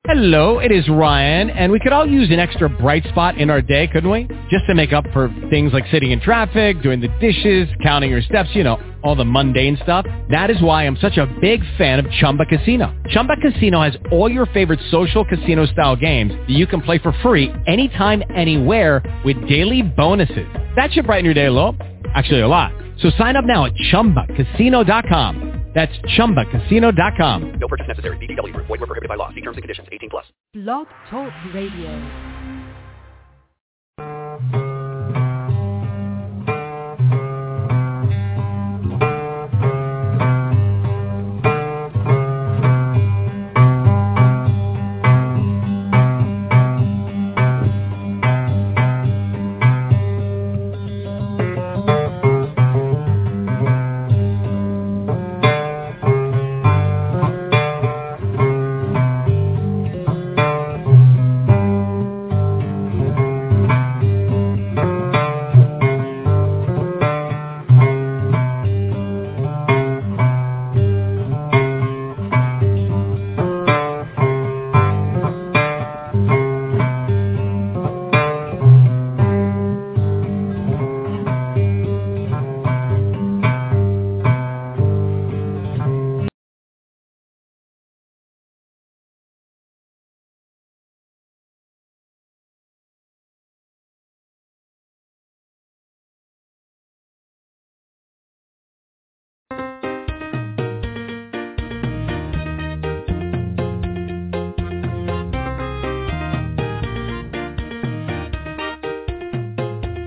Hello, it is Ryan, and we could all use an extra bright spot in our day, couldn't we? Just to make up for things like sitting in traffic, doing the dishes, counting your steps, you know, all the mundane stuff. That is why I'm such a big fan of Chumba Casino. Chumba Casino has all your favorite social casino style games that you can play for free anytime, anywhere with daily bonuses. That should brighten your day a little. Actually, a lot. So sign up now at chumbacasino.com. That's chumbacasino.com. No purchase necessary. BGW. Void were prohibited by law. See terms and conditions. 18 plus. Blog Talk Radio.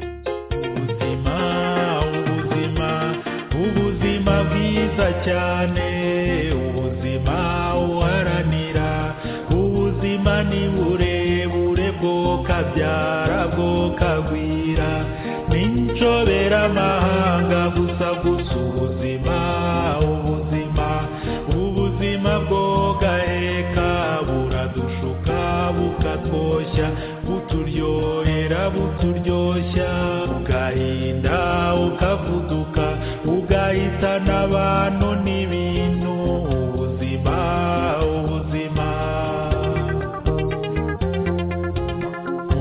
ubuzima ubuzima ubuzima bwiza cyane ubuzima uharanira ubuzima ni burebure bwo kabyara bwo kagwira n'incoberamahanga gusa gusa ubuzima ubuzima ubuzima bwo gaheka buradushuka bukatwoshya buturyohera buturyoshya ugahinda ukavuduka ugahitana abantu n'ibintu ubuzima ubuzima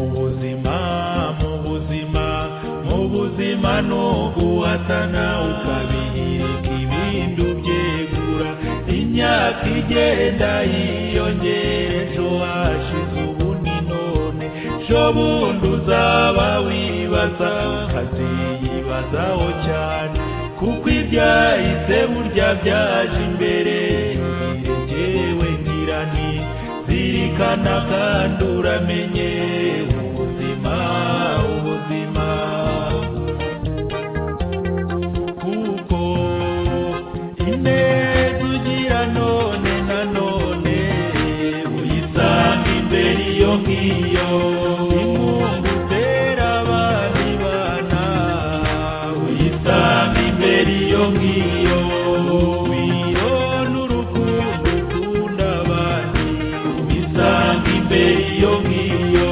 ubuzima mu buzima mu buzima ni uguhatana ukabihirika ibindi ubyegura imyaka igenda yiyongera ejo hashize ubu ni none ejo bundi uzaba wibaza ukaziyibazaho cyane kuko ibyahise burya byaje imbere imbere jyewe ngira nti zirikana kandi uramenye ubuzima ubuzima kuko ineza ugira none na none uyisanga imbere iyo ngiyo inkunga utera abandi bana uyisanga imbere iyo ngiyo urugwiro n'urukundo ukunda abandi uyisanga imbere iyo ngiyo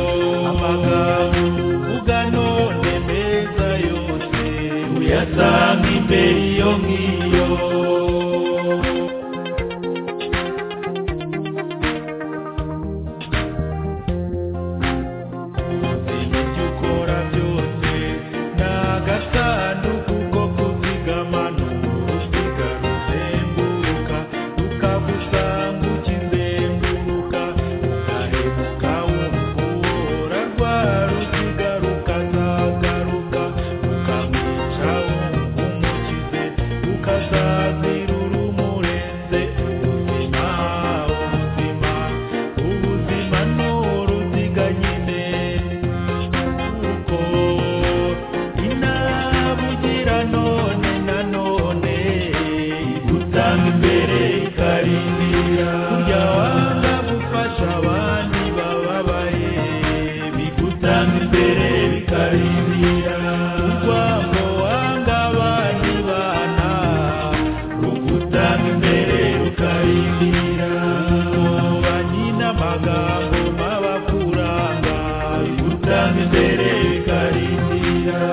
amagambo uvuga none meza yose uyasanga imbere iyo ngiyo Ubuzima ibyo ukora byose ni agasanduku ko kuzigama ni uruziga ruzenguruka ukagusanga ukizenguruka ugahebuka wumva uhora rwa ruziga rukazagaruka ukamwica wumva umukize ukazazira urumurenze ubuzima ubuzima ubuzima ni uruziga nyine kuko inabugira none na none igutanga imbere ikarindira burya wanga gufasha abandi bababaye bigutanga imbere bikarindira urwango wanga abandi bana rugutanga imbere rukarindira ubwoba nyine amagambo mabakuranga bigutanga imbere bikarindira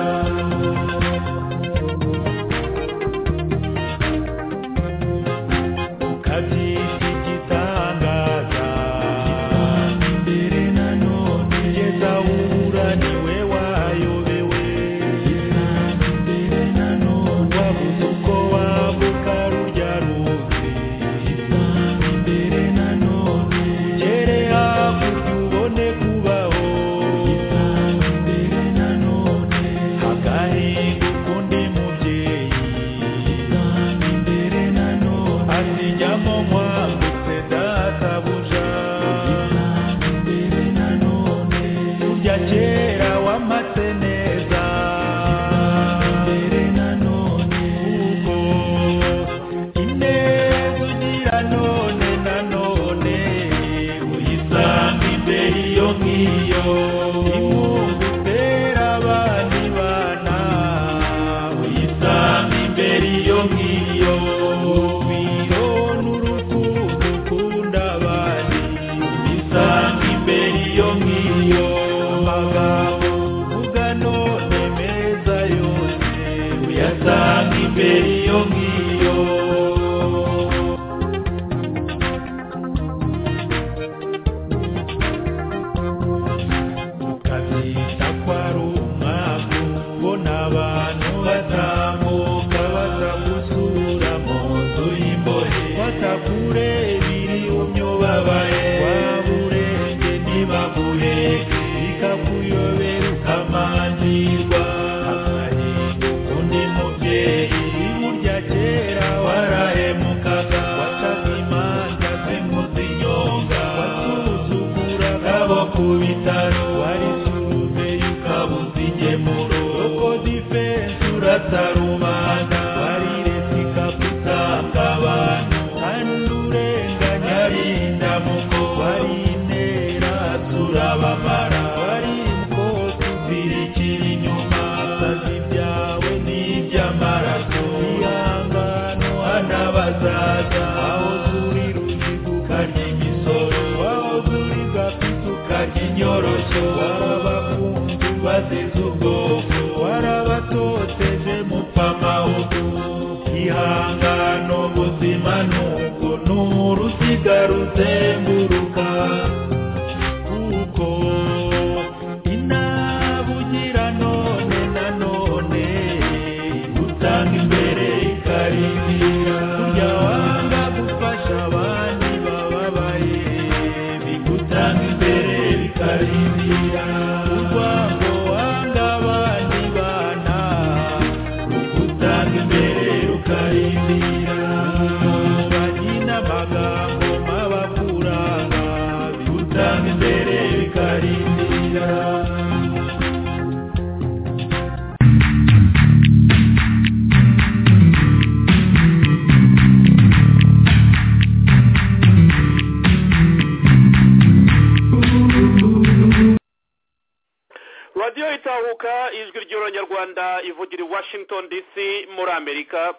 ukabyita igitangaza yo imumbitera abana ibana uyisanga imbere iyo ngiyo urugwiro n'urukundo ukunda abandi uyisanga imbere iyo ngiyo amagambo uvuga none meza yose uyasanga imbere iyo ngiyo ukabyita ko ari umwaku ngo ni abantu batambuka bakagusura mu nzu y'imbohe batakurebira iyo babaye waba urembye ntibakureke bikakuyobera ukamanirwa agahinda ukundi mubyeyi burya kera warahemukaga wacaga imanza z'inkozi nyonga watusukuraga bo ku bitaro wari suruveye ukabuza ingemuro uko difense uratarumana wari leta ikagutanga abantu kandi urenganya ari indamuko wari intera turabamara wari imfubyi zirikira inyuma akazi byawe ni iby'amaraso ihangano hanabazaza aho zurira uzigukanye imisoro aho zuri gafite ukarya inyoroshyo warabakunzi bazize ubwoko warabatoteje mupfa amahugu ihangano buzima nuko n'uruziga ruzenguruka kuko inabugira none na none gutanga imbere ikarindira kujya wanga gufasha abandi bababaye bigutanga imbere bikarindira urwango wanga abandi bana rugutanga imbere rukarindira bagina amagambo mabakuranga bigutanga imbere bikarindira radiyo itahuka ijwi ry'abanyarwanda ivugira i washington dc muri amerika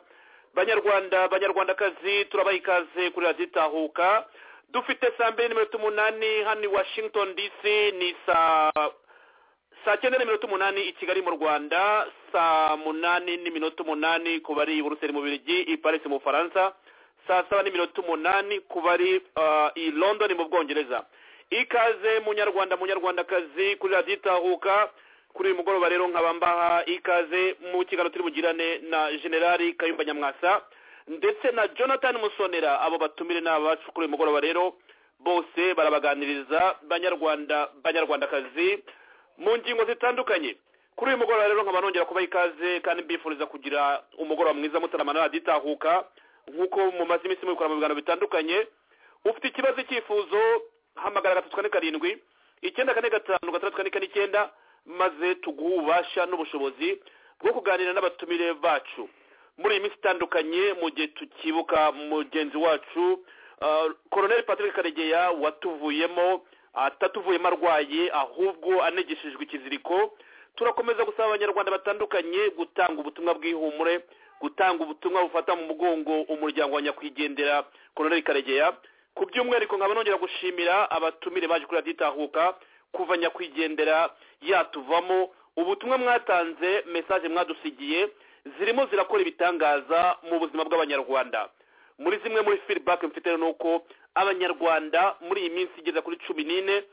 banyarwanda banyarwandakazi turabaha ikaze kuri radiyo itahuka dufite saa mbiri n'iminota umunani hano i washington dc ni saa saa cyenda n'iminota umunani i kigali mu rwanda saa munani n'iminota umunani ku bari i buruseli mu birigi i paris mu bufaransa saa saba n'iminota umunani ku bari ah, i london mu bwongereza ikaze munyarwanda munyarwandakazi kuri radiyo itahuka kuri uyu mugoroba rero nkaba mbaha ikaze mu kiganiro turi bugirane na generali kayumba nyamwasa ndetse na jonathan musonera abo batumire ni abacu kuri uyu mugoroba rero bose barabaganiriza banyarwanda banyarwandakazi mu ngingo zitandukanye kuri uyu mugoroba rero nkaba nongera kubaha ikaze kandi mbifuriza kugira umugoroba mwiza mutarama na radiyo itahuka nk'uko mumaze iminsi mubikora mu biganiro bitandukanye ufite ikibazo icyifuzo hamagara gatatu kane karindwi icyenda kane gatanu gatandatu kane kane icyenda maze tuguhe ububasha n'ubushobozi bwo kuganira n'abatumire bacu muri iyi minsi itandukanye mu gihe tukibuka mugenzi wacu ah, koroneli patrick karegeya watuvuyemo atatuvuyemo arwaye ahubwo anegeshejwe ikiziriko turakomeza gusaba abanyarwanda batandukanye gutanga ubutumwa bw'ihumure gutanga ubutumwa bufata mu mugongo umuryango wa nyakwigendera koroneli karegeya ku by'umwihariko nkaba nongera gushimira abatumire baje kuri radiyo itahuka kuva nyakwigendera yatuvamo ubutumwa mwatanze mesaje mwadusigiye zirimo zirakora ibitangaza mu buzima bw'abanyarwanda muri zimwe muri feedback mfite ni uko abanyarwanda muri iyi minsi igeza kuri cumi n'ine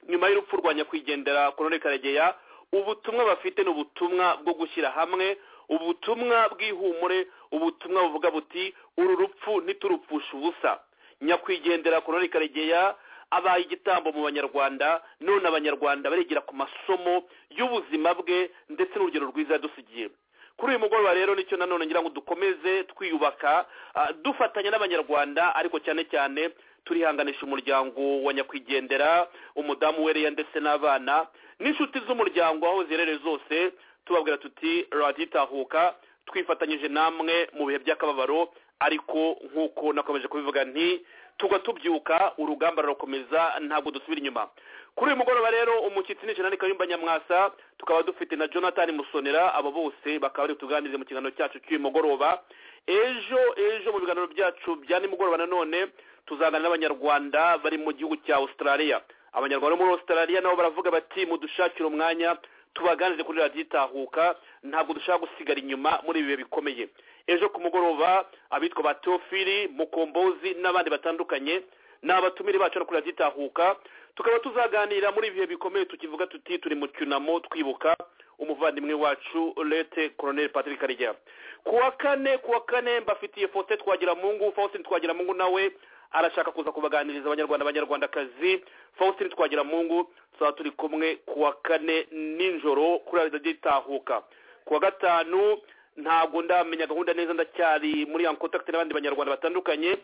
nyuma y'urupfu rwa nyakwigendera koroneli karegeya ubutumwa bafite ni ubutumwa bwo gushyira hamwe ubutumwa bw'ihumure ubutumwa buvuga buti uru rupfu ntiturupfushe ubusa nyakwigendera koroneli karegeya abaye igitambo mu banyarwanda none abanyarwanda barigira ku masomo y'ubuzima bwe ndetse n'urugero rwiza yadusigiye kuri uyu mugoroba rero nicyo nanone ngira ngo dukomeze twiyubaka ah, dufatanya n'abanyarwanda ariko cyane cyane turihanganisha umuryango wa nyakwigendera umudamu wereya ndetse n'abana n'inshuti z'umuryango aho ziherereye zose tubabwira tuti radiyo itahuka twifatanyije namwe mu bihe by'akababaro ariko nk'uko nakomeje kubivuga nti tugwa tubyuka urugamba rurakomeza ntabwo dusubira inyuma kuri uyu mugoroba rero umushyitsi n'ijana ni kayumba nyamwasa tukaba dufite na jonathan musonera abo bose bakaba bari tuganirize mu kiganiro cyacu cy'uyu mugoroba ejo ejo mu biganiro byacu bya nimugoroba nanone tuzaganira n'abanyarwanda bari mu gihugu cya australia abanyarwanda bo muri australia nabo baravuga bati mudushakire umwanya tubaganirize kuri radiyo itahuka ntabwo dushaka gusigara inyuma muri ibi bihe bikomeye ejo ku mugoroba abitwa ba teofili mukombozi n'abandi batandukanye ni abatumire bacu no kuri radiyo itahuka tukaba tuzaganira muri ibi bihe bikomeye tukivuga tuti turi mu cyunamo twibuka umuvandimwe wacu lete koroneli patrick karijya ku wa kane ku wa kane mbafitiye fote twagira mungu faustin twagira mungu nawe arashaka kuza kubaganiriza abanyarwanda abanyarwandakazi faustin twagira mungu tuzaba turi kumwe ku wa kane nijoro kuri radiyo itahuka ku wa gatanu ntabwo ndamenya gahunda neza ndacyari muri ya kontakiti n'abandi banyarwanda batandukanye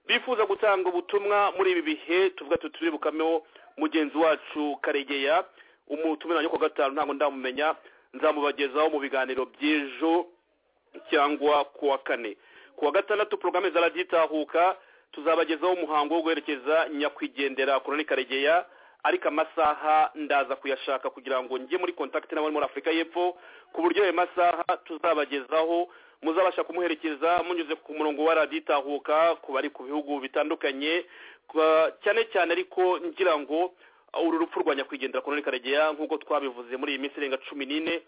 bifuza gutanga ubutumwa muri ibi bihe tuvuga tuturibukameho mugenzi wacu karegeya umutumira wanjye ku wa gatanu ntabwo ndamumenya nzamubagezaho mu biganiro by'ejo cyangwa ku wa kane ku wa gatandatu porogaramu zaragitahuka tuzabagezaho umuhango wo guherekeza nyakwigendera koroni karegeya ariko amasaha ndaza kuyashaka kugira ngo njye muri kontakiti n'abari muri afurika y'epfo ku buryo ayo masaha tuzabagezaho muzabasha kumuherekeza munyuze ku murongo wa radiyo itahuka ku bari ku bihugu bitandukanye Kwa- cyane cyane ariko ngira ngo uru rupfu rwa nyakwigendera koroni karegeya nk'uko twabivuze muri iyi minsi irenga cumi n'ine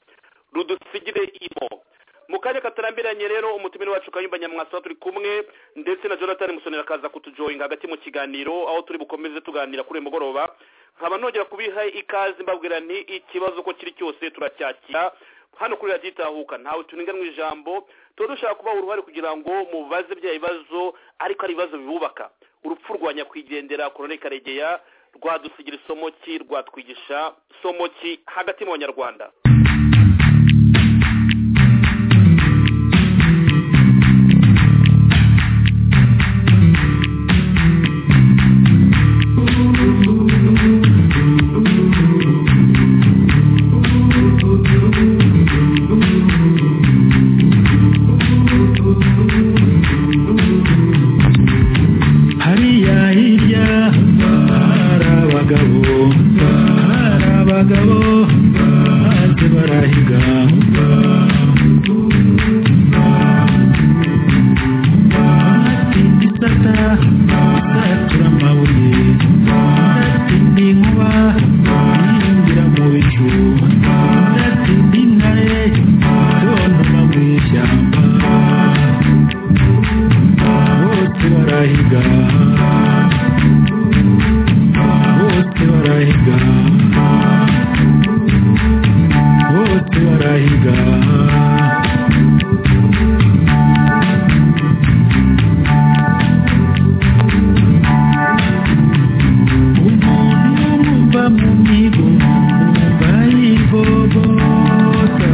rudusigire imo mu kanya katarambiranye rero umutumire wacu kayumba nyamwasa turi kumwe ndetse na jonathan musonera akaza kutujoyinga hagati mu kiganiro aho turi bukomeze tuganira kuri uyu mugoroba nkaba nongera kubiha ikaze mbabwira nti ikibazo uko kiri cyose turacyakira hano kuri radiyo itahuka ntawe turenganwa ijambo tuba dushaka kubaha uruhare kugira ngo mubaze bya bibazo ariko ari ibibazo bibubaka urupfu rwa nyakwigendera korone karegeya rwadusigira isomo ki rwatwigisha isomo ki hagati mu banyarwanda hariya hirya hari abagabo hari abagabo maze barahiga amatsinda isata isatura amabuye indatsinda inkuba yinjira mu bicu indatsinda intare itontoma mu ishyamba bose barahiga bose barahiga bose barahiga umuntu wumva mu migo wumva yivovota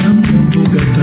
unamuvugata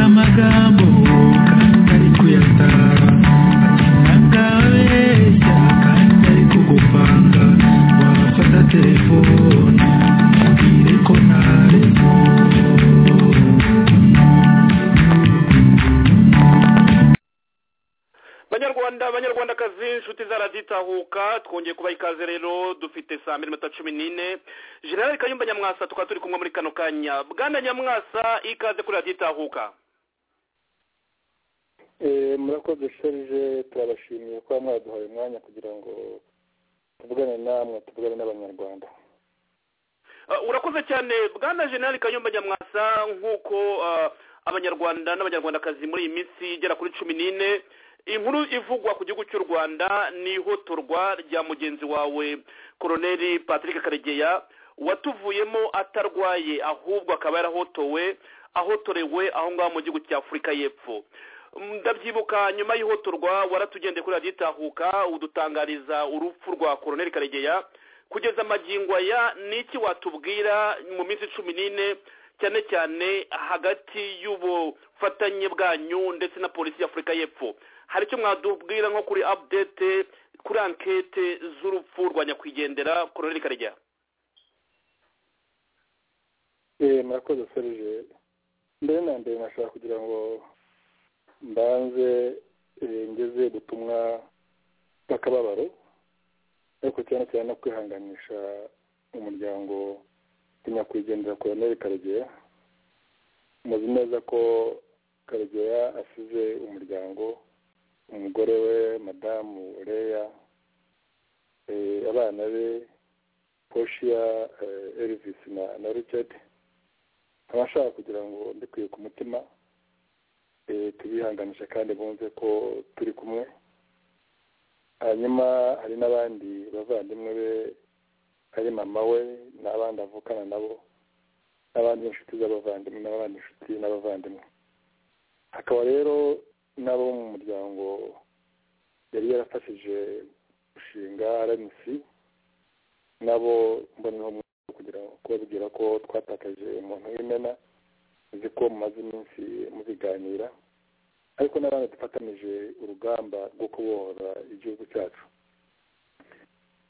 amagambo kandi ari kuyatara akabeshya kandi ari kugupanga wafata telefone ubwire ko ntareko banyarwanda banyarwandakazi inshuti zaraditahuka twongeye kubaha ikaze rero dufite saa mbiri n'iminuta cumi n'ine generali kayumba nyamwasa tukaba turi kumwe muri kano kanya bwana nyamwasa ikaze kuri raditahuka Eh, murakoze serije turabashimiye kuba mwaduhaye umwanya kugira ngo tuvugane namwe tuvugane n'abanyarwanda Uh, urakoze cyane bwana generali kayumba nyamwasa nk'uko uh, abanyarwanda n'abanyarwandakazi muri iyi minsi igera kuri cumi n'ine inkuru ivugwa ku gihugu cy'u rwanda ni ihotorwa rya mugenzi wawe koroneli patrick karegeya watuvuyemo atarwaye ahubwo akaba yarahotowe ahotorewe aho ngaho mu gihugu cya afurika y'epfo ndabyibuka nyuma y'ihotorwa waratugendeye kuri radiyo itahuka udutangariza urupfu rwa koroneli karegeya kugeza amagingo aya ni iki watubwira mu minsi cumi n'ine cyane cyane hagati y'ubufatanye bwanyu ndetse na polisi y'afurika y'epfo hari icyo mwadubwira nko kuri apudete kuri ankete z'urupfu rwa nyakwigendera koroneli karegeya murakoze serije mbere na mbere nashaka kugira ngo mbanze ngeze ubutumwa bw'akababaro ariko cyane cyane no kwihanganisha umuryango nyakwigendera koroneli karegeya muzi neza ko karegeya asize umuryango umugore we madamu leya abana be poshiya erivisi na richard abashaka kugira ngo mbikwiye ku mutima tubihanganishe kandi bumve ko turi kumwe hanyuma hari n'abandi bavandimwe be hari mama we n'abandi avukana nabo n'abandi inshuti z'abavandimwe n'abandi inshuti n'abavandimwe hakaba rero n'abo mu muryango yari yarafashije gushinga rmc nabo mboneraho kugira ngo kubabwira ko twatakaje umuntu w'imena uzi ko mumaze iminsi mubiganira ariko n'abandi dufatanije urugamba rwo kubohora igihugu cyacu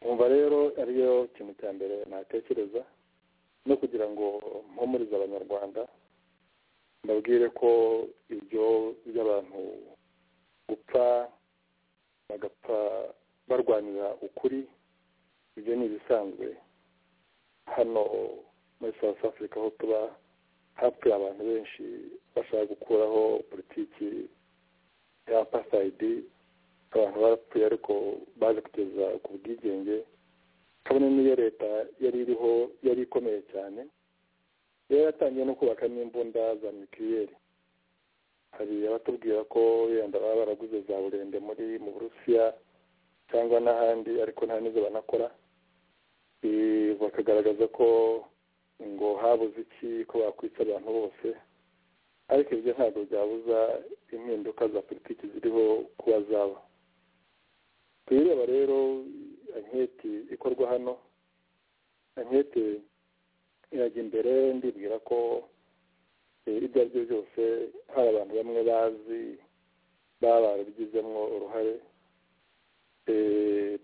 umva rero ariyo kintu cya mbere natekereza no kugira ngo mpumurize abanyarwanda mbabwire ko ibyo by'abantu gupfa bagapfa barwanira ukuri ibyo ni ibisanzwe hano muri south africa aho tuba hapfuye abantu benshi bashaka gukuraho politiki ya pasayidi abantu barapfuye ariko baje kugeza ku bwigenge kabone n'iyo leta yari iriho yari ikomeye cyane yari yatangiye no kubaka n'imbunda za mikiriyeri hari abatubwira ko wenda baba baraguze za burende muri mu burusiya cyangwa n'ahandi ariko nta n'izo banakora bakagaragaza ko ngo habuze iki ko bakwica abantu bose ariko ibyo ntabwo byabuza impinduka za politiki ziriho kuba zaba tuyireba rero anketi ikorwa hano anketi irajya imbere ndibwira ko ibyo ari byo byose hari abantu bamwe bazi baba barabigizemo uruhare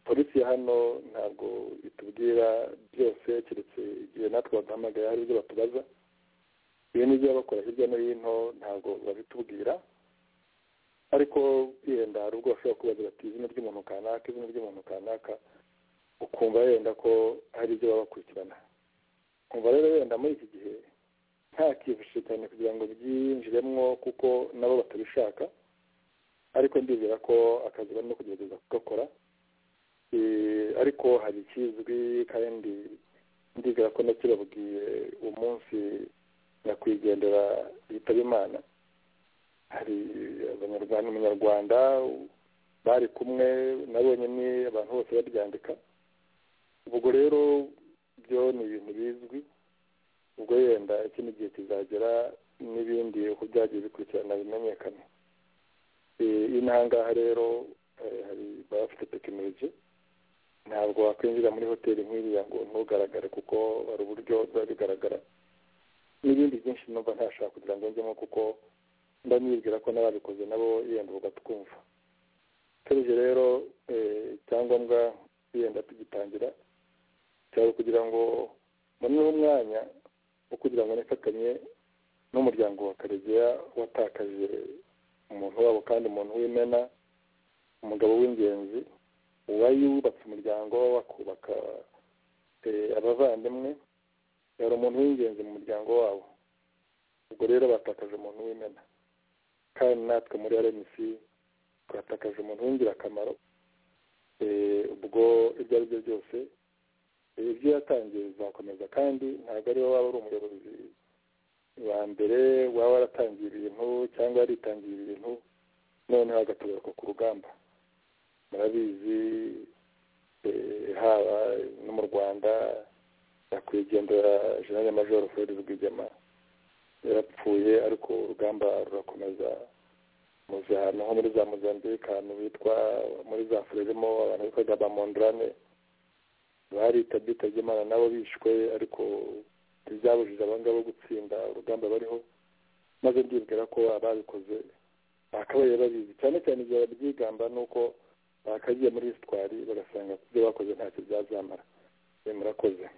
polisi ya hano ntabwo itubwira byose keretse igihe natwe baduhamagaye hari ibyo batubaza ibi n'ibyo bakora hirya no hino ntabwo babitubwira ariko yenda hari ubwo bashobora kubaza bati izina ry'umuntu kanaka izina ry'umuntu kanaka ukumva yenda ko hari ibyo baba bakurikirana kumva rero wenda muri iki gihe nta kivushije cyane kugira ngo byinjiremo kuko nabo batabishaka ariko ndizera ko akazi barimo kugerageza kugakora ariko hari ikizwi kandi ndizera ko nakibabwiye umunsi nyakwigendera yitaba imana hari abanyarwanda umunyarwanda bari kumwe nabonye ni abantu bose baryandika ubwo rero byo ni ibintu bizwi ubwo yenda ikindi gihe kizagera n'ibindi uko byagiye bikurikirana bimenyekane inahangaha rero hari baba bafite tekinoloji ntabwo wakwinjira muri hoteli nk'iriya ngo ntugaragare kuko hari uburyo biba bigaragara n'ibindi byinshi numva ntashaka kugira ngo njyemo kuko mba nibwira ko n'ababikoze nabo yenda bagatwumva turije rero icyangombwa yenda tugitangira cyari ukugira ngo mboneho umwanya wo kugira ngo nifatanye n'umuryango wa karegeya watakaje umuntu wabo kandi umuntu w'imena umugabo w'ingenzi uwari yubatse umuryango bakubaka abavandimwe yari umuntu w'ingenzi mu muryango wabo ubwo rero batakaje umuntu w'imena kandi natwe muri rmc twatakaje umuntu w'ingirakamaro ubwo ibyo ari byo byose ibyo yatangiye bizakomeza kandi ntabwo ariwe waba ari umuyobozi wa mbere waba waratangiye ibintu cyangwa waritangiye ibintu noneho agatabaruka ku rugamba murabizi eh, haba no mu rwanda nyakwigendera jenerali majoro fred rwigema yarapfuye ariko urugamba rurakomeza muzi ahantu nko muri za mozambique ahantu bitwa muri za frelimo abantu bitwaga ba mondrane bari tabita ry'imana nabo bishwe ariko ntibyabujije abangabo gutsinda urugamba bariho maze ndibwira ko ababikoze bakabaye babizi cyane cyane igihe babyigamba ni uko bakagiye muri hisitwari bagasanga ibyo bakoze ntacyo byazamara Eh, murakoze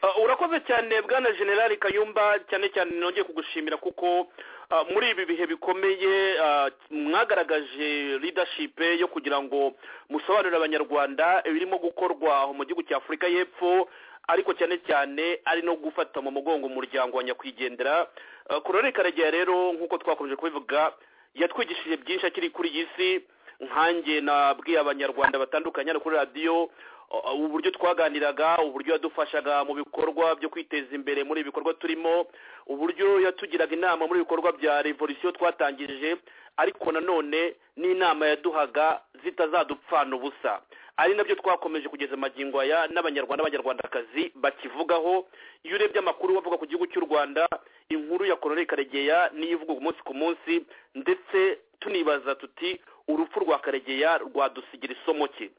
Ah, urakoze cyane bwana generali kayumba cyane cyane nongeye kugushimira kuko ah, muri ibi bihe bikomeye ah, mwagaragaje leadership yo kugira ngo musobanurire abanyarwanda ibirimo gukorwa mu gihugu cya afurika y'epfo ariko cyane cyane ari no gufata mu mugongo umuryango wa nyakwigendera Ah, korore karegeya rero nk'uko twakomeje kubivuga yatwigishije byinshi akiri kuri iyi si nkanjye nabwiye abanyarwanda batandukanye hano kuri radiyo uh, uburyo twaganiraga uburyo yadufashaga mu bikorwa byo kwiteza imbere muri ibi bikorwa turimo uburyo yatugiraga inama muri ibikorwa bya revolisiyo twatangije ariko nanone n'inama yaduhaga zitazadupfana ubusa ari nabyo twakomeje kugeza amagingo aya n'abanyarwanda n'abanyarwandakazi bakivugaho iyo urebye amakuru bavuga ku gihugu cy'u rwanda inkuru ya kororeri karegeya niyo ivugwa umunsi ku munsi ndetse tunibaza tuti urupfu rwa karegeya rwadusigira isomo ki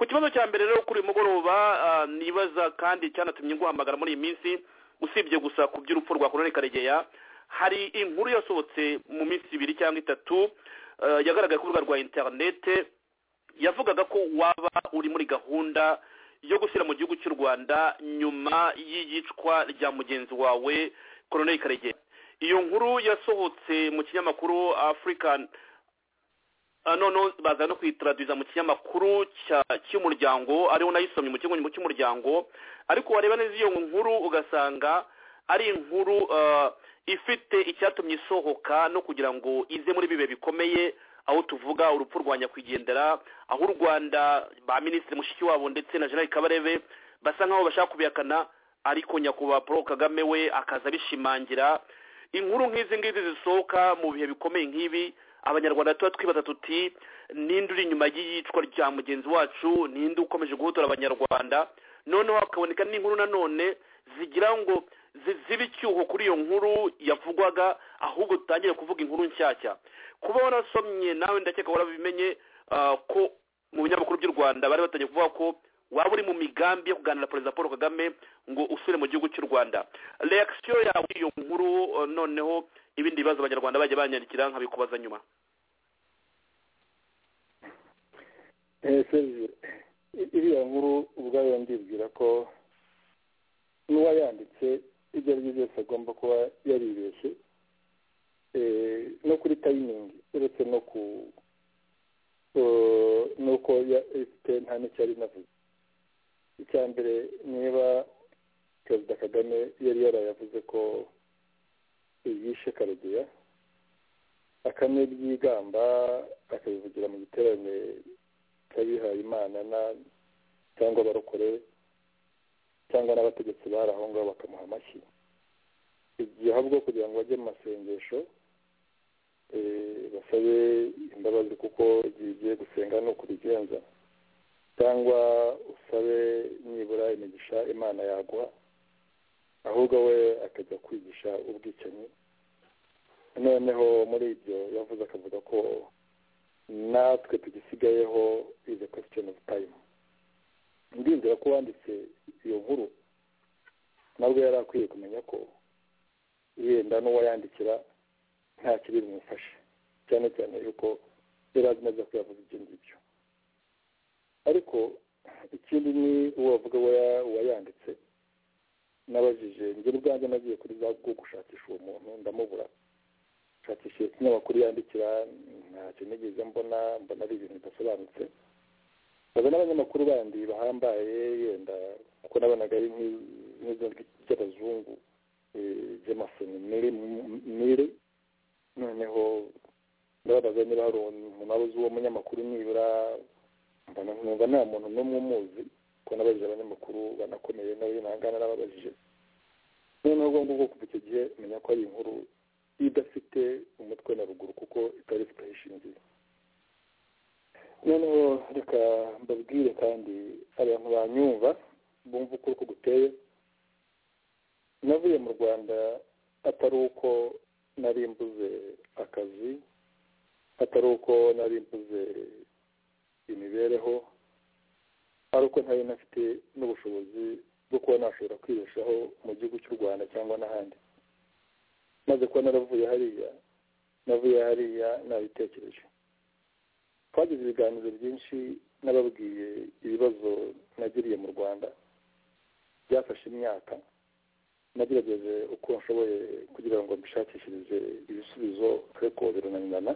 ku kibazo cya mbere rero kuri uyu mugoroba ah, nibaza kandi cyanatumye guhamagara muri iyi minsi usibye gusa ku by'urupfu rwa korone karegeya hari inkuru yasohotse mu minsi ibiri cyangwa itatu ah, yagaragaye ku rubuga rwa interinete yavugaga ko waba uri muri gahunda yo gushyira mu gihugu cy'u rwanda nyuma y'iyicwa rya mugenzi wawe korone karegeya iyo nkuru yasohotse mu kinyamakuru african Ah, no no baza no kuyitradwiza mu kinyamakuru cya- cy'umuryango ariho nayisomye mu kigo cy'umuryango ariko wareba neza iyo nkuru ugasanga ari inkuru ah, ifite icyatumye isohoka no kugira ngo ize muri bibe bikomeye aho tuvuga urupfu rwa nyakwigendera aho u rwanda ba minisitiri mushikiwabo ndetse na generali kabarebe basa nkaho bashaka kubihakana ariko nyakubahwa paul kagame we akaza abishimangira inkuru nk'izi ngizi zisohoka mu bihe bikomeye nk'ibi abanyarwanda tuba twibaza tuti ninde uri inyuma y'iyicwa rya mugenzi wacu ninde ukomeje guhotora abanyarwanda noneho hakaboneka n'inkuru nanone zigira ngo zi- zibe icyuho kuri iyo nkuru yavugwaga ahubwo dutangire kuvuga inkuru nshyashya kuba warasomye nawe ndakeka warabimenye ah, ko mu binyamakuru by'u rwanda bari batangiye kuvuga ko waba uri mu migambi yo kuganira na perezida paul kagame ngo usubire mu gihugu cy'u rwanda reakisiyo yawe iyo nkuru eh, noneho ibindi bibazo abanyarwanda bajya banyandikira nkabikubaza nyuma Eh, Serge, i- iriya nkuru ubwayo ndibwira ko n'uwayanditse ibyo ari byo byose agomba kuba yaribeshye Eh, no kuri tayimingi uretse no ku eh, nuko ya- ifite nta n'icyo yari inavuze icya mbere niba perezida kagame yari yarayavuze ko yishe karegeya akanabyigamba akabivugira mu giterane cy'abihaye imana na cyangwa abarokore cyangwa n'abategetsi bari aho ngaho bakamuha amashyi igihe ahubwo kugira ngo bajye mu masengesho eh, basabe imbabazi kuko igihe ugiye gusenga ni uko ubigenza cyangwa usabe nibura imigisha imana yaguha ahubwo we akajya kwigisha ubwicanyi noneho muri ibyo yavuze akavuga ko natwe tugisigayeho is a question of time ndibwira ko wanditse iyo nkuru nabwo yari akwiye kumenya ko yenda n'uwayandikira nta kibi bimufashe cyane cyane yuko yari azi neza ko yavuze ibyo ngibyo ariko ikindi ni uwo wavuga uwa- uwayanditse nabajije njye ubwanjye nagiye kuri za google gushakisha uwo muntu ndamubura nshakishije ikinyamakuru yandikira ntacyo nigeze mbona mbona ari ibintu bidasobanutse baza n'abanyamakuru bandi bahambaye yenda kuko nabonaga ari nk'i- nk'izo ry'abazungu jamasoni mire noneho ndababaza niba hari umuntu waba uzi uwo munyamakuru nibura mbona nkumva nta muntu n'umwe umuzi kuko nabajije abanyamakuru banakomeye nawe nahangana nababajije noneho ubwo ngubwo kuva icyo gihe menya ko ari inkuru idafite umutwe na ruguru kuko itari ifite aho ishingiye noneho reka mbabwire kandi abantu banyumva bumva uko uko guteye navuye mu rwanda atari uko nari mbuze akazi atari uko nari mbuze imibereho ari uko ntari nafite n'ubushobozi bwo kuba nashobora kwibeshaho mu gihugu cy'u rwanda cyangwa n'ahandi maze kuba naravuye hariya navuye hariya nabitekereje twagize ibiganiro byinshi n'ababwiye ibibazo nagiriye mu rwanda byafashe imyaka nagerageje uko nshoboye kugira ngo mbishakishirize ibisubizo ariko birananirana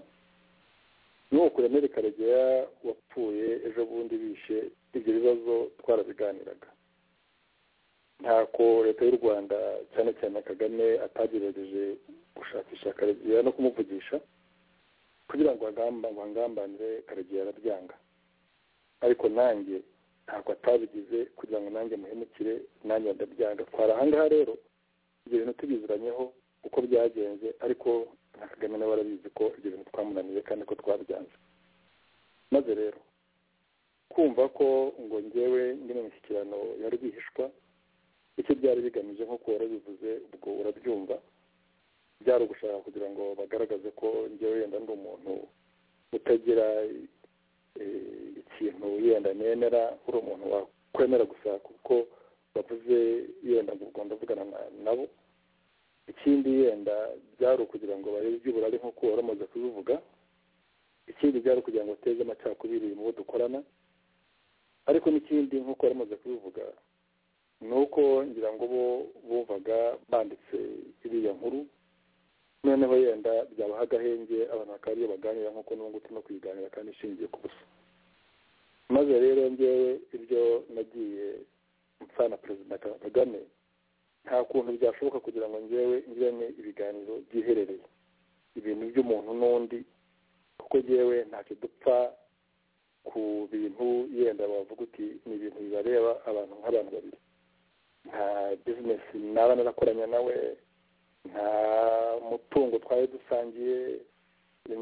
nuko Remere Karegeya wapfuye ejo bundi bishe ibyo bibazo twarabiganiraga ntako leta y'u rwanda cyane cyane kagame atagerageje gushakisha karegeya no kumuvugisha kugira ngo bangambanire karegeya arabyanga ariko nanjye ntabwo atabigize kugira ngo nanjye muhemukire nanjye ndabyanga twari ahangaha rero ibyo bintu tubiziranyeho uko byagenze ariko na kagame nawe arabizi ko ibyo bintu twamunaniye kandi ko twabyanze maze rero kumva ko ngo ngewe ndi mu mishyikirano ya rwihishwa icyo byari bigamije nk'uko warabivuze ubwo urabyumva byari ugushaka kugira ngo bagaragaze ko ngewe yenda ndi umuntu utagira ikintu yenda nemera uri umuntu wakwemera gusa kuko bavuze yenda ngo ubwo ndavugana nabo ikindi yenda byari ukugira ngo barebe iby'uburari nk'uko waramaze kubivuga ikindi byari ukugira ngo uteze amacakubiri mu bo dukorana ariko n'ikindi nk'uko waramaze kubivuga ni uko ngira ngo bo bumvaga banditse iriya nkuru noneho yenda byabaha agahenge abantu bakaba ariyo baganira nk'uko n'ubungutu no kuyiganira kandi ishingiye ku busa maze rero ngewe ibyo nagiye mpfana perezida kagame nta kuntu byashoboka kugira ngo ngewe ngirane ibiganiro byiherereye ibintu by'umuntu n'undi kuko ngewe ntacyo dupfa ku bintu yenda bavuga uti ni ibintu bibareba abantu nk'abantu babiri nta bizinesi naba narakoranye nawe nta mutungo twari dusangiye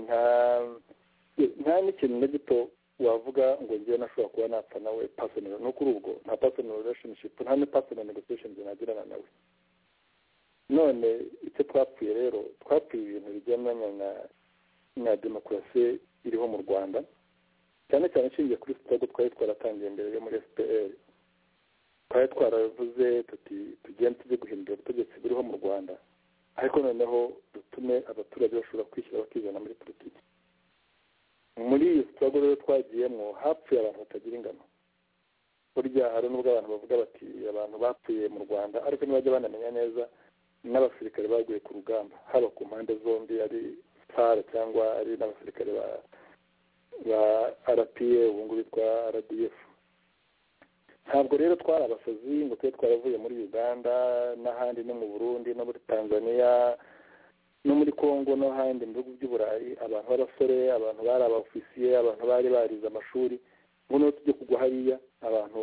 nta n'ikintu na gito wavuga ngo ngewe nashobora kuba napfa nawe personal no kuri ubwo nta personal relationship nta ni personal negotiations nagirana nawe none icyo twapfuye rero twapfuye ibintu bigendanye na na demokarasi iriho mu rwanda cyane cyane ishingiye kuri sitogo twari twaratangiye imbere yo muri fpr twari twaravuze tuti tugende tujye guhindura ubutegetsi buriho mu rwanda ariko noneho dutume abaturage bashobora kwishyira bakizana muri politiki muri iyo sitogo rero twagiyemo hapfuye abantu batagira ingano burya hari n'ubwo abantu bavuga bati abantu bapfuye mu rwanda ariko ntibajya banamenya neza n'abasirikare baguye ku rugamba haba ku mpande zombi ari sare cyangwa ari n'abasirikare ba ba rpa ubu ngubu bitwa rdf ntabwo rero twari abasazi ngo tube twaravuye muri uganda n'ahandi no mu burundi no muri tanzania no muri congo no handi mu bihugu by'uburayi abantu b'abasore abantu bari abafisiye abantu bari barize amashuri ngo niho tujye kugwa hariya abantu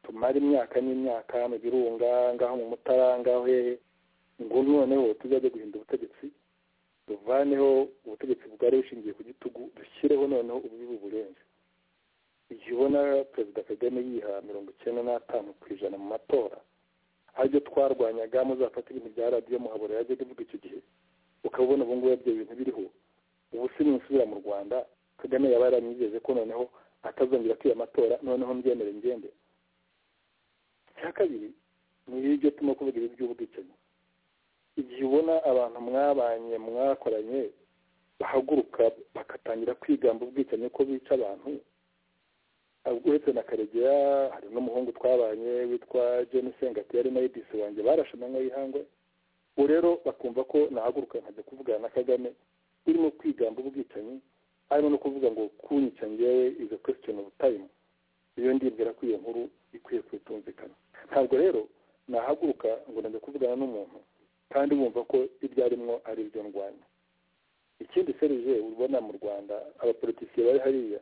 tumara imyaka n'imyaka mu birunga ngaho mu mutara ngaho hehe ngo noneho tuzajya guhinda ubutegetsi tuvaneho ubutegetsi bwari bushingiye ku gitugu dushyireho noneho ububi burenze igihe ubona perezida kagame yiha mirongo icyenda n'atanu ku ijana mu matora aribyo twarwanyaga muzafata ibintu bya radiyo muhabura yajyaga ivuga icyo gihe ukabona ubu ngubu ibyo bintu biriho ubu si nisubira mu rwanda kagame yaba yaramwigeze ko noneho atazongera kwiba amatora noneho mbyemere ngende icya kabiri ni ibyo turimo kuvuga ibi by'ubwicanyi igihe ubona abantu mwabanye mwakoranye bahaguruka bagatangira kwigamba ubwicanyi ko bica abantu uretse na karegeya hari n'umuhungu twabanye witwa john sengati yari na edisi wanjye barashamanywe y'ihangwe ubu rero bakumva ko nahaguruka nkajya kuvugana na kagame urimo kwigamba ubwicanyi harimo no kuvuga ngo kunyica ngewe izo question of time iyo ndibwira ko iyo nkuru ikwiye kutumvikana ntabwo rero nahaguruka ngo najya kuvugana n'umuntu kandi bumva ko ibyo arimo ari ibyo ndwanya ikindi serije ubona mu rwanda abapolitisiye bari hariya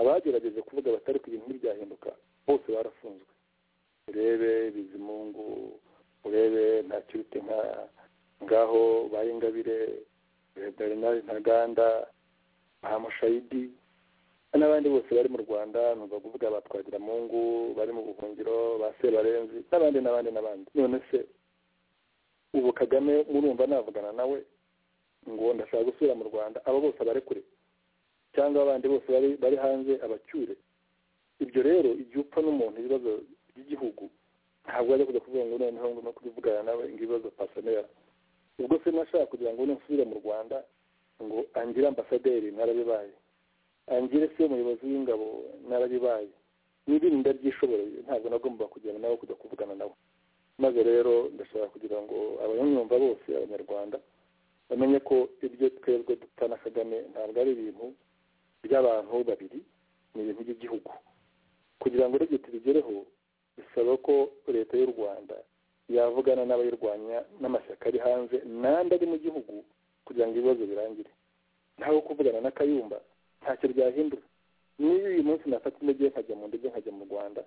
abagerageje kuvuga batari ku bintu ntibyahinduka bose barafunzwe urebe bizimungu urebe nta kiruti nka ngaho baye ingabire vedarinari ntaganda bahamushayidi n'abandi bose bari mu rwanda ni ukuvuga ba twagiramungu bari mu buhungiro ba sebarenzi n'abandi n'abandi n'abandi none se ubu kagame murumva navugana nawe ngo ndashaka gusubira mu rwanda abo bose abarekure cyangwa abandi bose bari bari hanze abacyure ibyo rero igihe upfa n'umuntu ibibazo by'igihugu ntabwo ajya kujya kuvuga ngo noneho ngomba kubivugana nawe ngo ibibazo pasonera ubwo se nashaka kugira ngo nusubire mu rwanda ngo angire ambasaderi narabibaye angire se umuyobozi w'ingabo narabibaye n'ibindi byishoboreye ntabwo nagomba kujyana nawe kujya kuvugana nawe maze rero ndashaka kugira ngo abanyamwumva bose abanyarwanda bamenye ko ibyo twebwe dupfa na kagame ntabwo ari ibintu by'abantu babiri ni ibintu by'igihugu kugira ngo rero tubigereho bisaba ko leta y'u rwanda yavugana n'abayirwanya n'amashyaka ari hanze n'andi ari mu gihugu kugira ngo ibibazo birangire ntawe kuvugana na kayumba ntacyo byahindura niba uyu munsi nafata intege nkajya mu ndege nkajya mu rwanda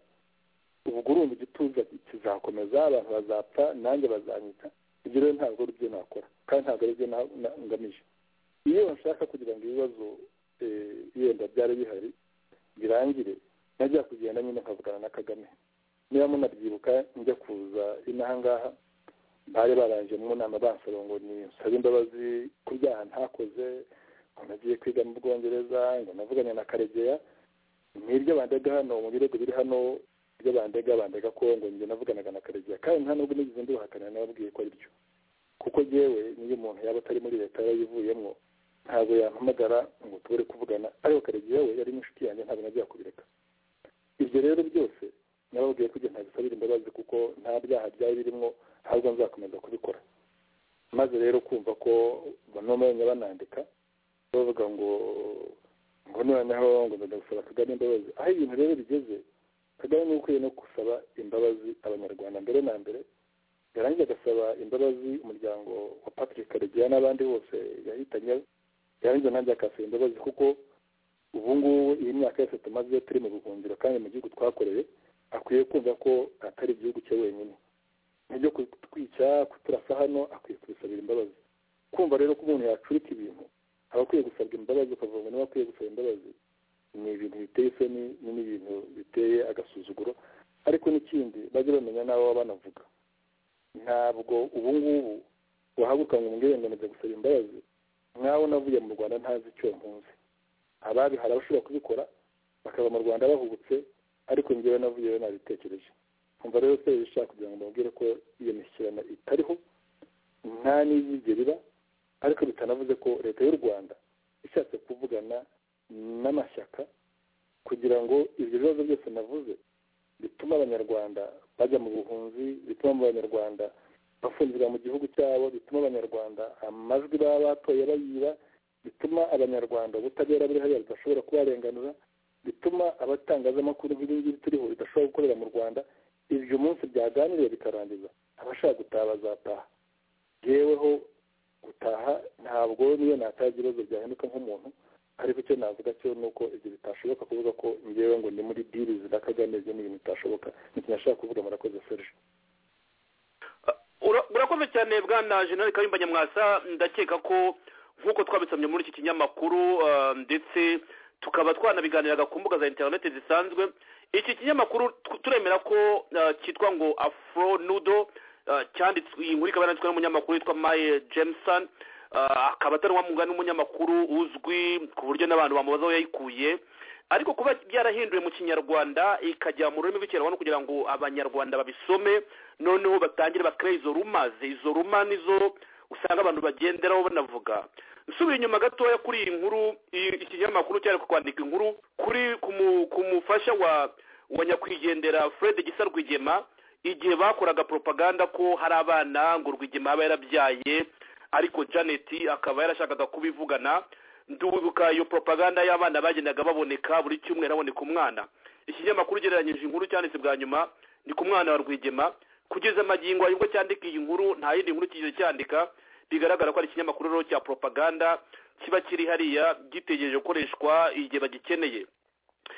ubwo urumva igituza kizakomeza abantu bazapfa nanjye bazanyita ibyo rero ntabwo ari byo nakora kandi ntabwo ari byo na- na- ngamije iyo bashaka kugira ngo ibibazo eh, yenda byari bihari birangire najya kugenda nyine nkavugana na kagame niba munabyibuka njya kuza inaha ngaha bari barangije mu nama bansaba ngo ni nsabe imbabazi ku byaha ntakoze ngo nagiye kwiga mu bwongereza ngo navuganye na karegeya n'ibyo bandega hano mu birego biri hano ibyo bandega bandega ko ngo njye navuganaga na karegeya kandi nta nubwo nigeze nduhakana nababwiye ko ari byo kuko yewe niyo umuntu yaba atari muri leta yarayivuyemo ntabwo yampamagara ngo tubure kuvugana ariko karegeya we yari n'inshuti yanjye ntabwo najya kubireka ibyo rero byose nababwiye kujya ntabisabira imbabazi kuko nta byaha byari birimo ahubwo nzakomeza kubikora maze rero kumva ko bano bamenya banandika bavuga ngo ngo noneho ngo ndenda gusaba kagame imbabazi aho ibintu rero bigeze kagame niwe ukwiye no gusaba imbabazi abanyarwanda mbere na mbere yarangiza agasaba imbabazi umuryango wa patrick karegeya n'abandi bose yahitanye yarangiza nanjye akasaba imbabazi kuko ubu ngubu iyi myaka yose tumaze turi mu buhungiro kandi mu gihugu twakoreye akwiye kumva ko atari igihugu cye wenyine nibyo kutwica kuturasa hano akwiye kubisabira imbabazi kumva rero ko umuntu yacurika ibintu aba akwiye gusabwa imbabazi ukavuga ngo niba akwiye gusaba imbabazi ni ibintu biteye isoni ni n'ibintu biteye agasuzuguro ariko n'ikindi bajye bamenya n'abo baba banavuga ntabwo ubu ngubu wahaguruka ngo umbwire ngo najya gusaba imbabazi nk'aho navuye mu rwanda ntazi icyo mpunzi ababi hari abashobora kubikora bakaba mu rwanda bahubutse ariko njyewe navuyeyo nabitekereje umva rero se bishaka kugira ngo mbabwire ko iyo mishyikirano itariho nta n'izigera iba ariko bitanavuze ko leta y'u rwanda ishatse kuvugana n'amashyaka kugira ngo ibyo bibazo byose navuze bituma abanyarwanda bajya mu buhunzi bituma abanyarwanda bafunzwe mu gihugu cyabo bituma abanyarwanda amajwi baba batoye bayiba bituma abanyarwanda ubutabera buri hariya budashobora kubarenganura bituma abatangazamakuru nk'ibingibi turiho bidashobora gukorera mu rwanda ibyo umunsi byaganiriye bikarangiza abashaka gutaha bazataha yeweho gutaha ntabwo niyo nataha ibibazo byahinduka nk'umuntu ariko icyo navuga cyo ni uko ibyo bitashoboka kuvuga ko ngewe ngo ni muri dirizi na kagame ibyo ni ibintu bitashoboka ni ikintu nashaka kuvuga murakoze serge Ura- urakoze cyane bwana jenerali kayumba nyamwasa ndakeka ko nk'uko twabisomye muri iki kinyamakuru ah, ndetse tukaba twanabiganiraga ku mbuga za interineti zisanzwe iki kinyamakuru tu- turemera ko ah, cyitwa ngo afro nudo ah, cyanditswe iyi nkuru ikaba yanditswe n'umunyamakuru witwa maye jameson Ah, akaba atari uwamunga n'umunyamakuru uzwi ku buryo n'abantu bamubaza aho yayikuye ariko kuba byarahinduwe mu kinyarwanda ikajya mu rurimi rw'ikinyarwanda kugira ngo abanyarwanda babisome noneho batangire bakore izo rumaze izo ruma nizo usanga abantu bagenderaho banavuga nsubira inyuma gatoya kuri iyi nkuru iyi- iki kinyamakuru cyari kwandika inkuru kuri ku mu- ku mufasha wa wa nyakwigendera fred gisa rwigema igihe bakoraga propaganda ko hari abana ngo rwigema aba yarabyaye ariko janet akaba yarashakaga kubivugana ndibuka iyo propaganda y'abana bagendaga baboneka buri cyumweru haboneka umwana ikinyamakuru ugereranyije inkuru cyanditse bwa nyuma ni ku mwana wa rwigema kugeza magingo aya ubwo cyandika iyi nkuru nta yindi nkuru kigeze cyandika bigaragara ko ari ikinyamakuru rero cya propaganda kiba kiri hariya gitegereje gukoreshwa igihe bagikeneye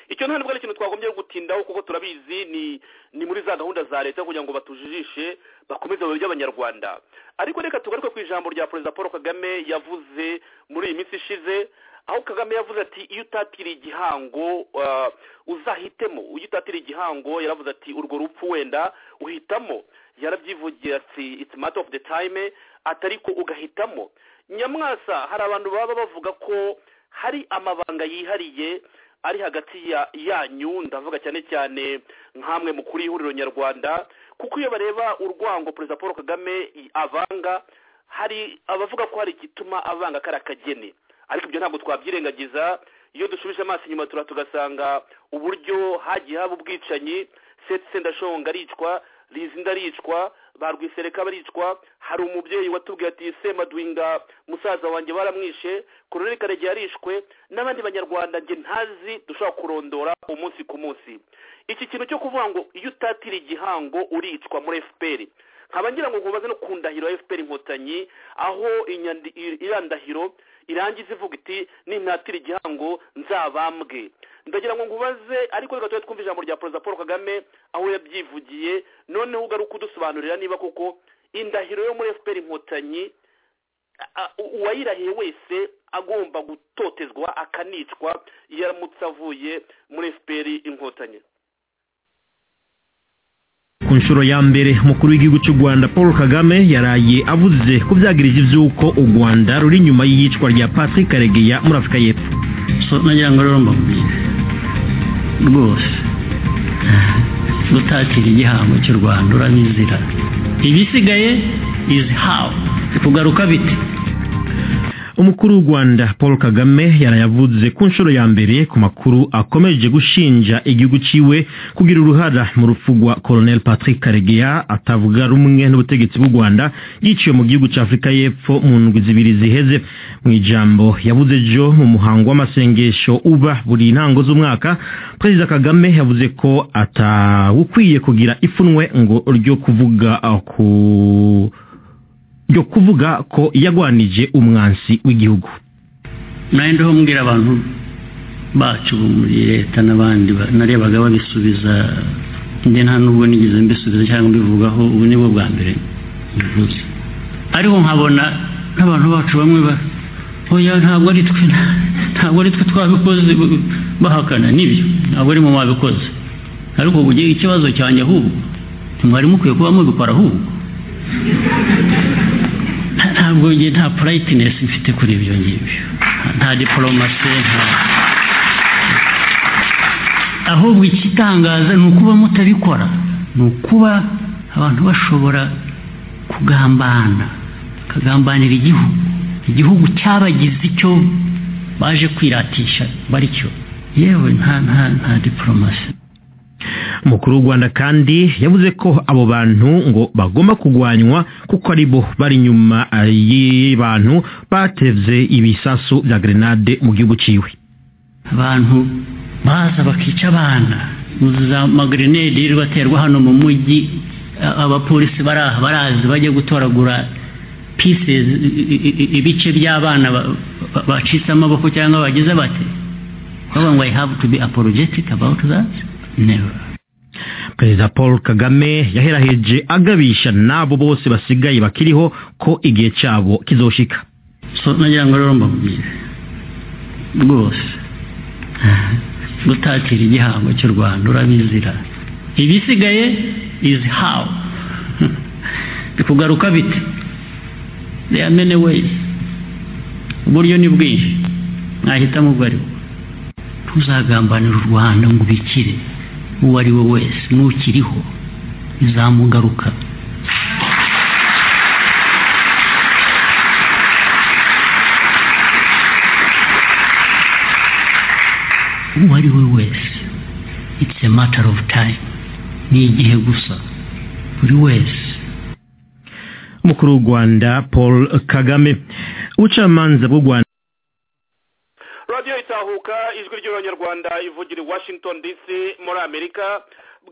icyo nta nubwo ari ikintu twagombye gutindaho kuko turabizi ni ni muri za gahunda za leta kugira ngo batujijishe bakomeze mu by'abanyarwanda ariko reka tugaruke ku ijambo rya perezida paul kagame yavuze muri iyi minsi ishize aho kagame yavuze ati iyo utatiriye igihango ah, uzahitemo iyo utatiriye igihango yaravuze ati urwo rupfu wenda uhitamo yarabyivugira ati it's a matter of the time atariko ugahitamo nyamwasa hari abantu baba bavuga ko hari amabanga yihariye ari hagati ya yanyu ndavuga cyane cyane nk'amwe mu kuri ihuriro nyarwanda kuko iyo bareba urwango perezida paul kagame i- avanga hari abavuga ko hari igituma avanga kari akageni ariko ibyo ntabwo twabyirengagiza iyo dusubije amaso inyuma tura tugasanga uburyo hagiye haba ubwicanyi seti sendashonga aricwa rizinda aricwa ba rwisereka baricwa hari umubyeyi watubwiye ati semadwinga musaza wanjye baramwishe kororere karegeya yarishwe n'abandi banyarwanda njye ntazi dushobora kurondora umunsi ku munsi iki kintu cyo kuvuga ngo iyo utatira igihango uricwa muri fpr nkaba ngira ngo nkubaze no ku ndahiro ya fpr inkotanyi aho inyandi- i- iriya ndahiro irangiza ivuga iti nintatira igihango nzabambwe ndagira ngo nkubaze ariko reka tube twumva ijambo rya perezida paul kagame aho yabyivugiye noneho ugaruka udusobanurira niba koko indahiro yo muri fpr inkotanyi a- u- uwayirahiye wese agomba gutotezwa akanicwa iyo aramutse avuye muri fpr inkotanyi ku nshuro ya mbere umukuru w'igihugu cy'u rwanda paul kagame yaraye avuze ko byagiriza iby'uko u rwanda ruri inyuma y'iyicwa rya patrick karegeya muri afurika y'epfo so nagira ngo rero mbabwire rwose rutatira igihango cy'u rwanda uranizira ibisigaye is how kugaruka bite umukuru w'u rwanda paul kagame yarayavuze ku nshuro ya mbere ku makuru akomeje gushinja igihugu ciwe kugira uruhara mu rupfu rwa colonel patrick karegeya atavuga rumwe n'ubutegetsi bw'u rwanda yiciwe mu gihugu cya afurika y'epfo mu ndwi zibiri ziheze mu ijambo yavuze ejo mu muhango w'amasengesho uba buri ntango z'umwaka perezida kagame yavuze ko atawukwiye kugira ipfunwe ngo ryo kuvuga uh, ku ryo kuvuga ko yagwanije umwansi w'igihugu nanjye ho mbwira abantu bacu bo muri leta n'abandi ba- narebaga babisubiza njye nta nubwo nigeze mbisubiza cyangwa mbivugaho ubu ni bwo bwa mbere mbivuze ariko nkabona n'abantu bacu bamwe ba oya ntabwo ari twe ntabwo ari twe twabikoze b- bahakana nibyo ntabwo ari mu babikoze ariko ubu ugiye ikibazo cyanjye ahubwo ntimwari mukwiye kuba mubikora ahubwo nta- ntabwo njye nta purayitinesi mfite kuri ibyo ngibyo nta diporomasi nta ahubwo ikitangaza ni ukuba mutabikora ni ukuba abantu bashobora kugambana bakagambanira igihugu igihugu cyabagize icyo baje kwiratisha baricyo yewe nta nta nta diporomasi umukuru w'u rwanda kandi yavuze ko abo bantu ngo bagomba kurwanywa kuko ari bo bari inyuma eh, y'abantu batevye ibisasu bya grenade mu gihugu ciwe abantu baza bakica abana za magrenade rero baterwa hano mu mujyi a- abapolisi bari aha barazi bajya gutoragura pieces i- i- i- ibice by'abana ba- ba- bacitse amaboko cyangwa bagize bate bavuga ngo i have to be apologetic about that never perezida paul kagame yaheraheje agabisha n'abo bose basigaye bakiriho ko igihe cyabo kizoshika so nagira ngo rero mbabwire rwose gutatira igihango cy'u rwanda urabizira ibisigaye is how bikugaruka bite they are many ways uburyo ni bwinshi mwahitamo ubwo ari bwo tuzagambanira u rwanda ngo ubikire uwo ari we wese n'ukiriho bizamugaruka uwo ari we wese it's a matter of time ni igihe gusa buri wese umukuru w'u rwanda paul kagame ubucamanza bw'u rwanda radiyo itahuka ijwi ry'abanyarwanda ivugira i washington dc muri amerika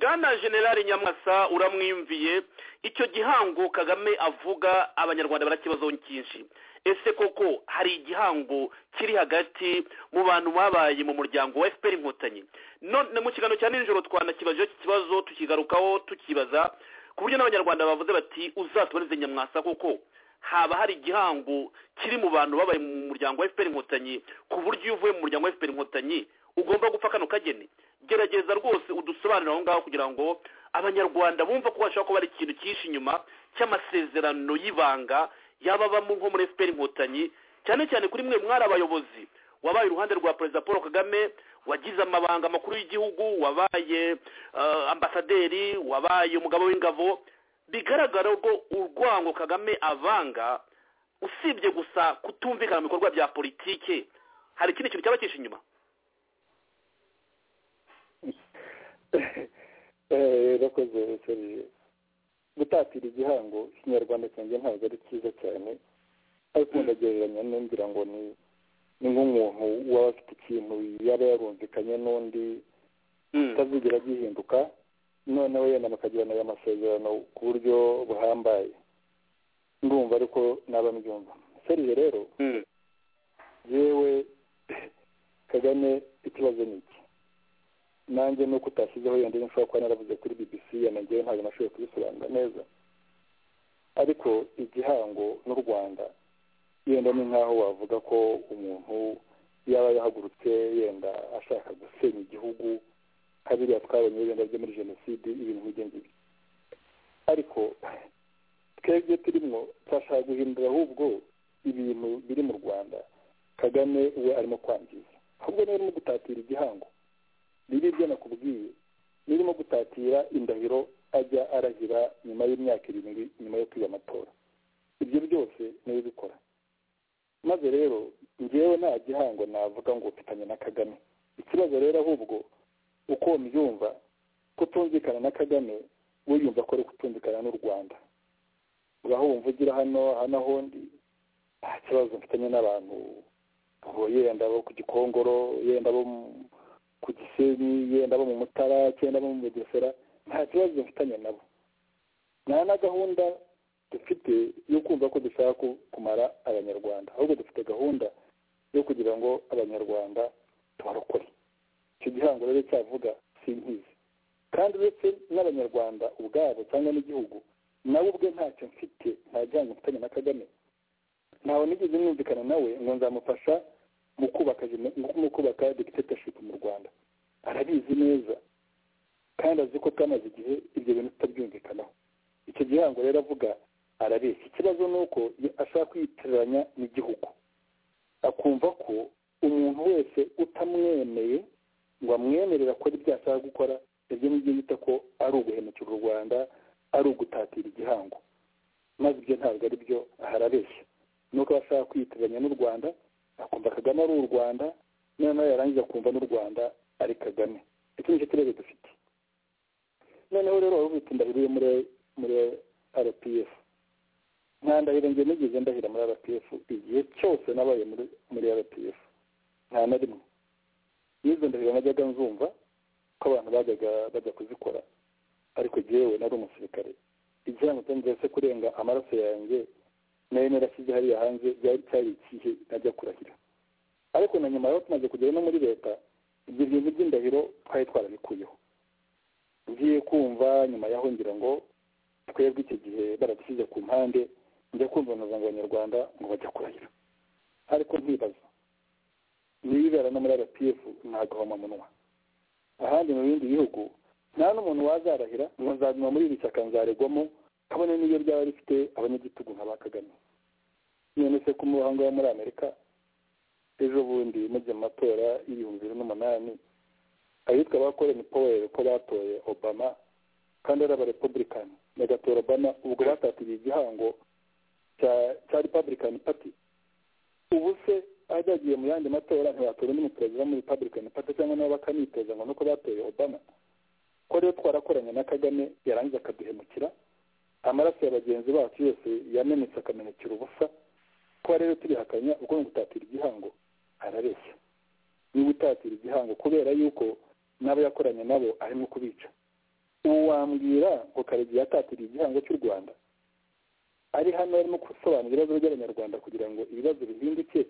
bwana generale nyamwasa uramwiyumviye icyo gihango kagame avuga abanyarwanda barakibazo cyinshi ese koko hari igihango kiri hagati mu bantu babaye mu muryango wa fpr inkotanyi none mu kiganiro cya nijoro twanakibaje iki kibazo tukigarukaho tukibaza ku buryo n'abanyarwanda bavuze bati uzatuboneze nyamwasa koko haba hari igihango kiri mu bantu babaye mu muryango wa fpr inkotanyi ku buryo iyo uvuye mu muryango wa fpr inkotanyi ugomba gupfa kano kageni gerageza rwose udusobanurire aho ngaho kugira ngo abanyarwanda bumva ko bashobora kuba hari ikintu cyinshi inyuma cy'amasezerano y'ibanga yaba abamo nko muri efuperi inkotanyi cyane cyane kuri mwe mwari abayobozi wabaye iruhande rwa perezida paul kagame wagize amabanga makuru y'igihugu wabaye eh, ambasaderi wabaye umugabo w'ingabo bigaragara ko urwango kagame avanga usibye gusa kutumvikana mu bikorwa bya politike hari ikindi kintu cyaba cyinshi inyuma bakoze serije gutatira igihango ikinyarwanda cyanjye ntabwo ari cyiza cyane ariko ndagereranya n'umbwira ngo ni ni nk'umuntu waba afite ikintu yaba yarumvikanye n'undi utazigera gihinduka noneho yenda bakagirana aya masezerano ku buryo buhambaye ndumva ariko naba mbyumva serije rero yewe kagame ikibazo ni iki nanjye nuko utashyizeho yenda nshobora kuba naravuze kuri bbc yanajyewe ntabwo nashoboye kubisobanura neza ariko igihango n'u rwanda yenda ni nk'aho wavuga ko umuntu yaba yahagurutse yenda ashaka gusenya igihugu kabiriya twabonye ibenda byo muri jenoside ibintu nk'ibyo ngibyo ariko twebwe turimo turashaka guhindura ahubwo ibintu biri mu rwanda kagame we arimo kwangiza ahubwo niba arimo gutatira igihango bibi ibyo nakubwiye birimo gutatira indahiro ajya arahira nyuma y'imyaka irindwi nyuma yo kwiga amatora ibyo byose niwe ubikora maze rero ngewe nta gihango navuga ngo mfitanye na kagame ikibazo rero ahubwo uko mbyumva kutumvikana na kagame wiyumva ko ari kutumvikana n'u rwanda uraho wumva ugira hano hano ahondi nta kibazo mfitanye n'abantu yenda abo ku gikongoro yenda abo ku gisenyi yenda bo mu mutara cyenda bo mu bugesera nta kibazo mfitanye nabo nta na gahunda dufite yo kumva ko dushaka kumara abanyarwanda ahubwo dufite gahunda yo kugira ngo abanyarwanda tubarokore icyo gihango rero cyavuga si nkizi kandi uretse n'abanyarwanda ubwabo cyangwa n'igihugu nawe ubwe ntacyo mfite nta gihango mfitanye na kagame ntawe nigeze mwumvikana nawe ngo nzamufasha mu kubaka mu kubaka dictatorship mu rwanda arabizi neza kandi azi ko twamaze igihe ibyo bintu tutabyumvikanaho icyo gihango rero avuga arabeshya ikibazo ni uko ashaka kwitiranya n'igihugu akumva ko umuntu wese utamwemeye ngo amwemerere akora ibyo ashaka gukora ibyo ngibyo bita ko ari uguhemukira u rwanda ari ugutatira igihango maze ibyo ntabwo ari byo harabeshya ni uko ashaka kwitiranya n'u rwanda akumva kagame ari u rwanda noneho yarangiza akumva n'u rwanda ari kagame iki nicyo kibazo dufite noneho rero wari ufite indahiro yo muri muri rpf nta ndahiro ngiye nigeze ndahira muri rpf igihe cyose nabaye muri muri rpf nta na rimwe n'izo ndahiro najyaga nzumva ko abantu bajyaga bajya kuzikora ariko jyewe nari umusirikare igihango cyanjye kurenga amaraso yanjye nari narashyize hariya hanze byari cyari ikihe najya kurahira ariko na nyuma rero tumaze kugera no muri leta ibyo bintu by'indahiro twari twarabikuyeho ngiye kumva nyuma yaho ngira ngo twebwe icyo gihe baradushyize ku mpande njya kumva umuryango abanyarwanda ngo bajya kurahira ariko ntibaza n'ibibera no muri rpf ntagahomamunwa ahandi mu bindi bihugu nta n'umuntu wazarahira ngo nzaguma muri iri shyaka nzaregwamo kabone n'iyo ryaba rifite abanyagitugu nka ba kagame none se ku muhango wo muri amerika ejo bundi mujya mu matora y'ibihumbi bibiri n'umunani abitwa abakoranye poweri ko batoye obama kandi ari abarepublican bagatora obama ubwo batatiriye igihango cya cya republican party ubu se ahagiye mu yandi matora ntibatora undi muperezida wo muri republican party cyangwa nabo bakamwitoza ngo nuko batoye obama ko rero twarakoranye na kagame yarangiza akaduhemukira amaraso ya bagenzi bacu yose yamenetse akamenekera ubusa kuba rero turihakanya ubwo ni ugutatira igihango arabeshya ni ugutatira igihango kubera yuko n'abo yakoranye nabo arimo kubica ubu wambwira ngo karegeya atatiriye igihango cy'u rwanda ari hano arimo gusobanura ibibazo by'abanyarwanda kugira ngo ibibazo bihinduke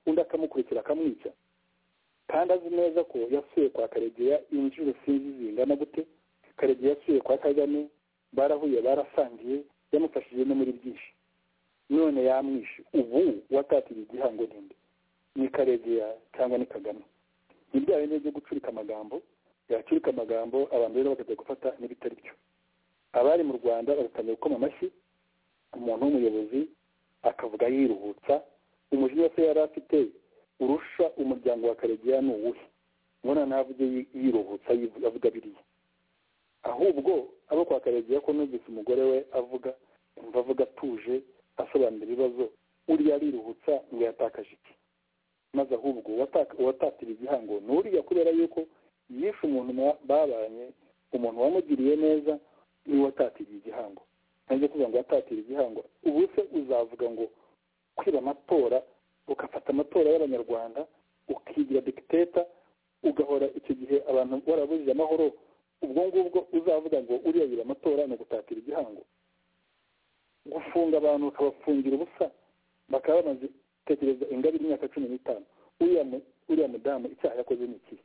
undi akamukurikira akamwica kandi azi neza ko yasuye kwa karegeya inshuro sinzi zingana gute karegeya yasuye kwa kagame barahuye barasangiye yamufashije no muri byinshi none yamwishe ubu watatiriye igihango ninde ni karegeya cyangwa ni kagame ni bya bindi byo gucurika amagambo yacurika amagambo abantu rero bakajya gufata n'ibitari byo abari mu rwanda bagatangira gukoma amashyi umuntu w'umuyobozi akavuga yiruhutsa umujinya se yari afite urusha umuryango wa karegeya ni uwuhe mbona ntavuge yiruhutsa avuga biriya ahubwo abo kwa karegeya ko numvise umugore we avuga umva avuga atuje asobanura ibibazo uriya ariruhutsa ngo yatakaje iki maze ahubwo uwatatira igihango ni uriya kubera yuko yishe umuntu babanye umuntu wamugiriye neza niwe watatiriye igihango ntabwo kuvuga ngo watatira igihango ubu se uzavuga ngo kwiba amatora ugafata amatora y'abanyarwanda ukigira dikiteta ugahora icyo gihe abantu warabujije amahoro ubwo ngubwo uzavuga ngo uriya yiba amatora ni ugutatira igihango gufunga abantu ukabafungira ubusa bakaba bamaze tekereza ingabire y'imyaka cumi n'itanu uriya mudamu icyaha yakoze ni ikihe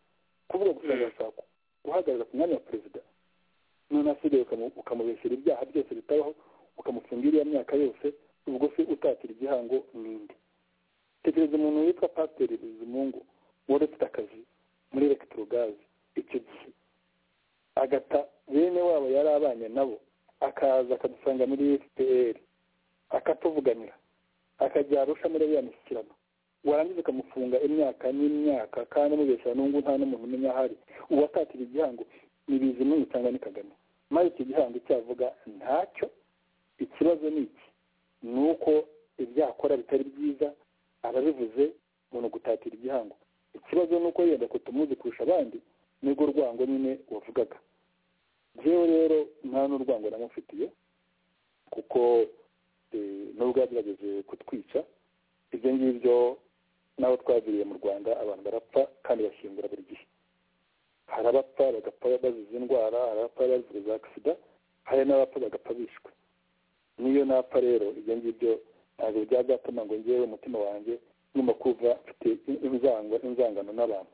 kuvuga gusa agashaka guhagarara ku mwanya wa perezida none asigaye ukamubeshyira ibyaha byose bitabaho ukamufungira iyo myaka yose ubwo se utatira igihango n'indi tekereza umuntu witwa pasiteri bizimungu wari ufite akazi muri elegitorogazi icyo gihe agata bene wabo yari abanye nabo akaza akadusanga muri fpr akatuvuganira akajya arusha muri ya mishyikirano warangiza ukamufunga imyaka n'imyaka kandi amubeshyira n'ubu nta n'umuntu umenya ahari uwatatira igihango ni bizimana cyangwa ni kagame maze icyo gihango cyavuga ntacyo ikibazo ni iki ni uko ibyakora bitari byiza arabivuze umuntu gutatira igihango ikibazo ni uko yenda ko tumuzi kurusha abandi nibwo urwango nyine wavugaga rero rero nta n'urwango namufitiye kuko nubwo yagerageje kutwica ibyo ngibyo n'abo twagiriye mu rwanda abantu barapfa kandi bashyingura buri gihe hari abapfa bagapfa bazize indwara hari abapfa bazize za sida hari n'abapfa bagapfa bishwe niyo napfa rero ibyo ngibyo ntabwo byazatuma ngo ngewe umutima wanjye ngomba kuva mfite inzangano n'abantu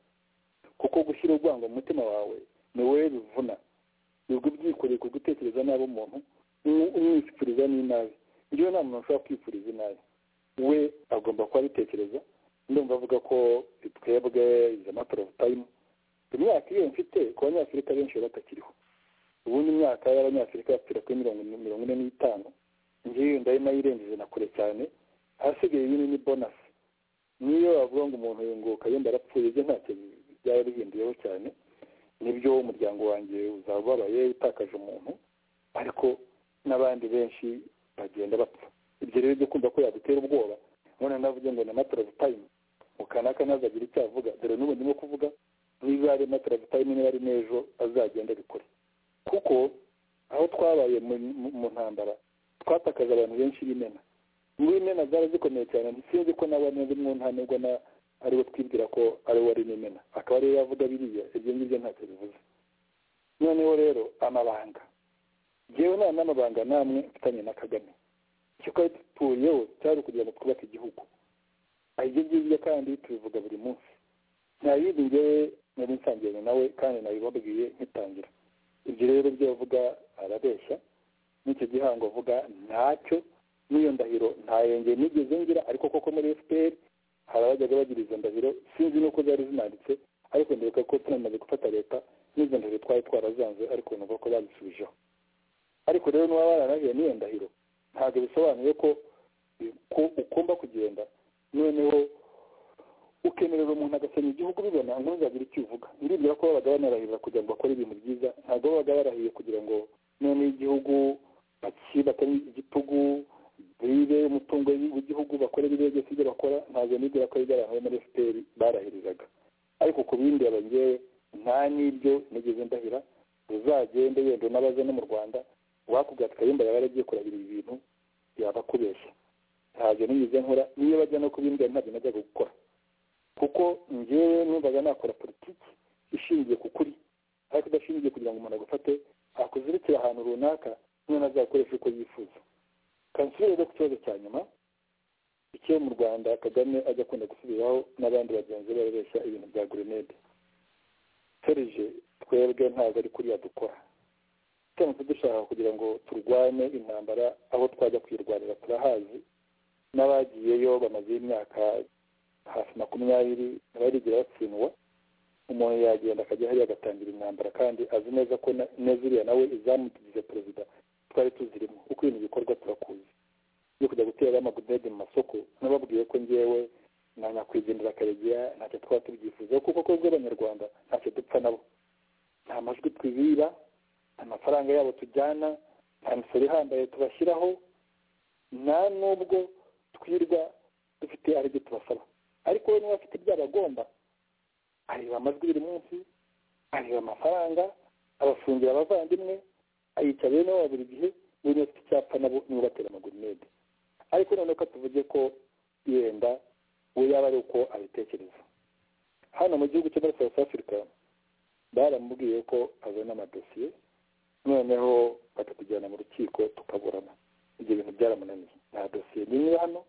kuko gushyira urwango mu mutima wawe ni wowe bivuna nibwo ubyikoreye ku gutekereza nabi umuntu umwifuriza n'inabi njyewe nta muntu ushobora kwifuriza inabi we agomba kuba abitekereza ndumva avuga ko twebwe izi matora ofu tayimu imyaka iyo mfite ku banyafurika benshi batakiriho ubundi imyaka y'abanyafurika yapfira kuri mirongo ine n'itanu ngewe ndayo nayirengeje na kure cyane ahasigaye iyi ni bonasi niyo wavuga ngo umuntu yunguka yenda arapfuye byo ntacyo byaba bihinduyeho cyane nibyo umuryango wanjye uzaba ubabaye utakaje umuntu ariko n'abandi benshi bagenda bapfa ibyo rero byo kumva ko yadutera ubwoba none navuge ngo ni mataravu tayimu mukanaka ntazagira icyo avuga dore n'ubu ndimo kuvuga niba ari mataravu tayimu niba ari n'ejo azagenda abikore kuko aho twabaye mu ntambara twatakaje abantu benshi b'imena n'imena zari zikomeye cyane ntisinzi ko nawe neza nta nubwo na ariwe twibwira ko ari wari n'imena akaba ariwe yavuga biriya ibyo ngibyo ntacyo bivuze noneho rero amabanga yewe nta n'amabanga namwe mfitanye na kagame icyo twari dutuyeho cyari ukugira ngo twubake igihugu ibyo ngibyo kandi tubivuga buri munsi nta yindi ngewe nari nsangiranye nawe kandi nabibabwiye nkitangira ibyo rero byo avuga arabeshya n'icyo gihango avuga ntacyo n'iyo ndahiro ntayenge nigeze ngira ariko koko muri fpr hari abajyaga bagira izo ndahiro sinzi n'uko zari zinanditse ariko ndibuka ko tunamaze gufata leta n'izo ndahiro twari twarazanze ariko numva ko bazisubijeho ariko rero n'uwaba waranahiye n'iyo ndahiro ntabwo bisobanuye ko ugomba kugenda noneho ukemerera umuntu agasenya igihugu ubibona ntuzagire icyo uvuga ndibwira ko babaga banarahirira kugira ngo bakore ibintu byiza ntabwo babaga barahiye kugira ngo noneho igihugu batari igitugu bibe umutungo w'igihugu bakore biriya byose ibyo bakora ntabwo nibwira ko ari iby'abantu bo muri fpr barahirizaga ariko ku bindi abangewe nta n'ibyo nigeze ndahira uzagende wenda unabaze no mu rwanda wakubwira kayumba yaba yaragiye kurabira ibi bintu yaba akubeshya ntabyo nigeze nkora niyo bajya no kubimbwira ntabyo najyaga gukora kuko ngewe numvaga nakora politiki ishingiye ku kuri ariko idashingiye kugira ngo umuntu agufate akuzirikira ahantu runaka niba nazakoresha uko yifuza kanseri rero ku kibazo cya nyuma icyo mu rwanda kagame ajya akunda gusubiraho n'abandi bagenzi be babeshya ibintu bya gurenede serije twebwe ntabwo ari kuriya dukora turamutse dushaka kugira ngo turwane intambara aho twajya kuyirwanira turahazi n'abagiyeyo bamaze imyaka hafi makumyabiri ntibarigira batsindwa umuntu yagenda akajya hariya agatangira intambara kandi azi neza ko na- neza uriya nawe izamutugize perezida twari tuzirimo uko ibintu bikorwa turakuzi yo kujya gutera amagudede mu masoko nababwiye ko njyewe na nyakwigendera akaregeya ntacyo twaba tubyifuzaho kuko ko bw'abanyarwanda ntacyo dupfa nabo nta majwi twibiba nta mafaranga yabo tujyana nta misoro ihambaye tubashyiraho nta n'ubwo twirwa dufite ari ibyo tubasaba ariko we niba afite ibyabagomba areba amajwi buri munsi areba amafaranga abafungira abavandimwe ayica bene wabo buri gihe buri wese afite icyapa nabo niwe batera amagurinede ariko noneho ko tuvuge ko yenda we yaba ari uko abitekereza hano mu gihugu cyo muri south africa baramubwiye ko azana amadosiye noneho bakatujyana mu rukiko tukaburana ibyo bintu byaramunaniye nta dosiye nimwe hano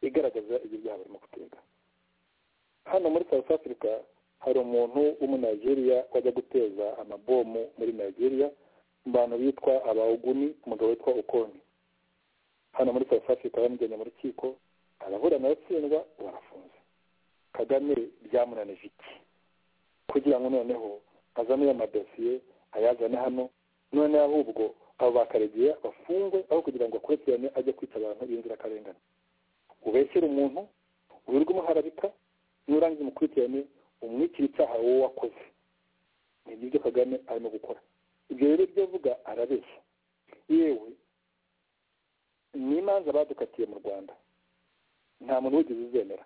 igaragaza ibyo byaha barimo gutega hano muri south africa hari umuntu w'umunayigeriya wajya guteza amabomu muri nigeria mu bantu bitwa abawuguni umugabo witwa ukoni hano muri south africa bamujyanye mu rukiko araburana aratsindwa barafunze kagame byamunanije iki kugira ngo noneho azane amadosiye ayazane hano none ahubwo abo bakaregiye bafungwe aho kugira ngo akurikirane ajye kwica abantu b'inzirakarengane ubeshyere umuntu wirirwa umuharabika nurangiza umukurikirane umwikira icyaha wowe wakoze ni ibyo kagame arimo gukora ibyo rero ibyo avuga arabeshya yewe n'imanza badukatiye mu rwanda nta muntu wigeze uzemera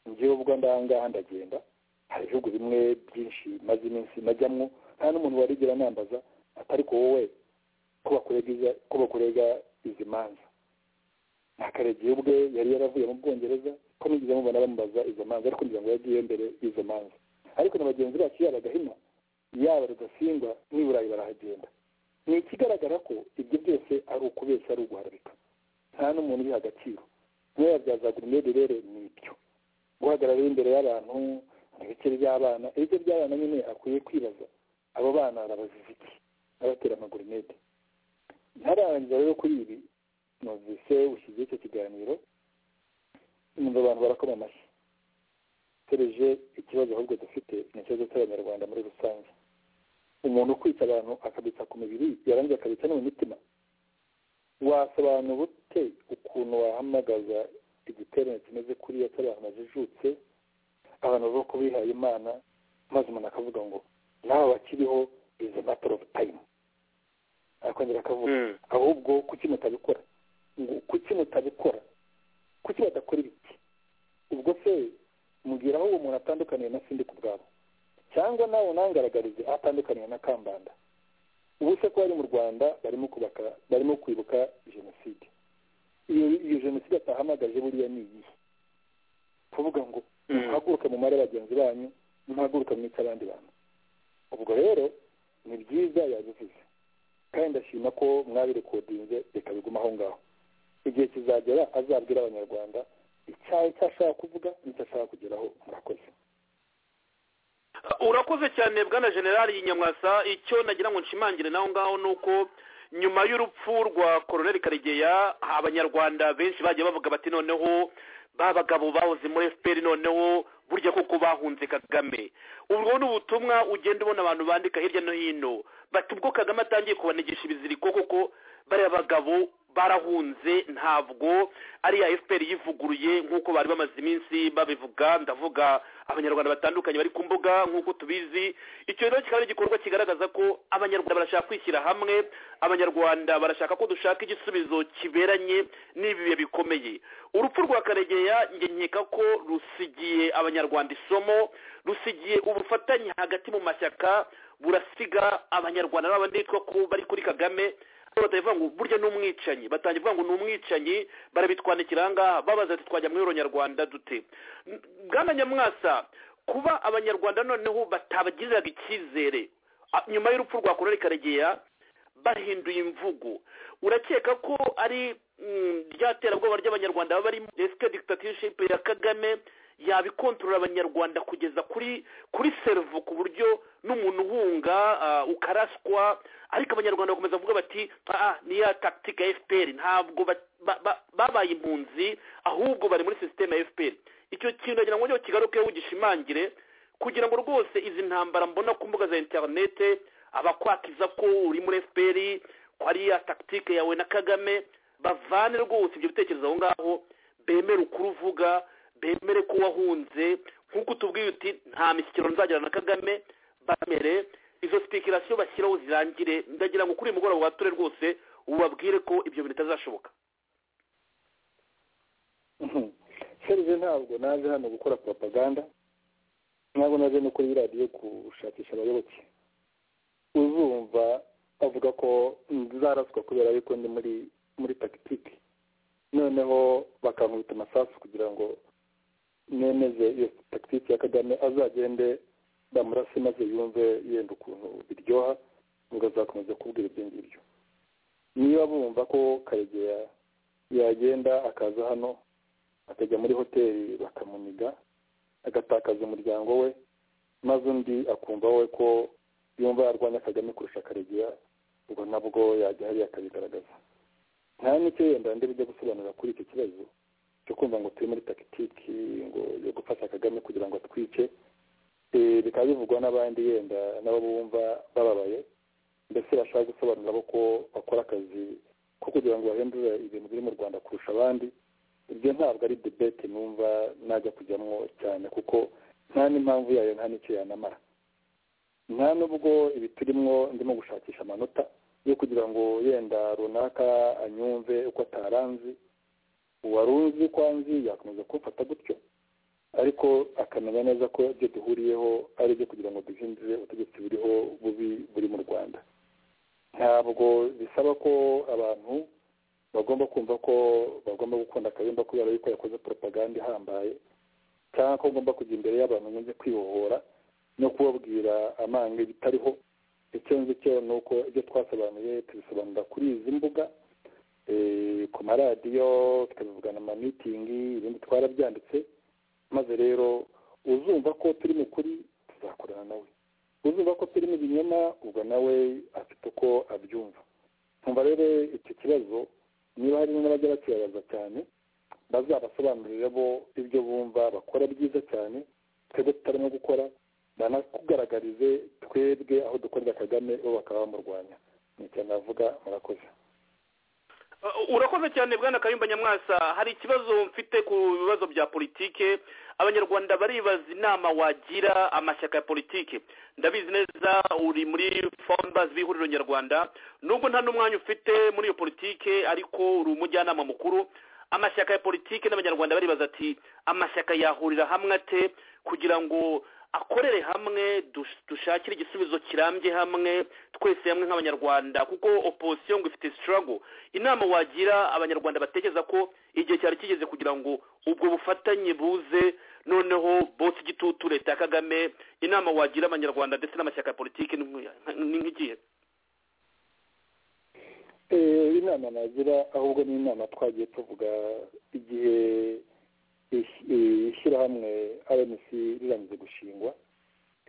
njyewe ubwo ndangaha ndagenda hari ibihugu bimwe byinshi maze iminsi najyamwo nta n'umuntu warigera nambaza ati ariko wowe ko bakurega iza- ko bakurega izi manza nakaregiye ubwe yari yaravuye mu bwongereza ko nigeze mubona bamubaza izo manza ariko ngira ngo yagiye mbere y'izo manza ariko na bagenzi bacu yaba gahima yaba rudasingwa n'i burayi barahagenda ni ikigaragara ko ibyo byose ari ukubeshya ari uguharabika nta n'umuntu ubiha agaciro niba yabyazaga umwede rero ni ibyo guhagarara imbere y'abantu ibikeri by'abana ibyo by'abana nyine akwiye kwibaza abo bana arabaziza iki abatera amagurinete ntararangiza rero kuri ibi numvise ushyize icyo kiganiro numva abantu barakoma amashyi tereje ikibazo ahubwo dufite ni ikibazo cy'abanyarwanda muri rusange umuntu ukwica abantu akabitsa ku mibiri yarangiza akabitsa no mu mitima wasobanura ute ukuntu wahamagaza igiterane kimeze kuriya cy'abantu bajijutse abantu bavuga ko bihaye imana maze umuntu akavuga ngo nawe bakiriho is a matter of time akongera akavuga ahubwo kuki mutabikora ngo kuki mutabikora kuki badakora ibiki ubwo se mubwira aho uwo muntu atandukaniye na sindi ku bwabo cyangwa nawe unangaragarize aho atandukaniye na kambanda ubu se ko bari mu rwanda barimo kubaka barimo kwibuka jenoside iyo iyo jenoside atahamagaje buriya ni iyihe kuvuga ngo muhaguruke mu mare bagenzi banyu muhaguruke mwica abandi bantu ubwo rero ni byiza yabivuze kandi ndashima ko mwabirekodinze reka bigume aho ngaho igihe kizagera azabwira abanyarwanda icyayi icyo ashaka kuvuga n'icyo ashaka kugeraho murakoze urakoze cyane bwana generali nyamwasa icyo nagira ngo nshimangire naho ngaho ni uko nyuma y'urupfu rwa koroneli karegeya abanyarwanda benshi bagiye bavuga bati noneho ba bagabo bahoze muri fpr noneho burya koko bahunze kagame ubwo ni ubutumwa ugenda ubona abantu bandika hirya no hino bati ubwo kagame atangiye kubanigisha ibiziriko koko bariya bagabo barahunze ntabwo ariya fpr yivuguruye nk'uko bari bamaze iminsi babivuga ndavuga abanyarwanda batandukanye bari ku mbuga nk'uko tubizi icyo rero kikaba ari igikorwa kigaragaza ko abanyarwanda barashaka kwishyira hamwe abanyarwanda barashaka ko dushaka igisubizo kiberanye n'ibi bihe bikomeye urupfu rwa karegeya njye nkeka ko rusigiye abanyarwanda isomo rusigiye ubufatanye hagati mu mashyaka burasiga abanyarwanda n'abandi bitwa ko bari kuri kagame ariko batabivuga ngo burya ni umwicanyi batangiye kuvuga ngo ni umwicanyi barabitwandikira aha ngaha babaza ati twajya muri nyarwanda dute N- bwana nyamwasa kuba abanyarwanda noneho batabagiriraga icyizere a- nyuma y'urupfu rwa korona karegeya bahinduye imvugo urakeka ko ari mm, rya terabwoba ry'abanyarwanda baba barimo esike dictatorship ya kagame yabikontorora abanyarwanda kugeza kuri kuri servo ku buryo n'umuntu uhunga ah, ukaraswa ariko abanyarwanda bakomeza kuvuga bati "Ah, ah ni ya tactique ya fpr ntabwo ba- ba- ba- babaye impunzi ahubwo bari muri sisiteme ya fpr icyo kintu nagira ngo njyewe kigarukeho ugishimangire kugira ngo rwose izi ntambara mbona ku mbuga za interinete abakwakiza ko uri muri fpr ko ari ya tactique yawe na kagame bavane rwose ibyo bitekerezo aho ngaho bemere ukuri uvuga bemere ko wahunze nk'uko utubwiye uti nta mishyikirano nzagirana na kagame bamere izo sipikirasiyo bashyiraho zirangire ndagira ngo kuri uyu mugoroba wature rwose ubabwire ko ibyo bintu bitazashoboka serive ntabwo naje hano gukora propaganda ntabwo naje no kuri radiyo gushakisha abayoboke uzumva avuga ko zaraswa kubera yuko ndi muri muri tagitike noneho bakankubita amasasu kugira ngo nemeze iyo tagitike ya kagame azagende bamurase maze yumve yenda ukuntu biryoha ngo azakomeza kubwira ibyo ngibyo niba bumva ko karegeya yagenda akaza hano akajya muri hoteli bakamuniga agatakaza umuryango we maze undi akumva we ko yumva yarwanya kagame kurusha karegeya ubwo nabwo yajya hariya akabigaragaza nta n'icyo yenda ndi bujya gusobanura kuri icyo kibazo cyo kumva ngo turi muri tagitiki ngo yo gufasha kagame kugira ngo atwice Eh, bikaba bivugwa n'abandi yenda nabo bumva bababaye mbese bashaka gusobanura bo ko bakora akazi ko kugira ngo bahindure ibintu biri mu rwanda kurusha abandi ibyo ntabwo ari debate numva najya kujyamo cyane kuko nta n'impamvu yayo nta n'icyo yanamara nta n'ubwo ibi turimo ndimo gushakisha amanota yo kugira ngo yenda runaka anyumve uko ataranzi uwari uzi ko anzi yakomeza kumfata gutyo ariko akamenya neza ko ibyo duhuriyeho ari ibyo kugira ngo duhindure ubutegetsi buriho bubi buri mu rwanda ntabwo bisaba ko abantu bagomba kumva ko bagomba gukunda kayumba kubera yuko yakoze propaganda ihambaye cyangwa ko ugomba kujya imbere y'abantu ngo kwibohora no kubabwira amanga bitariho icyo nzi cyo ni uko ibyo twasobanuye tubisobanura kuri izi mbuga eh, ku maradiyo tukabivugana mu mamitingi ibindi twarabyanditse maze rero uzumva ko turi mu kuri tuzakorana nawe uzumva ko turi mu binyoma ubwo nawe afite uko abyumva nkumva rero icyo kibazo niba harimo n'abajya bakibabaza cyane bazabasobanurire bo ibyo bumva bakora byiza cyane twebwe tutarimo gukora banatugaragarize twebwe aho dukorera kagame bo bakaba bamurwanya ni icyo navuga murakoze Uh, urakoze cyane bwana kayumba nyamwasa hari ikibazo mfite ku bibazo bya politike abanyarwanda baribaza inama wagira amashyaka ya politike ndabizi neza uri muri founders b'ihuriro nyarwanda nubwo nta n'umwanya ufite muri iyo politike ariko uri umujyanama mukuru amashyaka ya politike n'abanyarwanda baribaza ati amashyaka yahurira hamwe ate kugira ngo akorere hamwe dus- dushakire igisubizo kirambye hamwe twese hamwe nk'abanyarwanda kuko opposition ngo ifite struggle inama wagira abanyarwanda batekereza ko igihe cyari kigeze kugira ngo ubwo bufatanye buze noneho bose igitutu leta ya kagame inama wagira abanyarwanda ndetse n'amashyaka ya politiki ni nk'u- ni nk'igihe Eh, inama nagira ahubwo ni inama twagiye tuvuga igihe is- eh, ishyirahamwe rnc rirangije gushingwa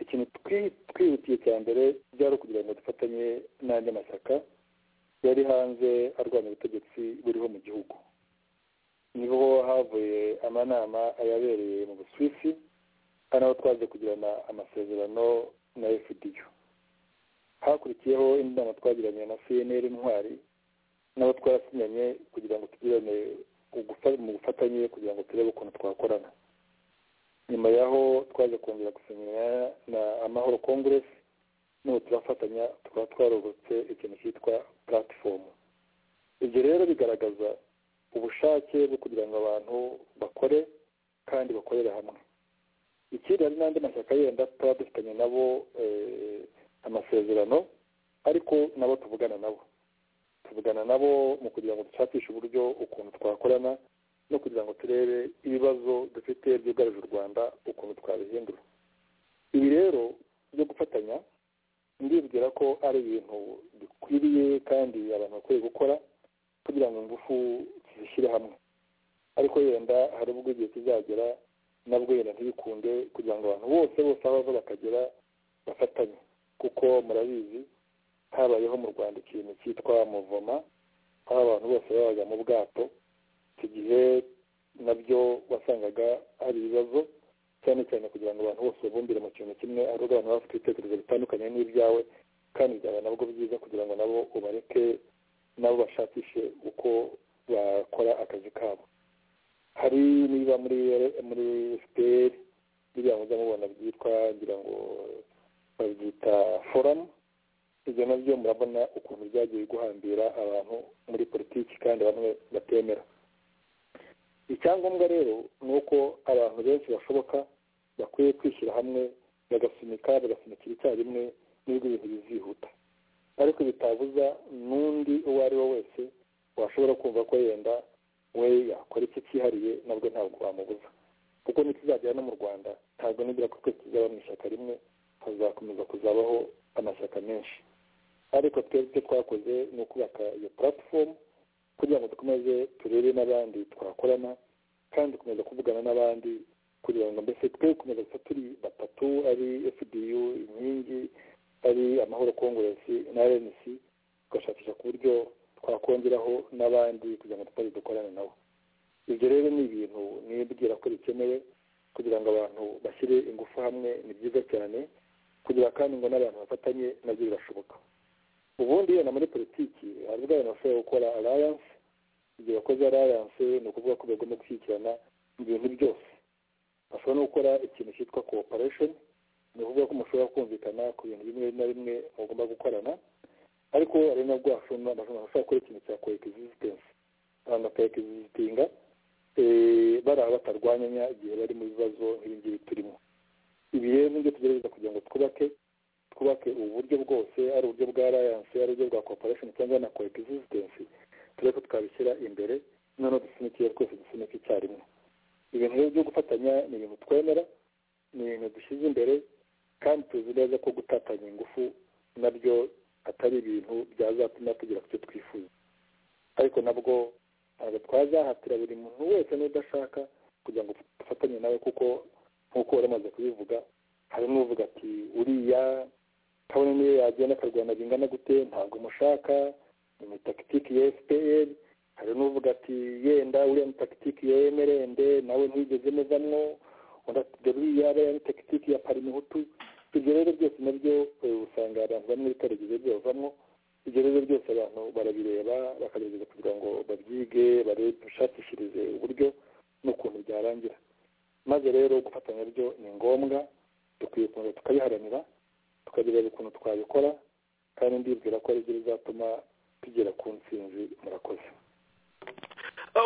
ikintu twi- twihutiye cya mbere byari ukugira ngo dufatanye n'andi mashyaka yari hanze arwanya ubutegetsi buriho mu gihugu niho havuye amanama ayabereye mu busuwisi kandi aho twaje kugirana amasezerano na fdu hakurikiyeho indi nama twagiranye na cnr intwari n'abo twarasinyanye kugira ngo tugirane ugufa- mu bufatanye kugira ngo turebe ukuntu twakorana nyuma yaho twaje kongera gusinyana na amahoro congress n'ubu turafatanya tukaba twarobotse ikintu cyitwa platform ibyo rero bigaragaza ubushake bwo kugira ngo abantu bakore kandi bakorere hamwe ikindi hari n'andi mashyaka yenda tuba dufitanye nabo eh, amasezerano ariko nabo tuvugana nabo tuvugana nabo mu kugira ngo dushakishe uburyo ukuntu twakorana no kugira ngo turebe ibibazo dufite byugarije u rwanda ukuntu twabihindura ibi rero byo gufatanya ndibwira ko ari ibintu bikwiriye kandi abantu bakwiye gukora kugira ngo ingufu zishyire hamwe ariko yenda hari ubwo igihe kizagera nabwo yenda ntibikunde kugira ngo abantu bose bose aho bava bakagera bafatanye kuko murabizi habayeho mu rwanda ikintu cyitwa muvoma aho abantu bose babaga mu bwato icyo gihe nabyo wasangaga hari ibibazo cyane cyane kugira ngo abantu bose babumbire mu kintu kimwe ari abantu baba bafite ibitekerezo bitandukanye n'ibyawe kandi byaba nabwo byiza kugira ngo nabo ubareke nabo bashakishe uko bakora akazi kabo hari niba muri muri siperi biriya mujya mubona byitwa ngira ngo babyita foramu ibyo nabyo murabona ukuntu byagiye guhambira abantu muri politiki kandi bamwe batemera icyangombwa rero ni uko abantu benshi bashoboka bakwiye kwishyira hamwe bagasunika bagasunikira icyarimwe n'ubwo ibintu bizihuta ariko bitabuza n'undi uwo ari we wese washobora kumva ko yenda we yakora icyo cyihariye nabwo ntabwo wamubuza kuko ntikizagera no mu rwanda ntabwo nibwira ko twese tuzaba mu ishyaka rimwe hazakomeza kuzabaho amashyaka menshi ariko twebwe icyo twakoze ni ukubaka iyo platform kugira ngo dukomeze turebe n'abandi twakorana kandi dukomeza kuvugana n'abandi kugira ngo mbese twe gukomeza gusa turi batatu ari fdu inkingi ari amahoro kongoresi na rnc tugashakisha ku buryo twakongeraho n'abandi kugira ngo tutazi dukorane nabo ibyo rero ni ibintu nibwira ko bikenewe kugira ngo abantu bashyire ingufu hamwe ni byiza cyane kugira kandi ngo n'abantu bafatanye nabyo birashoboka ubundi yenda muri politiki hari ubwo abantu bashobora gukora alliance igihe bakoze alliance ni ukuvuga ko bagomba gushyikirana mu bintu byose bashobora no gukora ikintu cyitwa cooperation ni ukuvuga ko mushobora kumvikana ku bintu bimwe na bimwe mugomba gukorana ariko hari nabwo bashobora gukora ikintu cya coexistence abantu bakaexistitinga bari aho batarwanyanya igihe bari mu bibazo nk'ibingibi turimo ibi rero nibyo tugerageza kugira ngo twubake twubake ubu buryo bwose ari uburyo bwa alliance ari uburyo bwa cooperation cyangwa na coexistence turebe ko twabishyira imbere noneho dusunikiye twese dusunike icyarimwe ibintu rero byo gufatanya ni ibintu twemera ni ibintu dushyize imbere kandi tuzi neza ko gutatanya ingufu nabyo atari ibintu byazatuma tugera ku cyo twifuza ariko nabwo ntabwo twazahatira buri muntu wese n'udashaka kugira ngo dufatanye nawe kuko nk'uko wari umaze kubivuga hari n'uvuga ati uriya kabone niyo yagenda akarwana bingana gute ntabwo mushaka ni takitiki ya fpr hari n'uvuga ati yenda uriya ni takitiki ya mrnd nawe ntigeze muvamwo uriya ariya ni takitiki ya parimuhutu ibyo rero byose nabyo usanga abantu bamwe bitarigeze byavamo ibyo rero byose abantu barabireba bakagerageza kugira ngo babyige babishakishirize uburyo n'ukuntu byarangira maze rero gufatanya byo ni ngombwa dukwiye ukuntu tukabiharanira tukagerera ukuntu twabikora kandi ndibwira ko aribyo bizatuma tugera ku nsinzi murakoze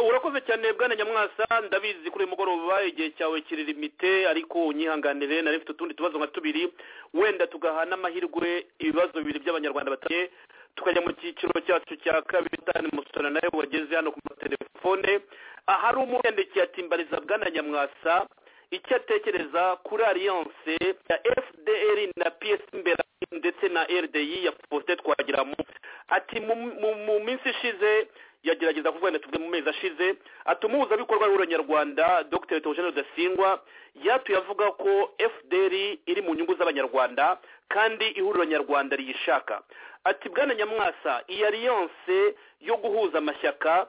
urakoze cyane bwana nyamwasa ndabizi kuri uyu mugoroba igihe cyawe kiri limite ariko unyihanganire nari mfite utundi tubazo nka tubiri wenda tugaha n'amahirwe ibibazo bibiri by'abanyarwanda batanye tukajya mu cyiciro cyacu cya kabiri dani musitana nawe wageze hano ku matelefone ahari umuyendekiye atimbariza bwana nyamwasa icyo atekereza kuri alliance ya fdr na psd imbere ndetse na rdi ya faustin twagiramo ati mu minsi ishize yagerageza kuvugana tubwe mu mezi ashize ati umuhuzabikorwa w'uranyarwanda dr theogene rudasingwa yatuye avuga ko fdr iri mu nyungu z'abanyarwanda kandi ihuriro nyarwanda riyishaka ati bwana nyamwasa iyi alliance yo guhuza amashyaka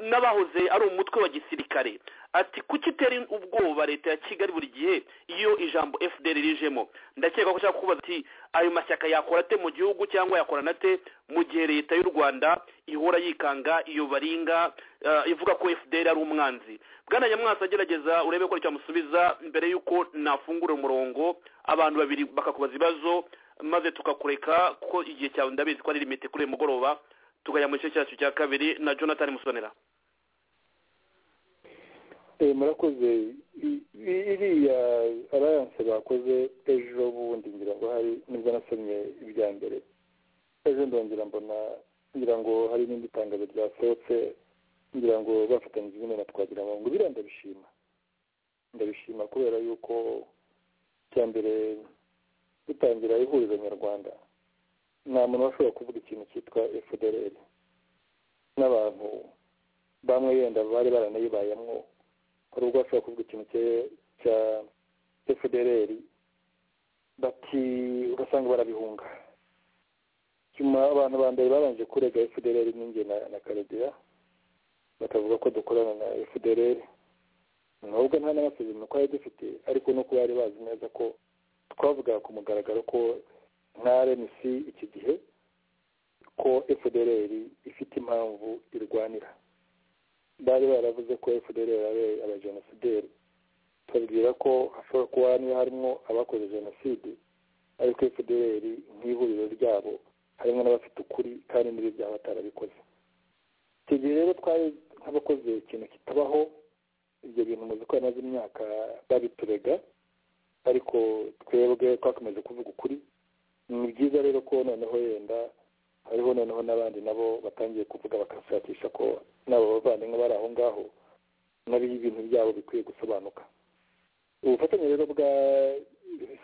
n'abahoze ari umutwe wa gisirikare ati kuki itera ubwoba leta ya kigali buri gihe iyo ijambo fdr rijemo ndakeka ko ushaka kubaza ati ayo mashyaka yakora ate mu gihugu cyangwa yakorana ate mu gihe leta y'u rwanda ihora yikanga iyo baringa ivuga ko fdr ari umwanzi bwana nyamwasa agerageza urebe ko cyamusubiza mbere y'uko nafungura umurongo abantu babiri bakakubaza ibibazo maze tukakureka kuko igihe cyawe ndabizi ko ari limite kuri uyu mugoroba tugaya mu gice cyacu cya kabiri na jonathan musonera murakoze iriya alliance bakoze ejo bundi ngira ngo hari nibwo nasomye ibya mbere ejo ndongera mbona ngira ngo hari n'indi tangazo ryasohotse ngira ngo bafatanyije nyine na twagira ngo biriya ndabishima ndabishima kubera yuko cya mbere dutangira ihurizo nyarwanda nta muntu washobora kuvuga ikintu cyitwa fdrl n'abantu bamwe yenda bari baranayibayemo hari ubwo bashobora kuvuga ikintu cye- cya fdrl bati ugasanga barabihunga nyuma abantu ba mbere babanje kurega fdrl n'inge na na karegeya bakavuga ko dukorana na fdrl nubwo nta n'amasezerano twari dufite ariko nuko bari bazi neza ko twavugaga ku mugaragaro ko nka rmc iki gihe ko fdrl ifite impamvu irwanira bari baravuze ko fdrl ari abajenosideri tubabwira ko hashobora kuba niba harimo abakoze jenoside ariko fdrl nk'ihuriro ryabo harimo n'abafite ukuri kandi n'ibyo byaba batarabikoze icyo gihe rero twari nk'abakoze ikintu kitabaho ibyo bintu muzi ko yamaze imyaka babiturega ariko twebwe twakomeje kuvuga ukuri ni byiza rero ko noneho yenda hariho noneho n'abandi nabo batangiye kuvuga bakashakisha ko n'abo bavandimwe bari aho ngaho nabo ibintu byabo bikwiye gusobanuka ubufatanye rero bwa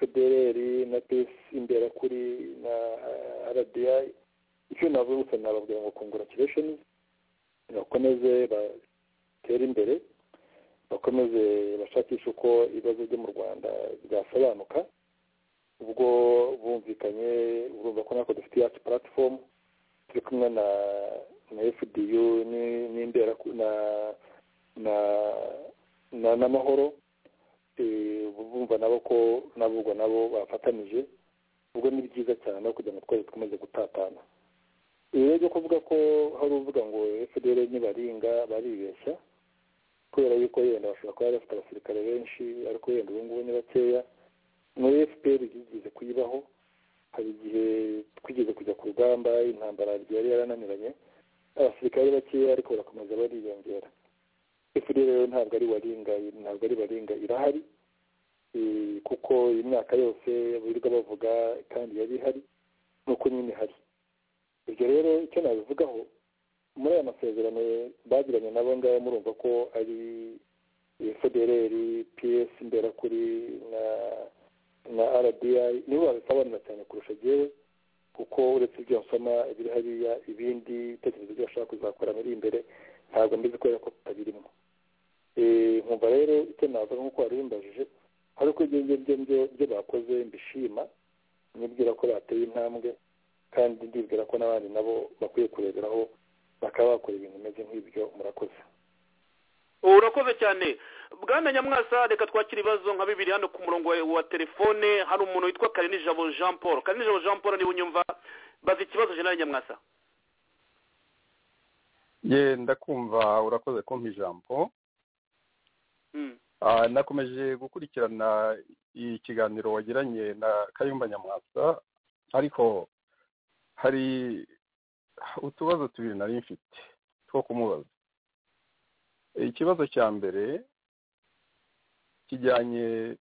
fdrl na pesi imberakuri na rdi icyo navuga gusa nababwira ngo konguratiresheni bakomeze batere imbere bakomeze bashakishe uko ibibazo byo mu rwanda byasobanuka ubwo bumvikanye urumva ko natwe dufite yacu platform turi kumwe na na fdu ni- n'imbera na na na n'amahoro Eh, bumva nabo ko nabo ubwo nabo bafatanije ubwo ni byiza cyane no kugira ngo twese dukomeze gutatana ibi rero byo kuvuga ko hari uvuga ngo fdr ntibaringa baribeshya kubera yuko yenda bashobora kuba bafite abasirikare benshi ariko yenda ubu ngubu ni bakeya muri fpr igeze kuyibaho hari igihe twigeze kujya ku rugamba intambara yari yarananiranye abasirikare bakeya ariko barakomeza bariyongera fpr rero ntabwo ari waringa ntabwo ari baringa irahari Eh, kuko imyaka yose birirwa bavuga kandi yari ihari nuko nyine ihari ibyo rero icyo nabivugaho muri aya masezerano bagiranye nabo ngabo murumva ko ari fdrl ps imberakuri na na rdi nibo babisobanura cyane kurusha jyewe kuko uretse ibyo nsoma biri hariya ibindi bitekerezo byo bashaka kuzakora biri imbere ntabwo mbizi kubera ko tutabirimo Eh, nkumva rero icyo navuga nk'uko wari bimbajije ariko ibyo ngibyo byo byo bakoze mbishima nibwira ko bateye intambwe kandi ndibwira ko n'abandi nabo bakwiye kureberaho bakaba bakora ibintu bimeze nk'ibyo murakoze urakoze cyane bwana nyamwasa reka twakire ibibazo nka bibiri hano ku murongo wa- wa telefone hari umuntu witwa karinijabo jean paul karinijabo jean paul niba unyumva baza ikibazo jenali nyamwasa ye ndakumva urakoze kumpa ijambo Mm. Ah, nakomeje gukurikirana ikiganiro wagiranye na kayumba nyamwasa ariko hari utubazo tubiri nari mfite two kumubaza ikibazo cya mbere kijyanye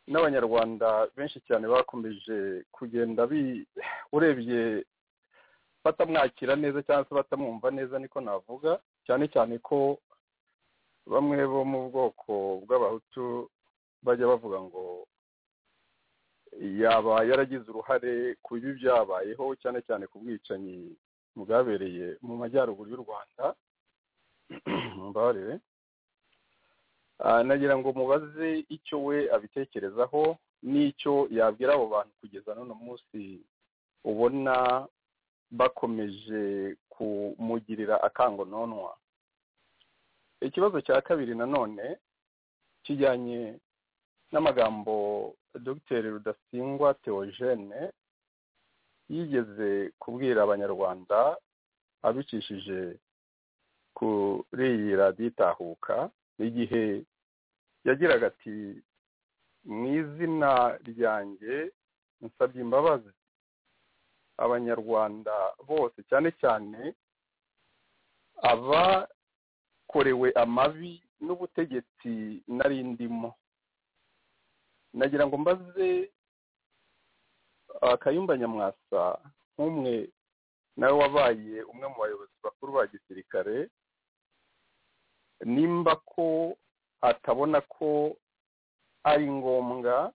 n'abanyarwanda benshi cyane bakomeje kugenda bi urebye batamwakira neza cyangwa se batamwumva neza niko navuga cyane cyane ko bamwe bo mu bwoko bw'abahutu bajya bavuga ngo yaba yaragize uruhare ku bibi byabayeho cyane cyane ku bwicanyi bwabereye mu majyaruguru y'u rwanda mumbabarire Ah, nagira ngo mubaze icyo we abitekerezaho n'icyo yabwira abo bantu kugeza n'uno munsi ubona bakomeje kumugirira akangononwa ikibazo cya kabiri nanone kijyanye n'amagambo dr rudasingwa theogene yigeze kubwira abanyarwanda abicishije kuri iyi radiyo itahuka igihe yagiraga ati mu izina ryanjye nsabye imbabazi abanyarwanda bose cyane cyane abakorewe amabi n'ubutegetsi nari ndimo nagira ngo mbaze ah, kayumba nyamwasa nk'umwe nawe wabaye umwe mu bayobozi bakuru ba gisirikare nimba ko atabona ko ari ngombwa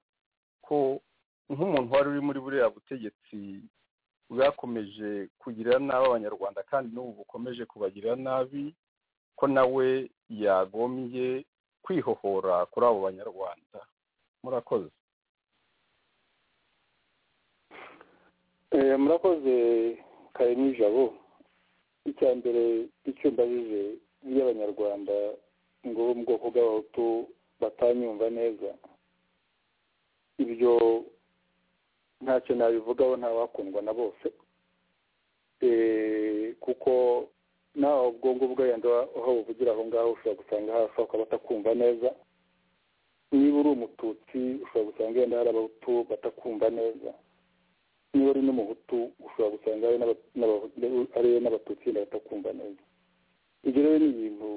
ko nk'umuntu wari uri muri buriya butegetsi bwakomeje kugirira nabi abanyarwanda kandi n'ubu bukomeje kubagirira nabi ko nawe yagombye kwihohora kuri abo banyarwanda murakoze murakoze kare nijabo icya mbere icyo mbajije iyo abanyarwanda ngo bo mu bwoko bw'abahutu batanyumva neza ibyo ntacyo nabivugaho ntawakundwa na bose kuko nawe ubwonko bwa yandi aho buvugira aho ngaho ushobora gusanga hafi ukaba batakumva neza niba uri umututsi ushobora gusanga yenda hari abahutu batakumva neza niba uri n'umuhutu ushobora gusanga hari n'abatutsi yenda batakumva neza ibyo rero ni ibintu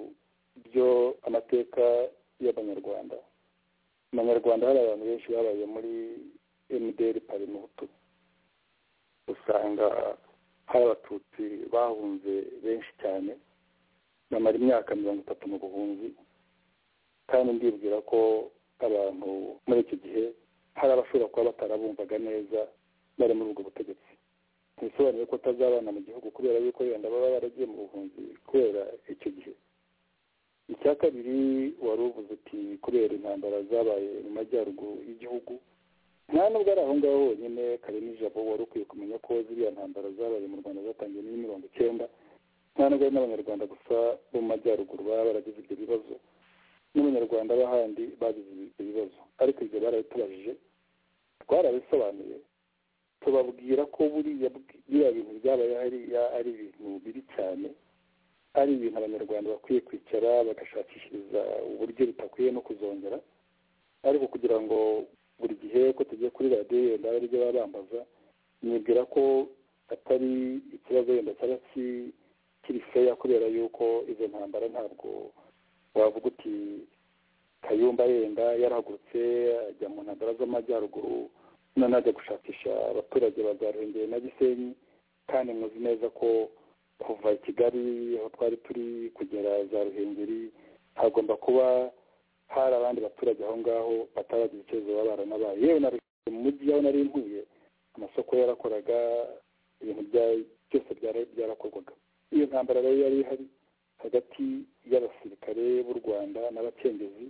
byo amateka y'abanyarwanda abanyarwanda hari abantu benshi babaye muri emuderi pari muhutu usanga hari abatutsi bahunze benshi cyane bamara imyaka mirongo itatu mu buhunzi kandi ndibwira ko abantu muri iki gihe hari abashobora kuba batarabumvaga neza bari muri ubwo butegetsi ntibisobanuye ko utazabana mu gihugu kubera yuko wenda baba baragiye mu buhunzi kubera icyo gihe icya kabiri wari uvuze uti kubera intambara zabaye mu majyaruguru y'igihugu nta nubwo ari aho ngaho honyine kare nijabo wari ukwiye kumenya ko ziriya ntambara zabaye mu rwanda zatangiye muri mirongo icyenda nta nubwo ari n'abanyarwanda gusa bo mu majyaruguru baba baragize ibyo bibazo n'abanyarwanda b'ahandi bagize ibyo bibazo ariko ibyo barabitubajije twarabisobanuye tubabwira ko buriya bintu byabaye hariya ari ibintu bibi cyane ari ibintu abanyarwanda bakwiye kwicara bagashakishiriza uburyo bitakwiye no kuzongera ariko kugira ngo buri gihe ko tugiye kuri radiyo yenda ari byo baba bambaza nibwira ko atari ikibazo yenda cyaba kiri feya kubera yuko izo ntambara ntabwo wavuga uti kayumba yenda yarahagurutse ajya mu ntambara z'amajyaruguru none ajya gushakisha abaturage bazaruhengeye na gisenyi kandi muzi neza ko kuva i kigali aho twari turi kugera za ruhengeri hagomba kuba hari abandi baturage aho ngaho bataragira ikibazo baba baranabaye yewe na mu mujyi aho nari ntuye amasoko yarakoraga ibintu byose byarakorwaga iyo ntambara rero yari ihari hagati y'abasirikare b'u rwanda n'abacengezi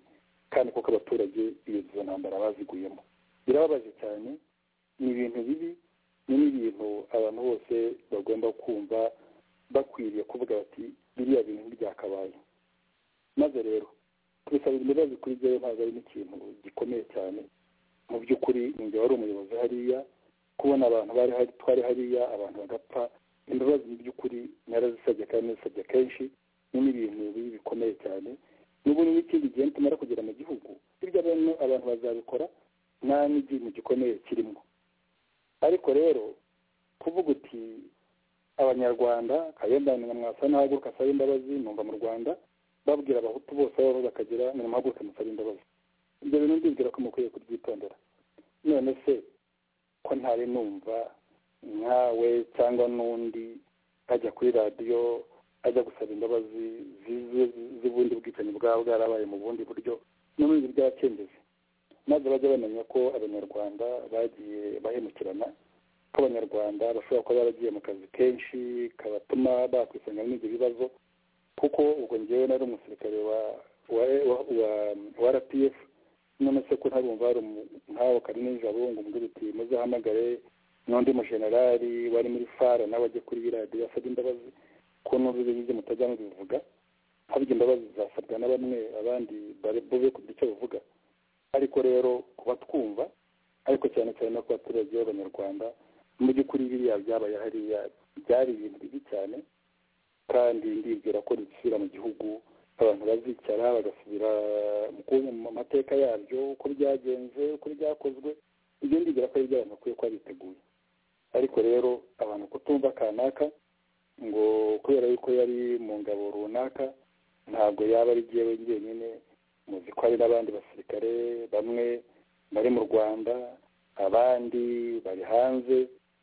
kandi koko abaturage iyo izo ntambara baziguyemo birababaje cyane ni ibintu bibi ni n'ibintu abantu bose bagomba kumva bakwiriye kuvuga bati biriya bintu byakabaye maze rero kubisabira imbabazi kuri byo ntabwo ari n'ikintu gikomeye cyane mu by'ukuri ninjye wari umuyobozi hariya kubona abantu bari hari twari hariya abantu bagapfa imbabazi mu by'ukuri narazisabye kandi nizisabye kenshi ni n'ibintu bibi bikomeye cyane n'ubu n'ikindi gihe tumara kugera mu gihugu ibyo abantu bazabikora nta n'ikintu gikomeye kirimo ariko rero kuvuga uti abanyarwanda kayenda mwasa n'ahaguruka asaba imbabazi numva mu rwanda babwira abahutu bose aho bakagira nimumuhaguruke musaba imbabazi ibyo bintu ndibwira ko mukwiye kubyitondera none se ko ntari numva nkawe cyangwa n'undi ajya kuri radiyo ajya gusaba imbabazi z'ubundi bwicanyi bwaba bwarabaye mu bundi buryo n'ubundi bw'abacengezi maze bajya bamenya ko abanyarwanda bagiye bahemukirana ko abanyarwanda bashobora kuba baragiye mu kazi kenshi kabatuma bakwisanga muri ibyo bibazo kuko ubwo ngewe nari umusirikare wa wa wa rpf none se ko ntarumva hari nkawe kari nijabo ngo umbwire uti muzahamagare n'undi mujenerali wari muri fara nawe ajye kuri biriya yasabye imbabazi ko n'ubu ibyo mutajya mubivuga habya imbabazi zasabwa na bamwe abandi bube kugira icyo bavuga ariko rero kuba twumva ariko cyane cyane no ku baturage b'abanyarwanda mu by'ukuri biriya byabaye hariya byari ibintu bibi cyane kandi ndibwira ko risubira mu gihugu abantu bazicara bagasubira mu mateka yabyo uko byagenze uko byakozwe ibyo ndibwira ko ari ibyo abantu bakwiye kuba biteguye ariko rero abantu kutumva kanaka ngo kubera yuko yari mu ngabo runaka ntabwo yaba ari jyewe njyenyine muzi ko hari n'abandi basirikare bamwe bari mu rwanda abandi bari hanze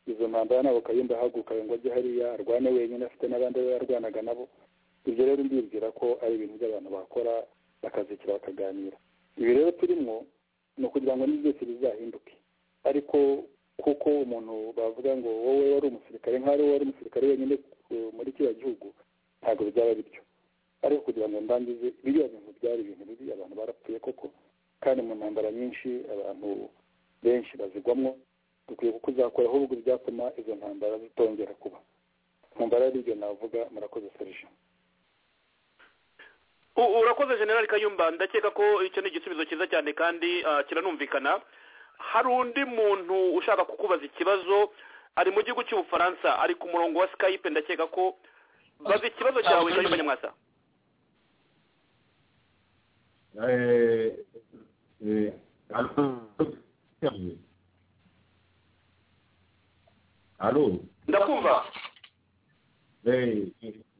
izo ntambara ntabwo kayumba ahaguruka ngo ajye hariya arwane wenyine afite n'abandi we yarwanaga nabo ibyo rero ndibwira ko ari ibintu by'abantu bakora bakazikira bakaganira ibi rero turimo ni ukugira ngo byose bizahinduke ariko kuko umuntu bavuga ngo wowe wari umusirikare nk'aho wari umusirikare wenyine ku- muri kiriya gihugu ntabwo byaba bityo ariko kugira ngo ndangize biriya bintu byari ibintu bibi abantu barapfuye koko kandi mu ntambara nyinshi abantu benshi bazigwamo dukwiye kuzakoraho ahubwo ibyatuma izo ntambara zitongera kuba ntambara y'ibyo navuga murakoze serije U- urakoze generali kayumba ndakeka ko icyo ni igisubizo cyiza cyane kandi ah, kiranumvikana hari undi muntu ushaka kukubaza ikibazo ari mu gihugu cy'ubufaransa ari ku murongo wa skype ndakeka ko baza ikibazo cyawe kayumba nyamwasa Allô ndakumva Eh,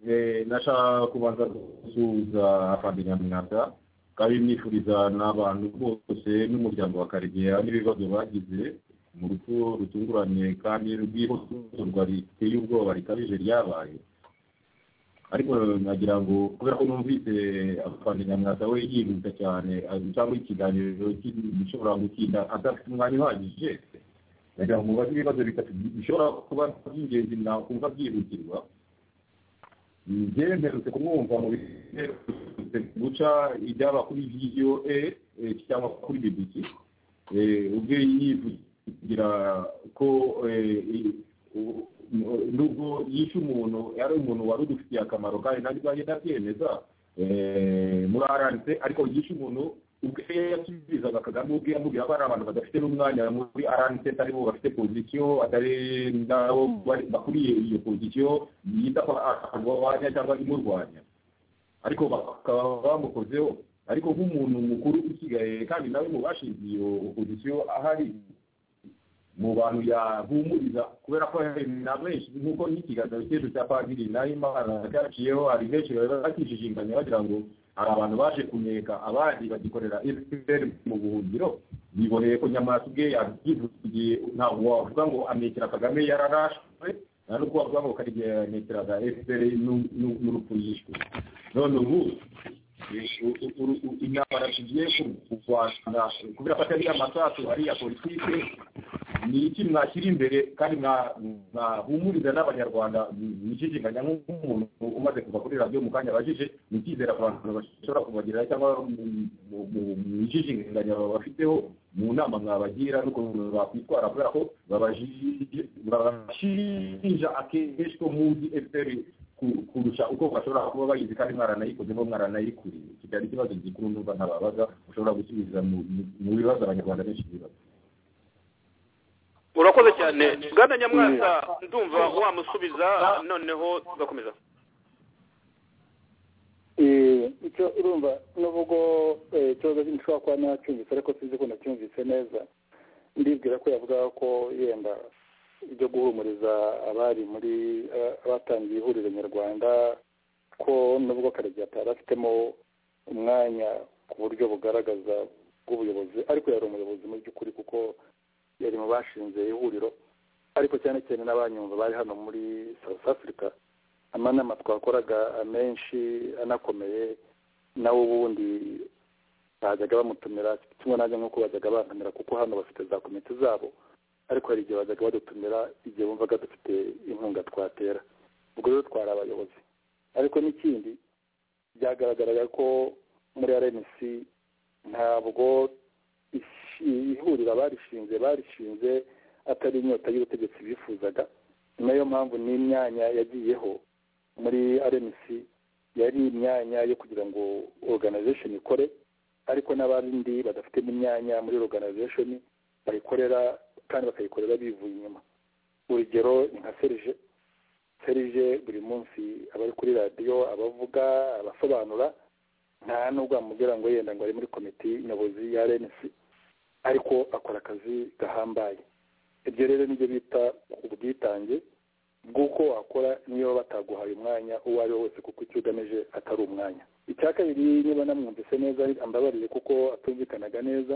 eh, nashaka kubanza gusuhuza afandenya mwata kandi nifuriza n'abantu bose n'umuryango wa karegeya n'ibibazo bagize mu rupfu rutunguranye kandi rw'ihohoterwa riteye ubwoba rikabije ryabaye ariko nagira ngo kubera ko numvise afandenya mwata we yihuta cyane ah, cyangwa ikiganiro gishobora gutinda adafite umwanya uhagije nagira ngo mubaze ibibazo bitatu bishobora kuba by'ingenzi nakumva byihutirwa njye mperutse kumwumva mu biherutse guca ibyaba kuri vidiyo e e, cyangwa kuri bbc Eh, ubwe yivugira ko eh, i- u- mu- nubwo yishe umuntu yari umuntu wari udufitiye akamaro kandi nanjye ubwanjye ndabyemeza eh, muri rnc ariko yishe umuntu ubwe yasubizaga kagame ubwe yamubwira ko ari abantu badafite n'umwanya muri rnc atari bo bafite pozisiyo atari nabo bari- bakuriye iyo pozisiyo yita ko arwanya cyangwa imurwanya ariko bakaba bamukozeho ariko nk'umuntu mukuru usigaye kandi nawe mu bashinze iyo opozisiyo ahari mu bantu yahumuriza kubera ko hari na benshi nk'uko n'ikiganiro cyecu cya padiri nahimana cyaciyeho hari benshi bari bakijijinganya bagira ngo hari abantu baje kuneka abandi bagikorera fpr mu buhungiro biboheye ko nyamwasa ubwe yabyivugiye ntabwo wavuga ngo amekera kagame yararashwe nta n'ubwo wavuga ngo karigihe yanekeraga fpr n'u- n'u- n'urupfu yishwe none ubu intambara tugiye kurwana kubera ko atari amasasu ari iya politike ni iki mwashyira imbere kandi mwa- mwahumuriza n'abanyarwanda mwishishikanya nk'umuntu umaze kuva kuri radiyo mu kanya abajije mukizera abantu bashobora kubagirira cyangwa mu- mu- mu- mwishishikanya bafiteho mu nama mwabagira n'ukuntu bakwitwara kubera ko babajije babashinja akenshi ko muzi efuperi ku- kurusha uko bashobora kuba bayizi kandi mwaranayikozemo mwaranayikuriye kigali ikibazo gikuru numva ntababaza ushobora gusubiza mu- mu- mu bibazo abanyarwanda benshi bibaza urakoze cyane bwana nyamwasa ndumva wamusubiza noneho tugakomeza Eh, icyo urumva n'ubwo eh, ikibazo nshobora kuba nacyumvise ariko sinzi ko nacyumvise neza ndibwira ko yavugaga ko yenda ibyo guhumuriza abari muri eh, abatangiye ihuriro nyarwanda ko nubwo karegeya atari afitemo umwanya ku buryo bugaragaza bw'ubuyobozi ariko yari umuyobozi mu by'ukuri kuko yari mu bashinze ihuriro ariko cyane cyane n'abanyumva bari hano muri south africa amanama twakoraga amenshi anakomeye nawe ubundi bajyaga bamutumira kimwe nanjye nk'uko bajyaga bantumira kuko hano bafite za komite zabo ariko hari igihe bajyaga badutumira igihe bumvaga dufite inkunga twatera ubwo rero twari abayobozi ariko n'ikindi byagaragaraga ko muri rnc ntabwo ishi- ihuriro barishinze barishinze atari inyota y'ubutegetsi bifuzaga ni nayo mpamvu n'imyanya yagiyeho muri rnc yari imyanya yo kugira ngo organization ikore ariko n'abandi badafite n'imyanya muri organization bayikorera kandi bakayikorera bivuye inyuma urugero ni nka serije serije buri munsi aba ari kuri radiyo abavuga abasobanura nta nubwo wamubwira ngo yenda ngo ari muri komite nyobozi ya rnc ariko akora akazi gahambaye ibyo rero nibyo bita ubwitange bw'uko wakora niyo bataguhaye umwanya uwo ari we wese kuko icyo ugamije atari umwanya icya kabiri niba namwumvise neza ambabarire kuko atumvikanaga neza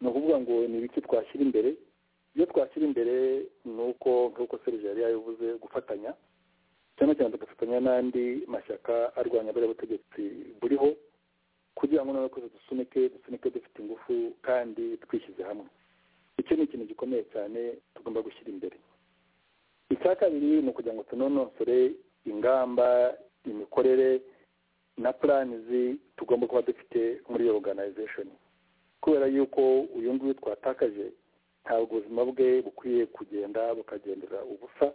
ni ukuvuga ngo ni ibiki twashyira imbere ibyo twashyira imbere ni uko nk'uko serije yari yabivuze gufatanya cyane cyane tugafatanya n'andi mashyaka arwanya buriya butegetsi buriho kugira ngo natwe dusunike dusunike dufite ingufu kandi twishyize hamwe icyo ni ikintu gikomeye cyane tugomba gushyira imbere icya kabiri ni ukugira ngo tunonosore ingamba imikorere na puranizi tugomba kuba dufite muri iyo organization kubera yuko uyu nguyu twatakaje ntabwo ubuzima bwe bukwiye kugenda bukagendera ubusa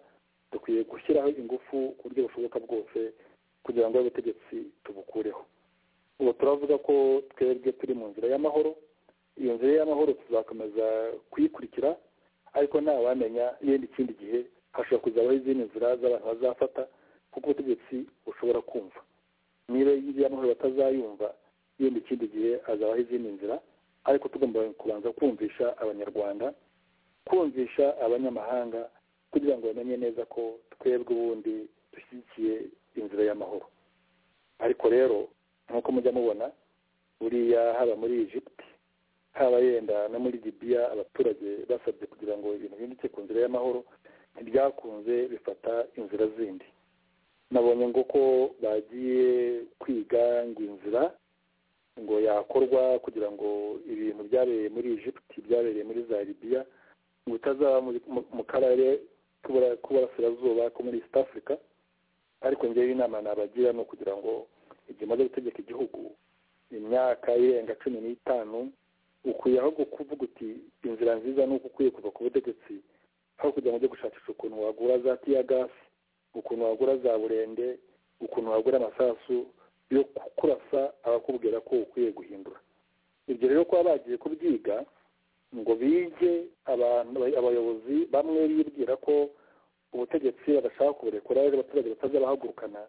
dukwiye gushyiraho ingufu ku buryo bushoboka bwose kugira ngo ubutegetsi tubukureho ubu turavuga ko twebwe turi mu nzira y'amahoro iyo nzira y'amahoro tuzakomeza kuyikurikira ariko ntawamenya yenda ikindi gihe hashobora kuzabaho izindi nzira z'abantu bazafata kuko ubutegetsi bushobora kumva niba y'amahoro batazayumva yenda ikindi gihe hazabaho izindi nzira ariko tugomba kubanza kumvisha abanyarwanda kumvisha abanyamahanga kugira ngo bamenye neza ko twebwe ubundi dushyigikiye inzira y'amahoro ariko rero nk'uko mujya mubona buriya haba muri egypt haba yenda no muri libiya abaturage basabye kugira ngo ibintu bihinduke ku nzira y'amahoro ntibyakunze bifata inzira zindi nabonye ngo ko bagiye kwiga ngo inzira ngo yakorwa kugira ngo ibintu byabereye muri egypt byabereye muri za libiya ngo bitazaba mu karere k'uburasirazuba ko muri east africa ariko ngewe inama nabagira ni ukugira ngo igihe umaze gutegeka igihugu imyaka irenga cumi n'itanu ukwiyeho kuvuga uti inzira nziza ni uko ukwiye kuva ku butegetsi aho kugira ngo ujye gushakisha ukuntu wagura za tiyagasi ukuntu wagura za burende ukuntu wagura amasasu yo kurasa abakubwira ko ukwiye guhindura ibyo rero kuba bagiye kubyiga ngo bige abantu abayobozi bamwe bibwira ko ubutegetsi badashaka kuburekura rero abaturage batazabahagurukana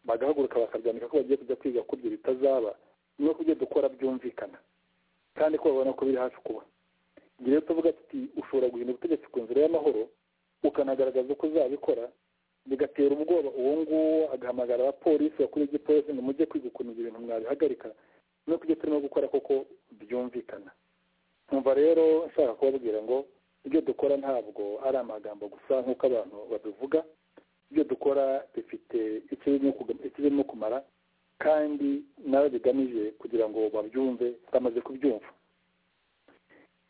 bagahaguruka bakabyandika ko bagiye kujya kwiga ko ibyo bitazaba nuko ibyo dukora byumvikana kandi ko babona ko biri hafi kuba igihe rero tuvuga tuti ushobora guhindura ubutegetsi ku nzira y'amahoro ukanagaragaza uko uzabikora bigatera ubwoba uwo nguwo agahamagara abapolisi bakuru igipolisi ngo mujye kwiga ukuntu ibyo bintu mwabihagarika nuko ibyo turimo gukora koko byumvikana nkumva rero nshaka kubabwira ngo ibyo dukora ntabwo ari amagambo gusa nk'uko abantu babivuga ibyo dukora bifite icyo birimo kumara kandi nabo bigamije kugira ngo babyumve bamaze kubyumva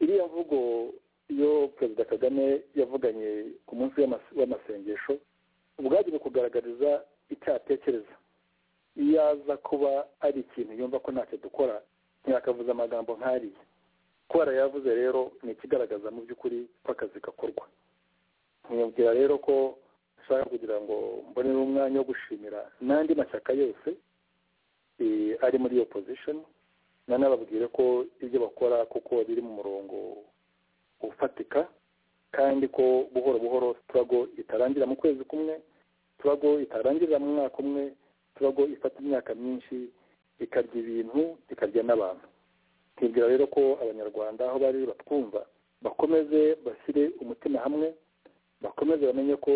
iriya mvugo yo perezida kagame yavuganye ku munsi w'amasengesho ubwagiye kugaragariza icyo atekereza iyo aza kuba ari ikintu yumva ko ntacyo dukora ntiyakavuze amagambo nk'ariya kubera yavuze rero ni ikigaragaza mu by'ukuri ko akazi gakorwa ntiyumvira rero ko nshaka kugira ngo mbonere umwanya wo gushimira n'andi mashyaka yose ari muri iyo pozishoni nanababwire ko ibyo bakora kuko biri mu murongo ufatika kandi ko buhoro buhoro turago itarangira mu kwezi kumwe turago itarangirira mu mwaka umwe turago ifata imyaka myinshi ikarya ibintu ikarya n'abantu ntibwira rero ko abanyarwanda aho bari batwumva bakomeze bashyire umutima hamwe bakomeze bamenye ko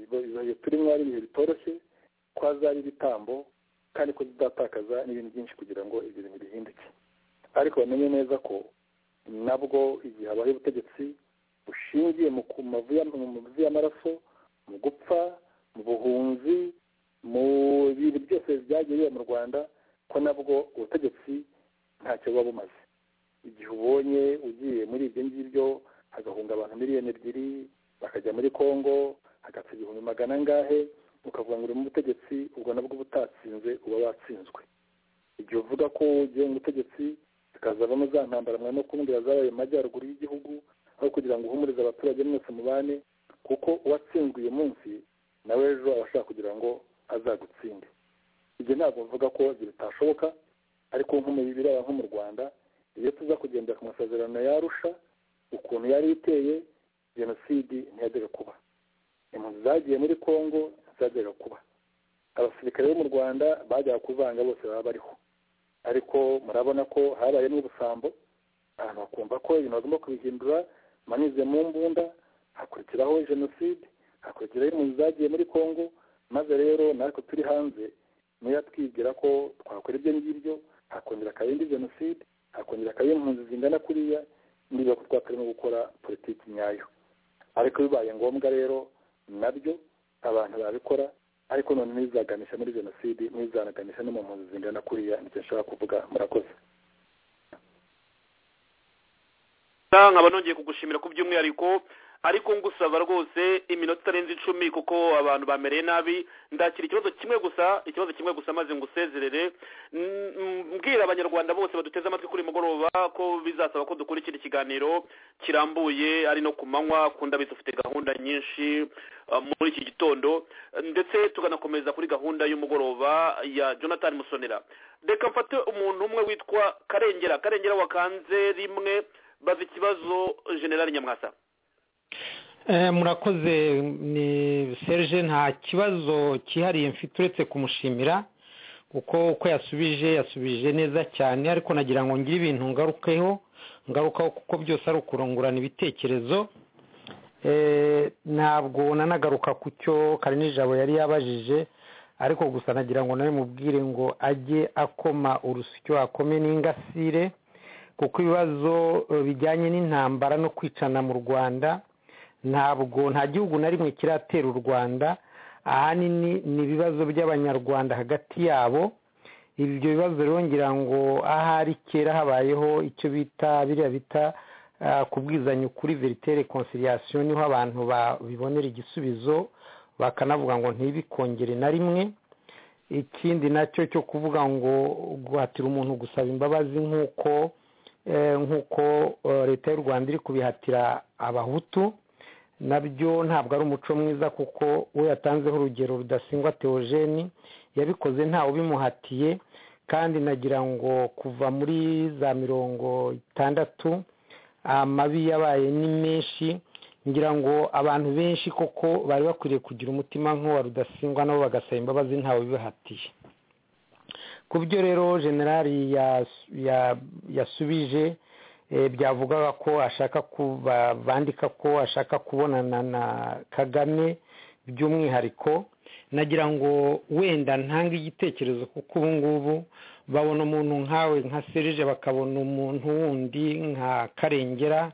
ibihe turimo ari ibihe bitoroshye ko hazaba ibitambo kandi ko bizatakaza n'ibintu byinshi kugira ngo ibyo bintu bihinduke ariko bamenye neza ko nabwo igihe habaye ubutegetsi bushingiye mu mavi y'amaraso mu gupfa mu buhunzi mu bintu byose byagiye biba mu rwanda ko nabwo ubutegetsi ntacyo buba bumaze igihe ubonye ugiye muri ibyo ngibyo hagahunga abantu miliyoni ebyiri bakajya muri congo hagapfa igihumbi magana angahe ukavuga ngo uri mu butegetsi ubwo nabwo uba utatsinze uba watsinzwe igihe uvuga ko ugiye mu butegetsi zikazavamo za ntambara mwana no kumbwira zabaye mu majyaruguru y'igihugu aho kugira ngo uhumurize abaturage mwese mubane kuko uwatsinzwe uyu munsi nawe ejo aba ashaka kugira ngo azagutsinde ibyo ntabwo mvuga ko ibyo bitashoboka ariko nko mu biraba nko mu rwanda iyo tuza kugendera ku masezerano yarusha ukuntu yari iteye jenoside ntiyajyaga kuba impunzi zagiye muri congo zajyaga kuba abasirikare bo mu rwanda bajyaga kuvanga bose baba bariho ariko murabona ko habayemo ubusambo abantu bakumva ko ibintu bagomba kubihindura manize mu mbunda hakurikiraho jenoside hakurikiraho impunzi zagiye muri congo maze rero natwe turi hanze niyo twigira ko twakora ibyo ngibyo hakongera akaba indi jenoside hakongera akaba impunzi zingana kuriya niba ko twakarimo gukora politiki nyayo ariko bibaye ngombwa rero nabyo abantu babikora ariko none ntibizaganisha muri jenoside ntibizaganisha no mu mpunzi zingana kuriya nicyo nshobora kuvuga murakoze nkaba nongeye kugushimira ku by'umwihariko ariko ngusaba rwose iminota itarenze icumi kuko abantu bamereye nabi ndakira ikibazo kimwe gusa ikibazo kimwe gusa maze ngusezerere Mm, mm, mbwira abanyarwanda bose baduteze amatwi kuri uyu mugoroba ko bizasaba ko dukurikira ikiganiro kirambuye ari no ku manywa ku ndabizi ufite gahunda nyinshi uh, muri iki gitondo ndetse tukanakomeza kuri gahunda y'umugoroba ya jonathan musonera reka mfate umuntu umwe witwa karengera karengera wakanze rimwe baza ikibazo generali nyamwasa Eh, murakoze ni serge nta kibazo cyihariye mfite uretse kumushimira kuko uko yasubije yasubije neza cyane ariko nagira ngo ngire ibintu ngarukeho ngarukaho kuko byose ari ukurungurana ibitekerezo Eh, ntabwo nanagaruka ku cyo karinijabo yari yabajije ariko gusa nagira ngo nawe mubwire ngo ajye akoma urusyo akome n'ingasire kuko ibibazo eh, bijyanye n'intambara no kwicana mu rwanda ntabwo nta gihugu na rimwe kiratera u rwanda ahanini ni ibibazo by'abanyarwanda hagati yabo ibyo bibazo rero ngira ngo ahari kera habayeho icyo bita biriya bita ah, kubwizanya ukuri veritere conciliation niho abantu babibonera igisubizo bakanavuga ngo ntibikongere na rimwe ikindi nacyo cyo kuvuga ngo guhatira umuntu gusaba imbabazi nk'uko eh, nk'uko eh, leta y'u rwanda iri kubihatira abahutu nabyo ntabwo ari umuco mwiza kuko we yatanzeho urugero rudasingwa teogeni yabikoze ntawe ubimuhatiye kandi nagira ngo kuva muri za mirongo itandatu amabi yabaye ni menshi ngira ngo abantu benshi koko bari bakwiriye kugira umutima nk'uwa rudasingwa nabo bagasaba imbabazi ntawe ubibahatiye ku byo rero generali yas- ya- yasubije eh, byavugaga ko ashaka ku- ba- bandika ko ashaka kubonana na kagame by'umwihariko nagira ngo wenda ntange igitekerezo kuko ubu ngubu babona umuntu nkawe nka serije bakabona umuntu wundi nka karengera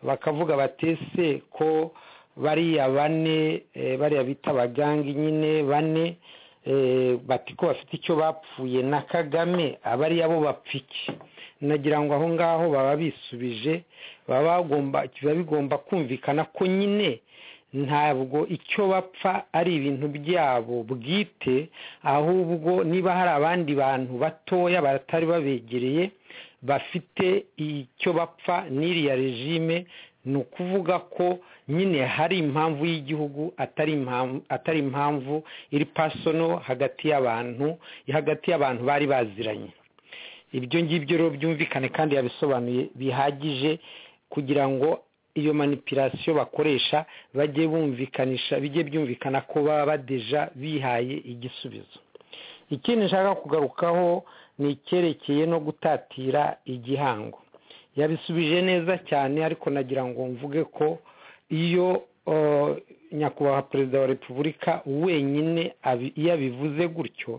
bakavuga bati ese ko bariya bane eh, bariya bita abagangi nyine bane eh, bati ko bafite icyo bapfuye na kagame abariya bo bapfa iki nagira ngo aho ngaho baba bisubije baba bagomba biba bigomba kumvikana ko nyine ntabwo icyo bapfa ari ibintu byabo bwite ahubwo niba hari abandi bantu batoya batari babegereye bafite icyo bapfa n'iriya regime ni ukuvuga ko nyine hari impamvu y'igihugu atari impamvu atari impamvu iri pasono hagati y'abantu hagati y'abantu bari baziranye ibyo ngibyo rero byumvikane kandi yabisobanuye bihagije kugira ngo iyo manipulasiyo bakoresha bajye bumvikanisha bijye byumvikana ko baba badeja bihaye igisubizo ikindi nshaka kugarukaho ni icyerekeye no gutatira igihango yabisubije neza cyane ariko nagira ngo mvuge ko iyo o, nyakubahwa perezida wa repubulika wenyine abi- iyo abivuze gutyo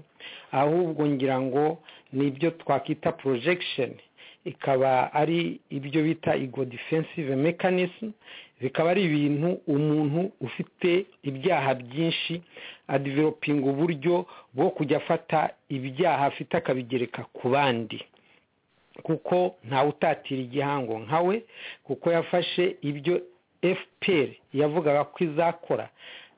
ahubwo ngira ngo ni ibyo twakwita projection ikaba ari ibyo bita ego defensive mechanism bikaba ari ibintu umuntu ufite ibyaha byinshi adivelopinga uburyo bwo kujya afata ibyaha afite akabigereka ku bandi kuko ntawe utatira igihango nkawe kuko yafashe ibyo fpr yavugaga ko izakora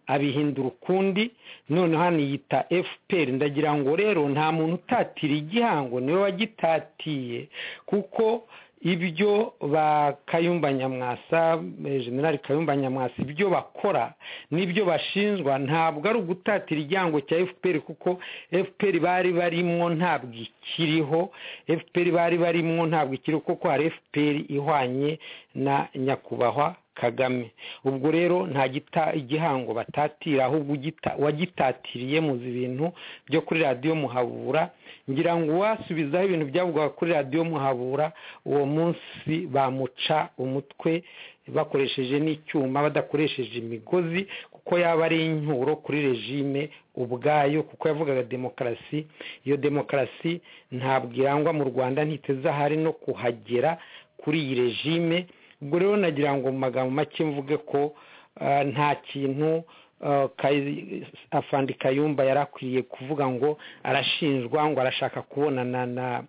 abihindura ukundi noneho hano yita fpr ndagira ngo rero nta muntu utatira igihango niwe wagitatiye kuko ibyo ba kayumba nyamwasa eh, generali kayumba nyamwasa ibyo bakora n'ibyo bashinjwa ntabwo ari ugutatira igihango cya fpr kuko fpr bari barimo ntabwo ikiriho fpr bari barimo ntabwo ikiriho kuko hari fpr ihwanye na nyakubahwa kagame ubwo rero nta gita igihango batatira ahubwo ugita- wagitatiriye muzi ibintu byo kuri radiyo muhabura ngira ngo uwasubizaho ibintu byavugwaga kuri radiyo muhabura uwo munsi bamuca umutwe bakoresheje n'icyuma badakoresheje imigozi kuko yaba ari inyuro kuri regime ubwayo kuko yavugaga demokarasi iyo demokarasi ntabwo irangwa mu rwanda ntiteze ahari no kuhagera kuri iyi regime ubwo rero nagira ngo mu magambo make mvuge ko ah, nta kintu ah, Kayi- afandi kayumba yari akwiriye kuvuga ngo arashinjwa ngo arashaka kubonana na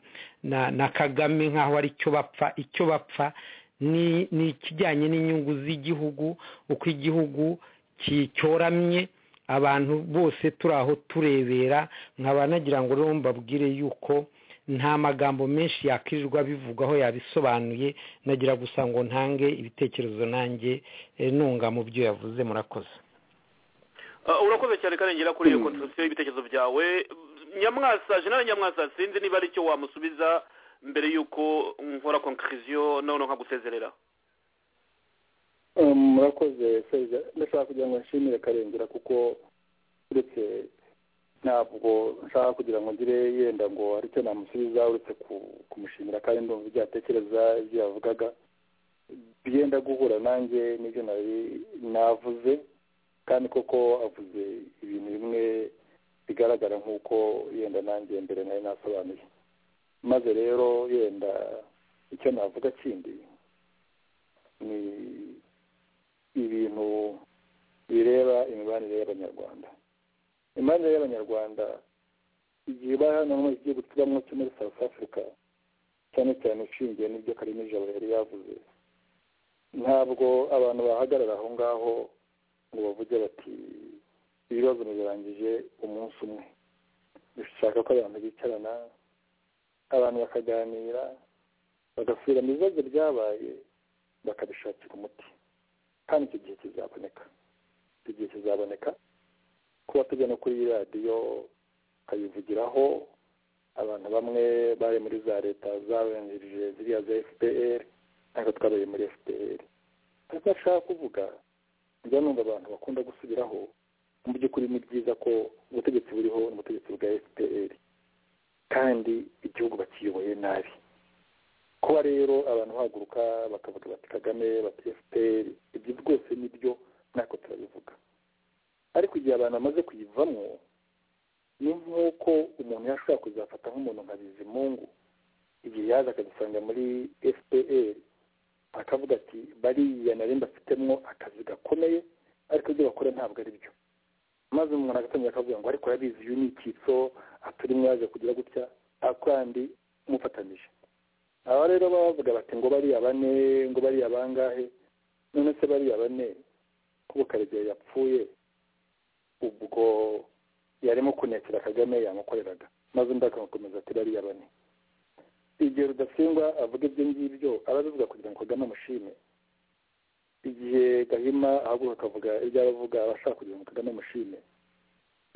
na na kagame nk'aho ari cyo bapfa icyo bapfa ni ikijyanye n'inyungu z'igihugu uko igihugu cyoramye abantu bose turi aho turebera nkaba nagira ngo rero mbabwire yuko nta magambo menshi yakwirirwa bivugwaho yabisobanuye nagira gusa ngo ntange ibitekerezo nanjye nunga mu byo yavuze murakoze urakoze cyane karengera kuri iyo kontorosiyo y'ibitekerezo byawe nyamwasa jenali nyamwasa sinzi niba ari icyo wamusubiza mbere y'uko nkora konkiriziyo noneho nkagusezerera murakoze serivisi ndashaka kugira ngo nshimire karengera kuko uretse ntabwo nshaka kugira ngo ngire yenda ngo hari icyo namusubiza uretse kumushimira kandi ndumva ibyo yatekereza ibyo yavugaga byenda guhura nanjye n'ibyo navuze kandi koko avuze ibintu bimwe bigaragara nk'uko yenda nanjye mbere nari nasobanuye maze rero yenda icyo navuga kindi ni ibintu bireba imibanire y'abanyarwanda imibanire y'abanyarwanda igihe bari hano muri iki gihugu tubamo cyo muri south africa cyane cyane ushingiye n'ibyo karimo ijabo yari yavuze ntabwo abantu bahagarara aho ngaho ngo bavuge bati ibibazo birangije umunsi umwe dushaka ko abantu bicarana abantu bakaganira bagasubira mu bibazo byabaye bakabishakira umuti kandi icyo gihe kizaboneka icyo gihe kizaboneka kuba tujya no kuri radiyo ukayivugiraho abantu bamwe bari muri za leta zabanjirije ziriya za fpr ntabwo twabaye muri fpr ariko ashaka kuvuga njya numva abantu bakunda gusubiraho mu by'ukuri ni byiza ko ubutegetsi buriho ni ubutegetsi bwa fpr kandi igihugu bakiyoboye nabi kuba rero abantu bahaguruka bakavuga bati kagame bati fpr ibyo rwose ni byo ntako turabivuga ariko igihe abantu bamaze kuyivamo ni nk'uko umuntu yashobora kuzafata nk'umuntu nka bizimungu igihe yaza akadusanga muri fpr akavuga ati bariya nari mbafitemo akazi gakomeye ariko ibyo bakora ntabwo ari byo maze umuntu agatangira akavuga ngo ariko yabizi uyu ni icyitso aturimo yaje kugira gutya kandi mufatanije aba rero baba bavuga bati ngo bariya bane ngo bariya bangahe none se bariya bane kuko karegeya yapfuye ubwo yarimo kunekera kagame yamukoreraga maze undi akamukomeza ati bariya bane igihe rudasingwa avuga ibyo ngibyo aba abivuga kugira ngo kagame amushime igihe gahima ahaguruka akavuga ibyo aravuga aba ashaka kugira ngo kagame amushime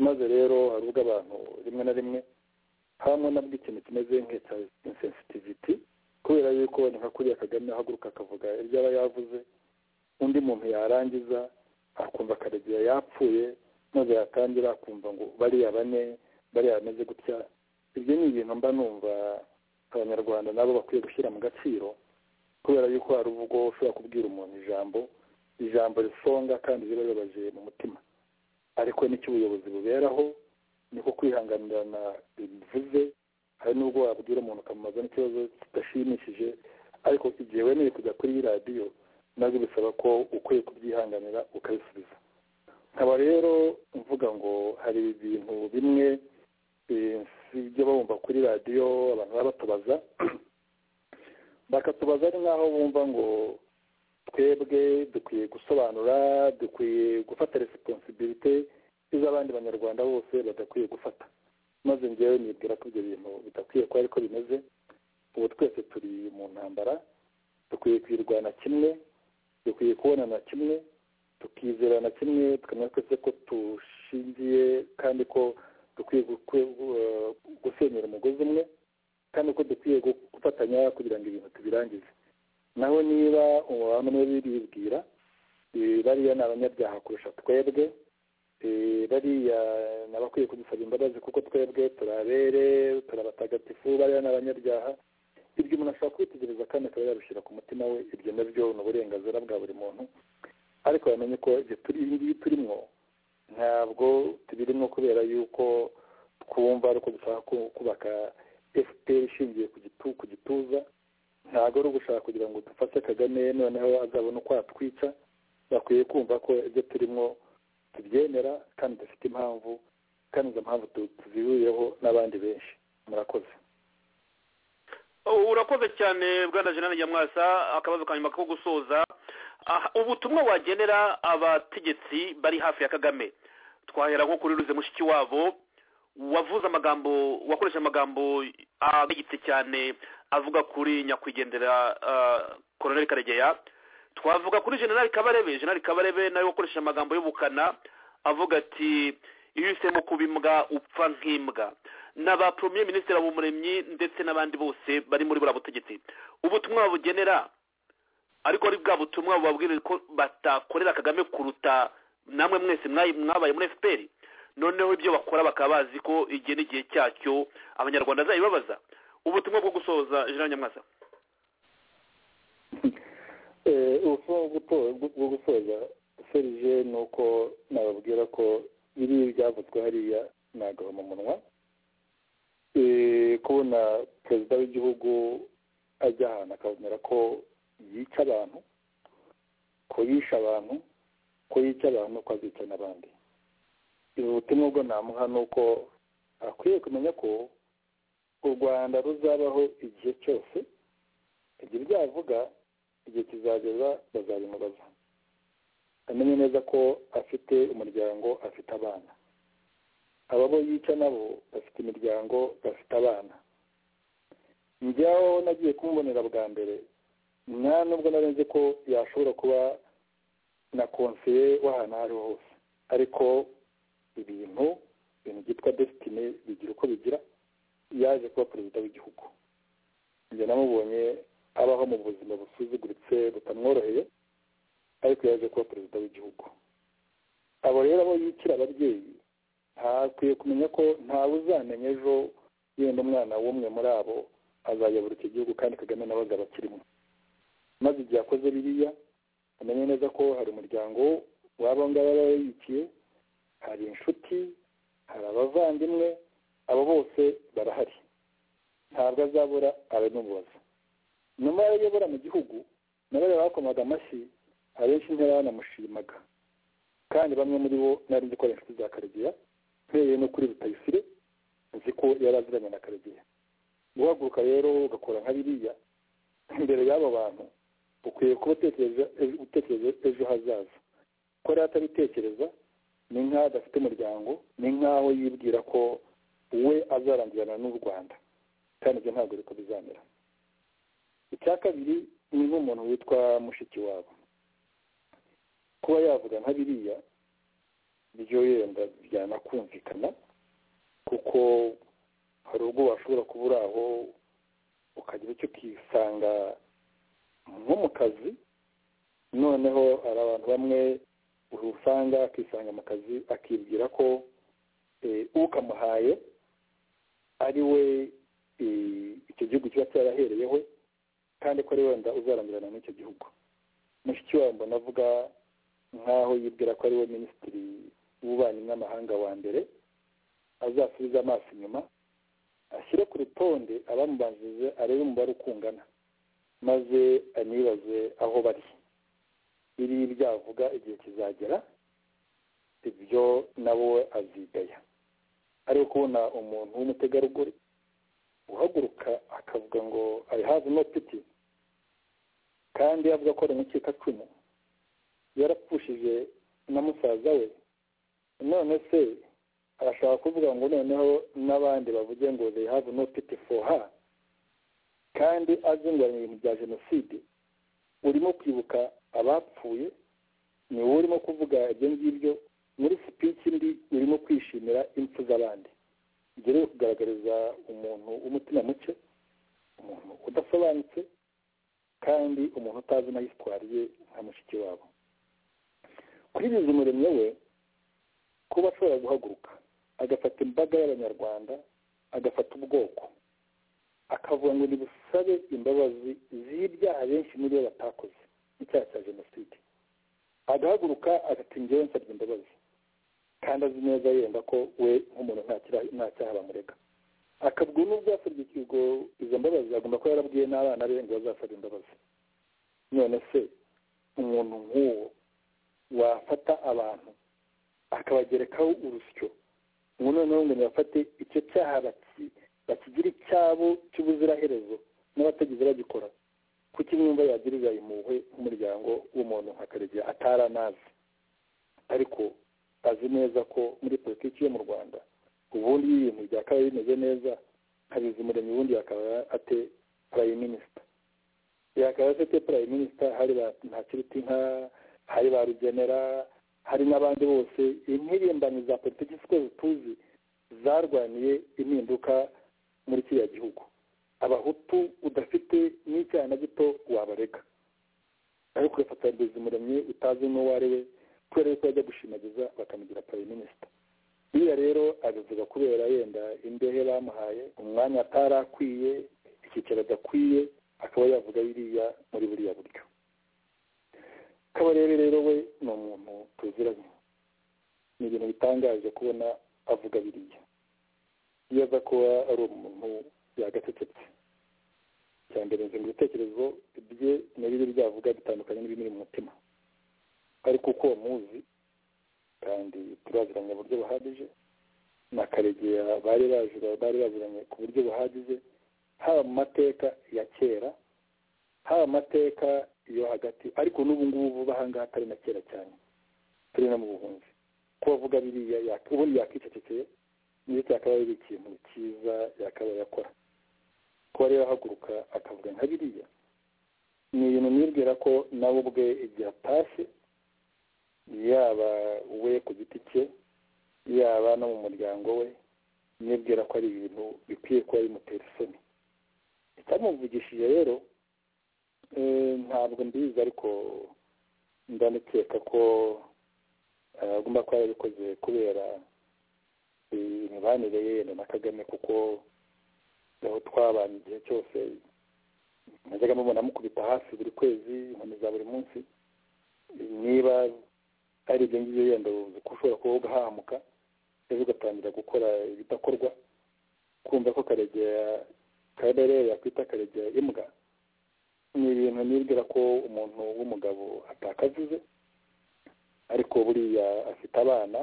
maze rero hari ubwo abantu rimwe na rimwe hamwe nabwo ikintu kimeze nk'icya insensitiviti kubera yuko ni nka kuriya kagame ahaguruka akavuga ibyo aba yavuze undi muntu yarangiza akumva karegeya yapfuye maze yatangira akumva ngo bariya bane bariya bameze gutya ibyo ni ibintu mba numva abanyarwanda nabo bakwiye gushyira mu gaciro kubera yuko hari ubwo ushobora kubwira umuntu ijambo ijambo risonga kandi riba ribabaje mu mutima ariko nicyo ubuyobozi buberaho niko kwihanganirana bivuze hari n'ubwo wabwira umuntu ukamubaza n'ikibazo kidashimishije ariko igihe wemeye kujya kuri radiyo nabwo bisaba ko ukwiye kubyihanganira ukabisubiza nkaba rero mvuga ngo hari ibintu bimwe ibyo bumva kuri radiyo abantu baba batubaza bakatubaza ari nk'aho bumva ngo twebwe dukwiye gusobanura dukwiye gufata resiponsibilite iz'abandi banyarwanda bose badakwiye gufata maze ngewe nibwira ko ibyo bintu bidakwiye kuba ariko bimeze ubu twese turi mu ntambara dukwiye kwirwana kimwe dukwiye kubonana kimwe tukizerana kimwe tukamenya twese ko dushingiye kandi ko dukwiye gusenyera umugozi umwe kandi ko dukwiye gufatanya kugira ngo ibintu tubirangize naho niba abantu niba biribwira bariya ni abanyabyaha kurusha twebwe bariya ni abakwiye kudusaba imbabazi kuko twebwe turabere turabatagatifu bariya ni abanyabyaha ibyo umuntu ashobora kwitegereza kandi akaba yabishyira ku mutima we ibyo nabyo ni uburenganzira bwa buri muntu ariko bamenye ko ibi ngibi turimo ntabwo tubirimo kubera yuko twumva ari uko dushaka kubaka efuperi ishingiye ku gituza ntabwo ari ugushaka kugira ngo dufashe kagame noneho azabona uko atwica bakwiye kumva ko ibyo turimo tubyemera kandi dufite impamvu kandi izo mpamvu tuzihuriyeho n'abandi benshi murakoze urakoze cyane bwana jenani nyamwasa akabazo ka nyuma ko gusoza Aha, ubutumwa wagenera abategetsi bari hafi ya kagame twahera nko kuri ruze mushiki wabo wavuze amagambo wakoresha amagambo abegitse cyane avuga kuri nyakwigendera ah, koroneli karegeya twavuga kuri generali kabarebe generali kabarebe nawe wakoresheje amagambo y'ubukana avuga ati iyo uhisemo kuba imbwa upfa nk'imbwa n'aba premier minisitiri habumuremyi ndetse n'abandi bose bari muri buriya butegetsi ubutumwa babugenera ariko ari bwa butumwa bubabwira ko batakorera kagame kuruta namwe mwese mwayi- mwabaye muri fpr noneho ibyo bakora bakaba bazi ko igihe n'igihe cyacyo abanyarwanda azayibabaza ubutumwa bwo gusoza generali nyamwasa Eh, ubutumwa bwo guto- bwo gusoza serije ni uko nababwira ko biriya byavuzwe hariya ni agahomamunwa Eh, kubona perezida w'igihugu ajya ahantu akabonera ko yica abantu ko yishe abantu ko yica abantu ko azica n'abandi ubu butumwa bwo namuha ni uko akwiye kumenya ko u rwanda ruzabaho igihe cyose igihe ibyo avuga igihe kizageza bazabimubaza amenye neza ko afite umuryango afite abana aba bo yica nabo bafite imiryango bafite abana njyaho nagiye kumubonera bwa mbere nta nubwo nari nzi ko yashobora kuba na konseye w'ahantu aho ariho hose ariko ibintu ibintu byitwa desitine bigira uko bigira yaje kuba perezida w'igihugu njye namubonye abaho mu buzima busuzuguritse butamworoheye ariko yaje kuba perezida w'igihugu abo rero abo yikira ababyeyi ntakwiye kumenya ko ntawe uzamenya ejo yenda umwana w'umwe muri abo azayobora icyo gihugu kandi kagame nawe azaba akirimo maze igihe akoze biriya amenye neza ko hari umuryango w'abo ngabo aba yikiye hari inshuti hari abavandimwe abo bose barahari ntabwo azabura ababimubaza nyuma y'aho ayobora mu gihugu na bariya bakomaga amashyi abenshi ntibanamushimaga kandi bamwe muri bo nari nzi ko ari inshuti za karegeya mpereye no kuri rutayisire nzi ko yari aziranye na karegeya guhaguruka rero ugakora nka biriya imbere y'abo bantu ukwiye kuba utekereza ejo- utekereza ejo hazaza ko rero atabitekereza ni nk'aho adafite umuryango ni nk'aho yibwira ko we azarangirana n'u rwanda kandi ibyo ntabwo ariko bizamera icya kabiri ni nk'umuntu witwa mushiki wabo kuba yavuga nka biriya byo yenda byanakumvikana kuko hari ubwo washobora kuba uri aho ukagira icyo ukisanga nko mu kazi noneho hari abantu bamwe usanga akisanga mu kazi akibwira ko eh, ukamuhaye ari we eh, icyo gihugu kiba cyarahereyeho kandi ko ari wenda uzarangirana n'icyo gihugu mushiki wawe mbona avuga nk'aho yibwira ko ari we minisitiri w'ububanyi n'amahanga wa mbere azasubiza amaso inyuma ashyire ku rutonde abamubanjije arebe umubare uko ungana maze anibaze aho bari biri byavuga igihe kizagera ibyo nabo azigaya ariko kubona umuntu w'umutegarugori uhaguruka akavuga ngo i have no pity kandi avuga ko ari umucikacumu yarapfushije na musaza we none se arashaka kuvuga ngo noneho n'abandi bavuge ngo they have no pity for her kandi azinguranye ibintu bya jenoside urimo kwibuka abapfuye ni wowe urimo kuvuga ibyo ngibyo muri speech ndi urimo kwishimira impfu z'abandi ibyo rero kugaragariza umuntu w'umutima muke umuntu udasobanutse kandi umuntu utazi na histoire ye nka mushiki wabo kuri bizi umuremyi we kuba ashobora guhaguruka agafata imbaga y'abanyarwanda agafata ubwoko akavuga ngo nibusabe imbabazi z'ibyaha benshi muri bo batakoze n'icyaha cya jenoside agahaguruka agata njyewe nsabye imbabazi kandi azi neza yenda ko we nk'umuntu nta kira- nta cyaha bamurega akabwira n'ubwo yasabye ikigo izo mbabazi agomba kuba yarabwiye n'abana be ngo bazasaba imbabazi none se umuntu nk'uwo wafata abantu akabagerekaho urusyo ngo noneho ngo ntibafate icyo cyaha baki- bakigire icyabo cy'ubuziraherezo n'abategeze bagikora kuki mwumva yagirira impuhwe nk'umuryango w'umuntu nka karegeya ataranazi ariko azi neza ko muri politiki yo mu rwanda ubundi iyo ibintu byakabaye bimeze neza habizimuremyi ubundi yakaba ate prime minister yakaba afite prime minister hari ba ntakiruti nka hari ba rugenera hari n'abandi bose impirimbanyi za politiki siko tuzi zarwaniye impinduka muri kiriya gihugu abahutu udafite n'icyaha na gito wabarega ariko ugafatanya bizimuremyi utazi n'uwo ari we kubera yuko yajya gushimagiza bakamugira prime minister biriya rero abivuga kubera yenda imbehe bamuhaye umwanya atari akwiye icyicaro adakwiye akaba yavuga biriya muri buriya buryo kabarebe rero we ni umuntu tuziranye ni ibintu bitangaje kubona avuga biriya iyo aza kuba ari umuntu yagatetetse cya mbere ngo ibitekerezo bye ntibibe byavuga bitandukanye n'ibimuri mu mutima ariko uko muzi kandi turaziranye buryo buhagije na karegeya bari baziranye ku buryo buhagije haba mu mateka ya kera haba amateka yo hagati ariko n'ubu ngubu ahangaha atari na kera cyane turi no mu buhunzi kuba avuga biriya ubundi yakicecekeye niyo cyakabaye ari ikintu cyiza yakabaye akora kuba rero ahaguruka akavuga nka biriya ni ibintu nibwira ko nawe ubwe igihe atashye yaba we ku giti cye yaba no mu muryango we nibwira ko ari ibintu bikwiye kuba bimutera isoni icyamuvugishije rero ntabwo mbizi ariko ndanakeka ko agomba kuba yarabikoze kubera imibanire ye na kagame kuko aho twabanye igihe cyose najyaga mubona mukubita hasi buri kwezi inkoni za buri munsi niba ari ibyo ngibyo yenda uzi ko ushobora kuba ugahahamuka rero ugatangira gukora ibidakorwa kumva ko karegera karere yakwita karegera imbwa ni ibintu nibwira ko umuntu w'umugabo atakavuze ariko buriya afite abana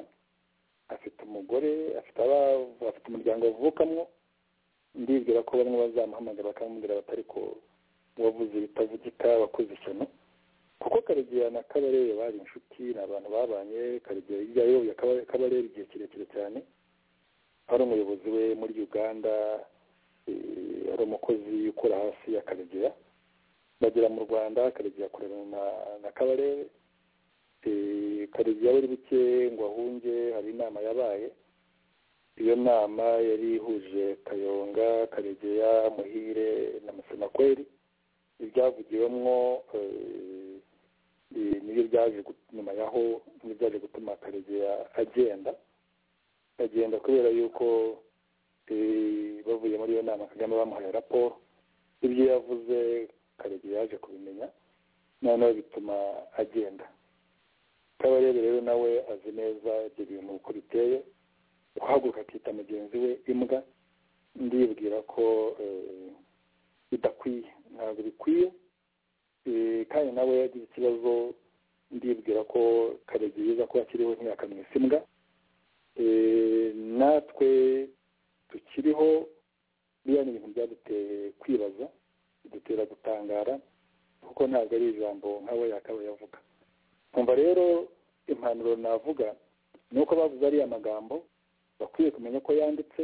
afite umugore afite afite umuryango avukamo ndibwira ko bamwe bazamuhamagara bakamubwira batari ko wavuze ibitavugika wakoze ishyano kuko karegeya na kabarebe bari inshuti ni abantu babanye karegeya hirya yayoboye kabarebe igihe kirekire cyane ari umuyobozi we muri uganda ari umukozi ukora hasi ya karegeya bagera mu rwanda karegeya akorera na kabarebe karegeya buri buke ngo ahunge hari inama yabaye iyo nama yari ihuje kayonga karegeya muhire na musemakweri ibyavugiwemo niyo byaje nyuma yaho niyo byaje gutuma karegeya agenda agenda kubera yuko bavuye muri iyo nama kagame bamuhaye raporo ibyo yavuze karegeya yaje kubimenya noneho bituma agenda kabarebe rero nawe azi neza ibyo bintu uko biteye guhaguruka akita mugenzi we imbwa ndibwira ko bidakwiye ntabwo bikwiye kandi nawe yagize ikibazo ndibwira ko karegeya ko akiriho ntiyakamwise imbwa natwe tukiriho biriya ni ibintu byaduteye kwibaza bidutera gutangara kuko ntabwo ari ijambo nk'abo yakabaye avuga kumva rero impanuro navuga ni uko bavuze ariya magambo bakwiye kumenya ko yanditse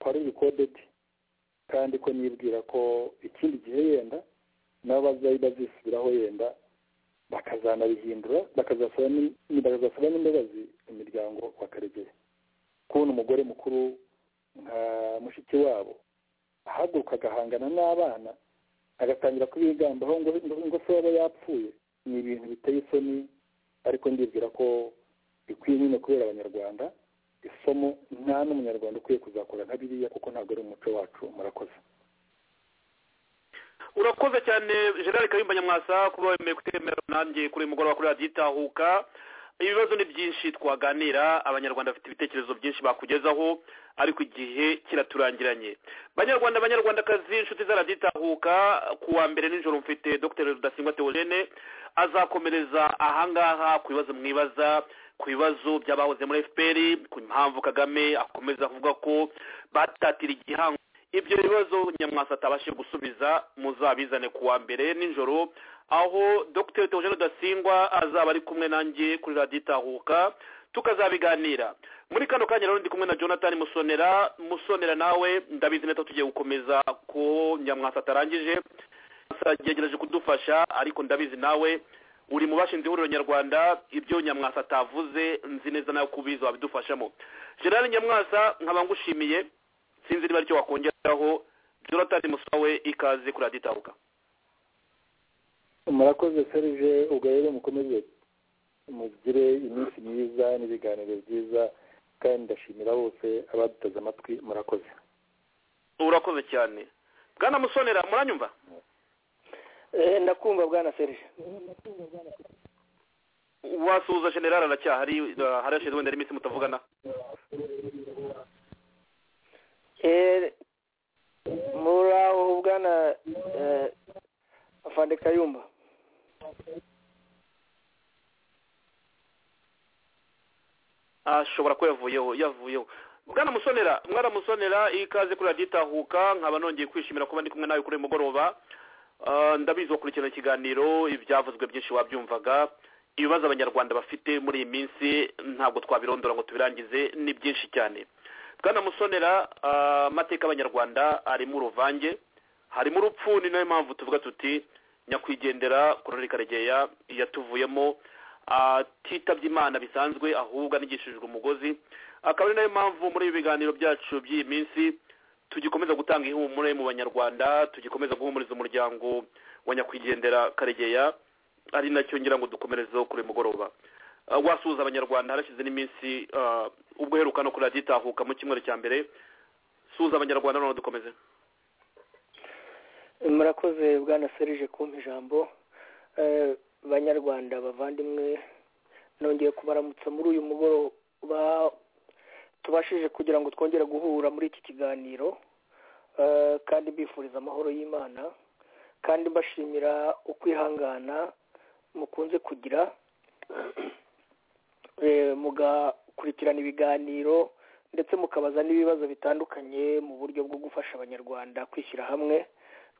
ko ari rikodedi kandi ko nibwira ko ikindi gihe yenda nabo bazisubiraho yenda bakazanabihindura bakazasaba n'imbabazi imiryango bakaregera kubona umugore mukuru nka mushiki wabo ahaguruka agahangana n'abana agatangira kubigambaho ngo se yaba yapfuye ni ibintu biteye isoni ariko ndibwira ko bikwiye nyine kubera abanyarwanda isomo nta n'umunyarwanda ukwiye kuzakora nka biriya kuko ntabwo ari umuco wacu murakoze urakoze cyane gerard kayumba nyamwasa kuba wemeye kutemera nanjye kuri mugoroba kuri radiyo itahuka ibibazo ni byinshi twaganira abanyarwanda bafite ibitekerezo byinshi bakugezaho ariko igihe kiraturangiranye banyarwanda banyarwandakazi inshuti za radiyo itahuka ku wa mbere nijoro mfite dr rudasingwa teogene azakomereza ahangaha ku bibazo mwibaza ku bibazo by'abahoze muri fpr ku mpamvu kagame akomeza avuga ko batatira igihango ibyo bibazo nyamwasa atabashije gusubiza muzabizane ku wa mbere nijoro aho dr teogene dasingwa azaba ari kumwe nanjye kuri radiyo itahuka tukazabiganira muri kano kanya rero ndi kumwe na jonathan musonera musonera nawe ndabizi neza tugiye gukomeza ko nyamwasa atarangije yagerageje kudufasha ariko ndabizi nawe uri mu bashinze ihuriro nyarwanda ibyo nyamwasa atavuze nzi neza nawe kubizi wabidufashamo gerard nyamwasa nkaba ngushimiye sinzi niba aricyo wakongeraho jonathan musawe ikaze kuri radiyo itahuka murakoze serije ubwo rero mukomeze mugire iminsi myiza n'ibiganiro byiza kandi ndashimira bose abaduteze amatwi murakoze urakoze cyane bwana musonera muranyumva ndakumva bwana serije wasuhuza generale aracyahari harashize wenda n'iminsi mutavugana muraho bwana afande kayumba ashobora ko yavuyeho yavuyeho bwana musonera mwana musonera ikaze kuri radiyo itahuka nkaba nongeye kwishimira kuba ndi kumwe nawe kuri uyu mugoroba ndabizi wakurikirana ikiganiro ibyavuzwe byinshi wabyumvaga ibibazo abanyarwanda bafite muri iyi minsi ntabwo twabirondora ngo tubirangize ni byinshi cyane bwana musonera amateka y'abanyarwanda arimo uruvange harimo urupfu ni nayo mpamvu tuvuga tuti nyakwigendera kororera karegeya yatuvuyemo atitabye imana bisanzwe ahubwo anigishijwe umugozi akaba ari nayo mpamvu muri ibi biganiro byacu by'iyi minsi tugikomeza gutanga ihumure mu banyarwanda tugikomeza guhumuriza umuryango wa nyakwigendera karegeya ari nacyo ngira ngo dukomerezeho kuri mugoroba wasuhuza abanyarwanda harashize n'iminsi ubwo uheruka no kuradiyo itahuka mu cyumweru cya mbere suhuza abanyarwanda noneho dukomeze murakoze bwana serije kumpa ijambo banyarwanda bavandimwe nongeye kubaramutsa muri uyu mugoroba tubashije kugira ngo twongere guhura muri iki kiganiro kandi mbifuriza amahoro y'imana kandi mbashimira ukwihangana mukunze kugira mugakurikirana ibiganiro ndetse mukabaza n'ibibazo bitandukanye mu buryo bwo gufasha abanyarwanda kwishyira hamwe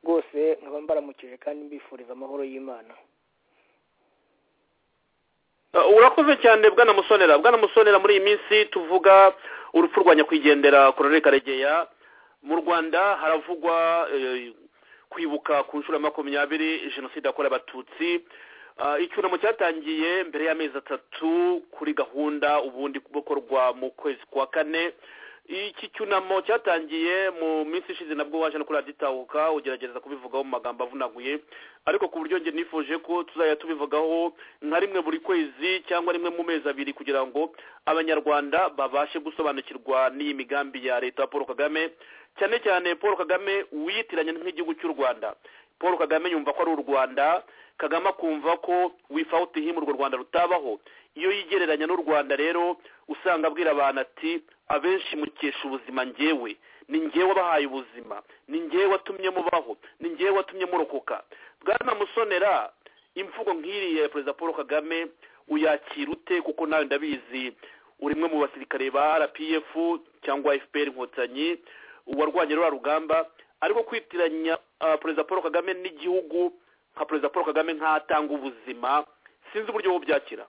rwose nkaba mbaramukije kandi mbifuriza amahoro y'imana urakoze cyane bwana musonera bwana musonera muri iyi minsi tuvuga urupfu rwa nyakwigendera korore karegeya mu rwanda haravugwa kwibuka ku nshuro ya makumyabiri jenoside yakorewe abatutsi icyunamo cyatangiye mbere y'amezi atatu kuri gahunda ubundi bukorwa mu kwezi kwa kane iki cyunamo cyatangiye mu minsi ishize nabwo waje no kuri radiyo itahuka ugerageza kubivugaho mu magambo avunaguye ariko ku buryo njye nifuje ko tuzajya tubivugaho nka rimwe buri kwezi cyangwa rimwe mu mezi abiri kugira ngo abanyarwanda babashe gusobanukirwa n'iyi migambi ya leta paul kagame cyane cyane paul kagame wiyitiranya nk'igihugu cy'u rwanda paul kagame yumva ko ari u rwanda kagame akumva ko wifawuti himu urwo rwanda rutabaho iyo yigereranya n'u rwanda rero usanga abwira abantu ati abenshi mukesha ubuzima ngewe ni ngewe wabahaye ubuzima ni ngewe watumye mubaho ni ngewe watumye murokoka bwana musonera imvugo nk'iriya ya perezida paul kagame uyakira ute kuko nawe ndabizi urimwe mu basirikare ba rpf cyangwa fpr inkotanyi warwanye ruriya rugamba ariko kwitiranya perezida paul kagame n'igihugu nka perezida paul kagame nk'atanga ubuzima sinzi uburyo bwo byakira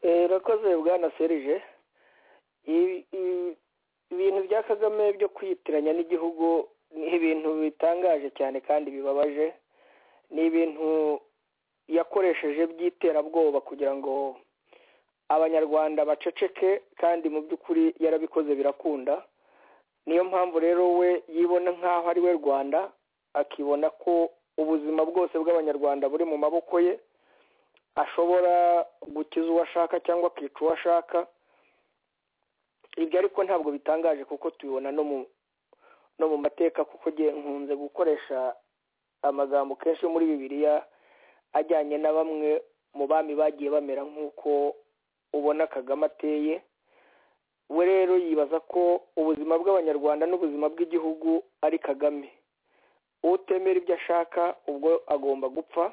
urakoze bwana serije ibintu bya kagame byo kwitiranya n'igihugu ni ibintu bitangaje cyane kandi bibabaje ni ibintu yakoresheje by'iterabwoba kugira ngo abanyarwanda baceceke kandi mu by'ukuri yarabikoze birakunda niyo mpamvu rero we yibona nk'aho ari we rwanda akibona ko ubuzima bwose bw'abanyarwanda buri mu maboko ye ashobora gukiza uwo ashaka cyangwa akica uwo ashaka ibyo ariko ntabwo bitangaje kuko tubibona no mu mateka kuko nkunze gukoresha amagambo kenshi muri bibiliya ajyanye na bamwe mu bami bagiye bamera nk'uko ubona kagame ateye we rero yibaza ko ubuzima bw'abanyarwanda n'ubuzima bw'igihugu ari kagame utemera ibyo ashaka ubwo agomba gupfa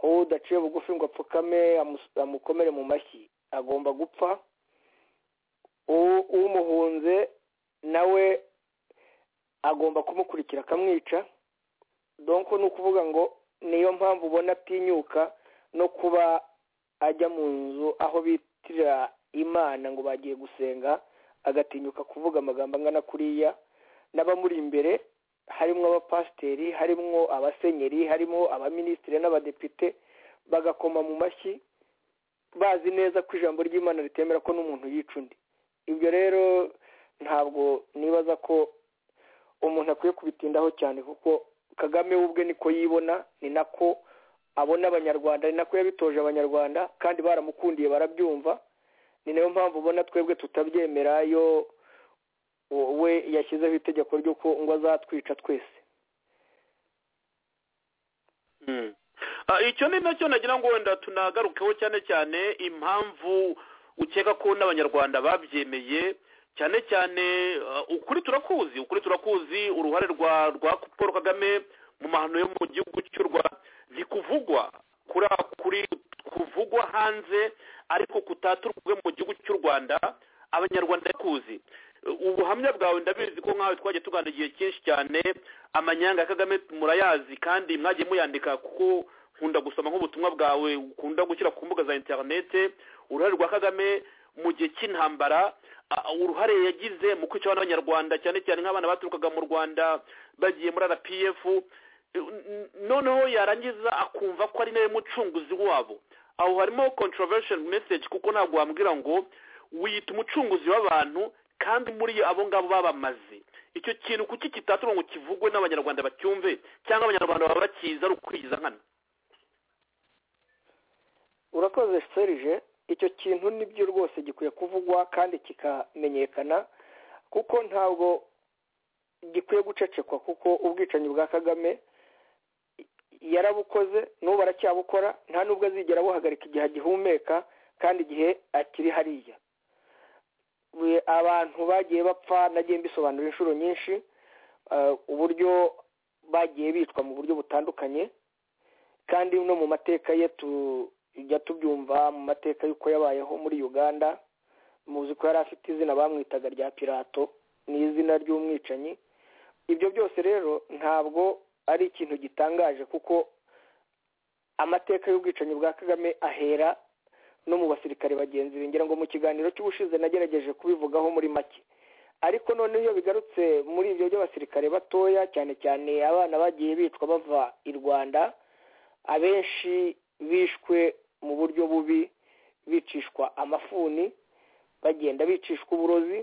uwo udaciye bugufi ngo apfukame amukomere mu mashyi agomba gupfa umuhunze nawe agomba kumukurikira akamwica donko ni ukuvuga ngo niyo mpamvu ubona atinyuka no kuba ajya mu nzu aho bitira imana ngo bagiye gusenga agatinyuka kuvuga amagambo angana kuriya n'abamuri imbere harimo abapasiteri harimo abasenyeri harimo abaminisitiri n'abadepite bagakoma mu mashyi bazi neza ko ijambo ry'imana ritemera ko n'umuntu yica undi ibyo rero ntabwo nibaza ko umuntu akwiye kubitindaho cyane kuko kagame we ubwe niko yibona ni nako abona abanyarwanda ni nako yabitoje abanyarwanda kandi baramukundiye barabyumva ni nayo mpamvu ubona twebwe tutabyemera yo we yashyizeho itegeko ry'uko ngo azatwica twese icyo ni nacyo nagira ngo wenda tunagarukeho cyane cyane impamvu ukeka ko n'abanyarwanda babyemeye cyane cyane ukuri turakuzi ukuri turakuzi uruhare rwa rwa paul kagame mu mahano yo mu gihugu cy'u rwanda ntikuvugwa kuri kuri kuvugwa hanze ariko kutaturwe mu gihugu cy'u rwanda abanyarwanda kuzi ubuhamya bwawe ndabizi ko nkawe twagiye tugana igihe cyinshi cyane amanyanga ya kagame murayazi kandi mwagiye muyandika kuko nkunda gusoma nk'ubutumwa bwawe ukunda gushyira ku mbuga za interinete uruhare rwa kagame mu gihe cy'intambara uruhare yagize mu kwica n'abanyarwanda cyane cyane nk'abana baturukaga mu rwanda bagiye muri rpf noneho yarangiza akumva ko ari nawe mucunguzi wabo aho harimo controversial message kuko ntabwo wambwira ngo wiyita umucunguzi w'abantu kandi muri abo ngabo babamaze icyo kintu kuki kitatura ngo kivugwe n'abanyarwanda bacyumve cyangwa abanyarwanda baba bakizi ari ukwigiza nkana urakoze serije icyo kintu nibyo rwose gikwiye kuvugwa kandi kikamenyekana kuko ntabwo gikwiye gucecekwa kuko ubwicanyi bwa kagame yarabukoze n'ubu aracyabukora nta nubwo azigera abuhagarika igihe agihumeka kandi igihe akiri hariya abantu bagiye bapfa nagiye mbisobanura inshuro nyinshi uburyo bagiye bicwa mu buryo butandukanye kandi no mu mateka ye tujya tubyumva mu mateka y'uko yabayeho muri uganda muzi ko yari afite izina bamwitaga rya pirato ni izina ry'umwicanyi ibyo byose rero ntabwo ari ikintu gitangaje kuko amateka y'ubwicanyi bwa kagame ahera no mu basirikare bagenzi be ngira ngo mu kiganiro cy'ubushize nagerageje kubivugaho muri make ariko noneho iyo bigarutse muri ibyo by'abasirikare batoya cyane cyane abana bagiye bicwa bava i rwanda abenshi bishwe mu buryo bubi bicishwa amafuni bagenda bicishwa uburozi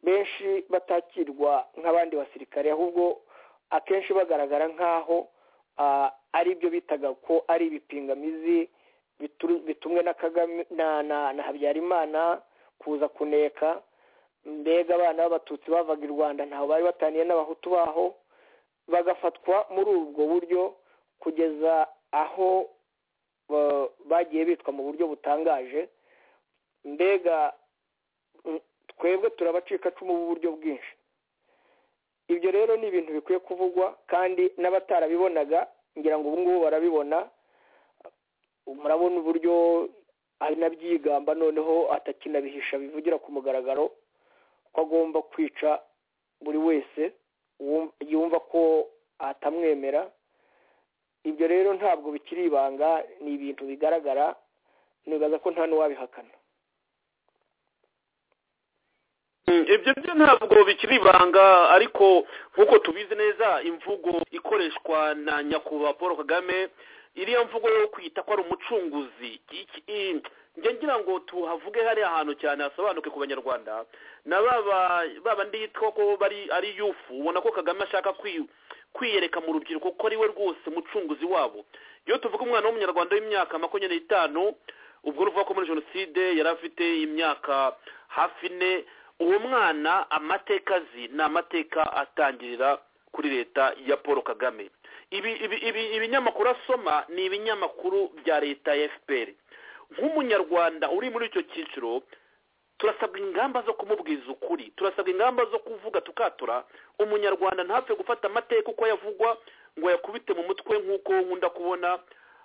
benshi batakirwa nk'abandi basirikare ahubwo akenshi bagaragara nk'aho ari byo bitaga ko ari ibipingamizi bitumwe na kagame na habyarimana kuza kuneka mbega abana b'abatutsi bavaga i rwanda ntaho bari bataniye n'abahutu baho bagafatwa muri ubwo buryo kugeza aho bagiye bitwa mu buryo butangaje mbega twebwe turabacikacumu b'uburyo bwinshi ibyo rero ni ibintu bikwiye kuvugwa kandi n'abatarabibonaga ngira ngo ubu ngubu barabibona murabona uburyo anabyigamba noneho atakinabihisha bivugira ku mugaragaro ko agomba kwica buri wese yumva ko atamwemera ibyo rero ntabwo bikiri ibanga ni ibintu bigaragara nibaza ko nta n'uwabihakana ibyo byo ntabwo bikiri ibanga ariko nk'uko tubizi neza imvugo ikoreshwa na nyakubahwa paul kagame iriya mvugo yo kwita ko ari umucunguzi njya ngira ngo tuhavuge hariya hantu cyane hasobanuke ku banyarwanda na baba ndi yitwa ko bari ari yufu ubona ko kagame ashaka kwiyereka mu rubyiruko ko ari we rwose mucunguzi wabo iyo tuvuga umwana w'umunyarwanda w'imyaka makumyabiri n'itanu ubwo ruvuga ko muri jenoside yari afite imyaka hafi ine uwo mwana amateka azi ni amateka atangirira kuri leta ya paul kagame ibinyamakuru asoma ni ibinyamakuru bya leta ya fpr nk'umunyarwanda uri muri icyo cyiciro turasabwa ingamba zo kumubwiza ukuri turasabwa ingamba zo kuvuga tukatura umunyarwanda ntapfe gufata amateka uko yavugwa ngo yakubite mu mutwe nk'uko nkunda kubona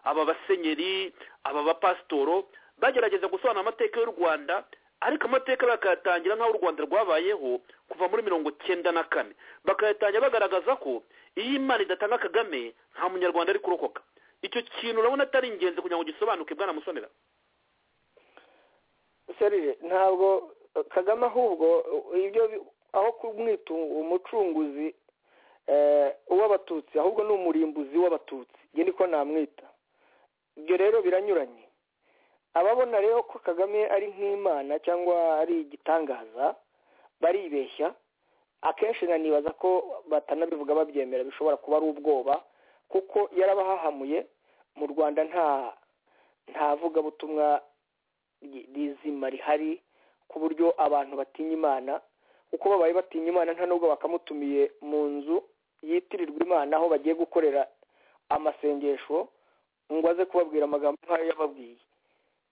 aba basenyeri aba bapasitoro bagerageza gusobanura amateka y'u rwanda ariko amateka bakayatangira nk'aho u rwanda rwabayeho kuva muri mirongo icyenda na kane bakayatangira bagaragaza ko iyo imana idatanga kagame nta munyarwanda ari kurokoka icyo kintu urabona atari ingenzi kugira ngo gisobanuke bwana musonera serije ntabwo kagame ahubwo ibyo aho kumwita umucunguzi uw'abatutsi ahubwo ni umurimbuzi w'abatutsi nge niko namwita ibyo rero biranyuranye ababona rero ko kagame ari nk'imana cyangwa ari igitangaza baribeshya akenshi nkanibaza ko batanabivuga babyemera bishobora kuba ari ubwoba kuko yarabahahamuye mu rwanda nta nta vugabutumwa rizima rihari ku buryo abantu batinya imana uko babaye batinya imana nta nubwo bakamutumiye mu nzu yitirirwa imana aho bagiye gukorera amasengesho ngo aze kubabwira amagambo nk'ayo yababwiye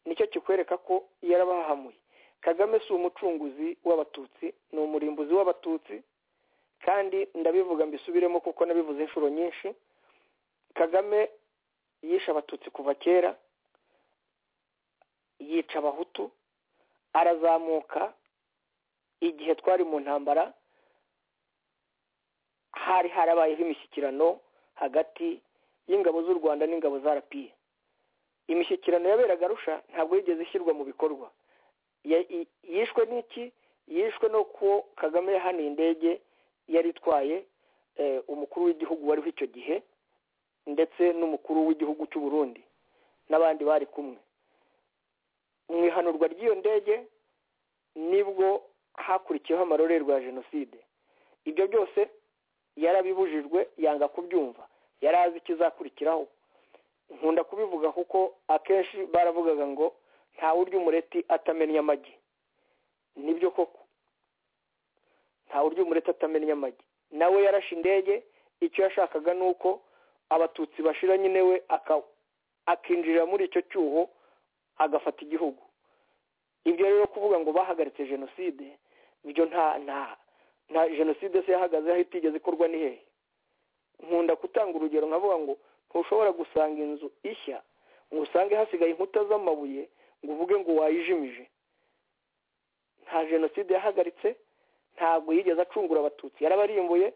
nicyo kikwereka ko yarabahahamuye kagame si umucunguzi w'abatutsi ni umurimbuzi w'abatutsi kandi ndabivuga mbisubiremo kuko nabivuze inshuro nyinshi kagame yishe abatutsi kuva kera yica abahutu arazamuka igihe twari mu ntambara hari harabayeho imishyikirano hagati y'ingabo z'u rwanda n'ingabo za rapiye imishyikirano yaberaga arusha ntabwo yigeze ishyirwa mu bikorwa yishwe n'iki yishwe no ko kagame yahaniye indege yari itwaye umukuru w'igihugu wariho icyo gihe ndetse n'umukuru w'igihugu cy'u Burundi n'abandi bari kumwe mu ihanurwa ry'iyo ndege nibwo hakurikiyeho amarorerwa ya jenoside ibyo byose yarabibujijwe yanga kubyumva yari azi ikizakurikiraho nkunda kubivuga kuko akenshi baravugaga ngo urya umureti atamenya amagi nibyo koko urya umureti atamenya amagi nawe yarashe indege icyo yashakaga ni uko abatutsi bashira nyine we akinjira muri icyo cyuho agafata igihugu ibyo rero kuvuga ngo bahagaritse jenoside ibyo nta nta nta jenoside se yahagaze aho itigeze ikorwa ni hehe nkunda gutanga urugero nkavuga ngo ntushobora gusanga inzu ishya ngo usange hasigaye inkuta z'amabuye ngo uvuge ngo wayijimije nta jenoside yahagaritse ntabwo yigeze acungura abatutsi yarabarimbuye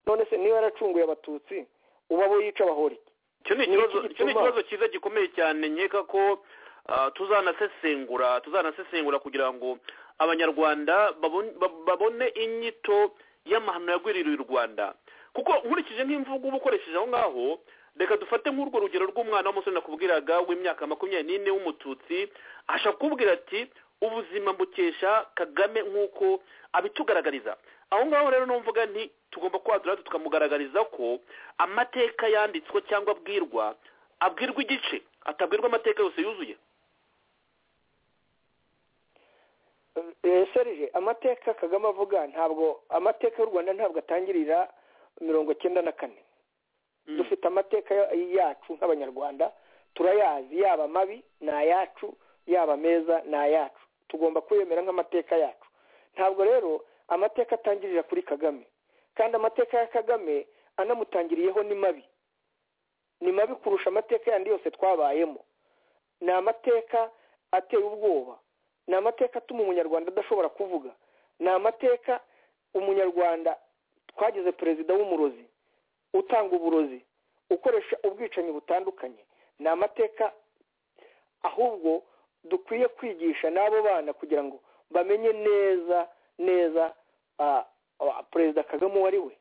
none se niba yaracunguye abatutsi uba abo yica bahora iki icyo ni ikibazo cyiza gikomeye cyane nkeka ko tuzanasesengura tuzanasesengura kugira ngo abanyarwanda babone inyito y'amahano yagwiririye u rwanda kuko nkurikije nk'imvugo uba ukoresheje aho ngaho reka dufate nk'urwo rugero rw'umwana w'umusore nakubwiraga w'imyaka makumyabiri n'ine w'umututsi ashobora kukubwira ati ubuzima mbukesha kagame nk'uko abitugaragariza aho ngaho rero numvuga nti tugomba kwadura tukamugaragariza ko amateka yanditswe cyangwa abwirwa abwirwa igice atabwirwa amateka yose yuzuye serije amateka kagame avuga ntabwo amateka y'u rwanda ntabwo atangirira mirongo icyenda na kane dufite amateka yacu nk'abanyarwanda turayazi yaba mabi ni ayacu yaba meza ni ayacu tugomba kuyemera nk'amateka yacu ntabwo rero amateka atangirira kuri kagame kandi amateka ya kagame anamutangiriyeho ni mabi ni mabi kurusha amateka yandi yose twabayemo ni amateka ateye ubwoba ni amateka atuma umunyarwanda adashobora kuvuga ni amateka umunyarwanda twagize perezida w'umurozi utanga uburozi ukoresha ubwicanyi butandukanye ni amateka ahubwo dukwiye kwigisha n'abo bana kugira ngo bamenye neza neza perezida kagame uwo ari we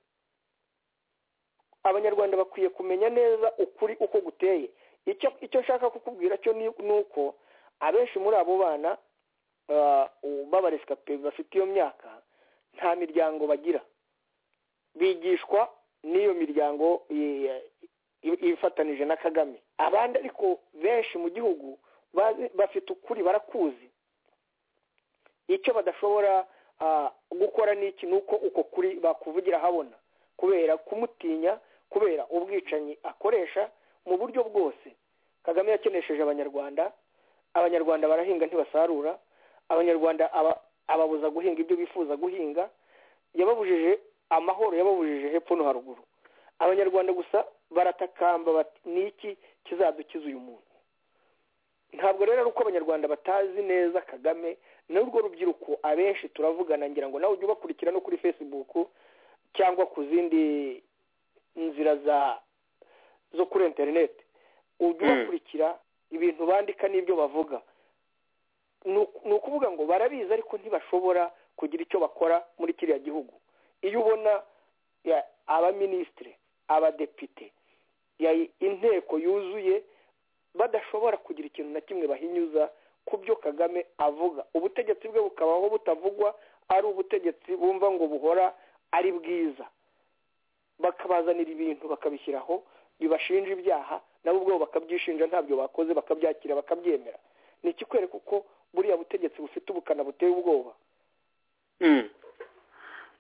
abanyarwanda bakwiye kumenya neza ukuri uko guteye icyo nshaka kukubwira cyo ni uko abenshi muri abo bana b'abaresikape bafite iyo myaka nta miryango bagira bigishwa n'iyo miryango ifatanije na kagame abandi ariko benshi mu gihugu bafite ukuri barakuzi icyo badashobora gukora n'iki ni uko uko kuri bakuvugira habona kubera kumutinya kubera ubwicanyi akoresha mu buryo bwose kagame yakenesheje abanyarwanda abanyarwanda barahinga ntibasarura abanyarwanda ababuza guhinga ibyo bifuza guhinga yababujije amahoro yababujije hepfo no haruguru abanyarwanda gusa baratakamba bati niki kizadukiza uyu muntu ntabwo rero ari uko abanyarwanda batazi neza kagame n'urwo rubyiruko abenshi turavugana ngira ngo nawe ujye ubakurikira no kuri facebook cyangwa ku zindi nzira za zo kuri interineti ujye ubakurikira ibintu bandika n'ibyo bavuga ni ukuvuga ngo barabizi ariko ntibashobora kugira icyo bakora muri kiriya gihugu iyo ubona abaminisitiri abadepite inteko yuzuye badashobora kugira ikintu na kimwe bahinyuza ku byo kagame avuga ubutegetsi bwe bukabaho butavugwa ari ubutegetsi bumva ngo buhora ari bwiza bakabazanira ibintu bakabishyiraho bibashinja ibyaha nabo ubwabo bakabyishinja ntabyo bakoze bakabyakira bakabyemera ni ikikwereka uko buriya butegetsi bufite ubukana buteye ubwoba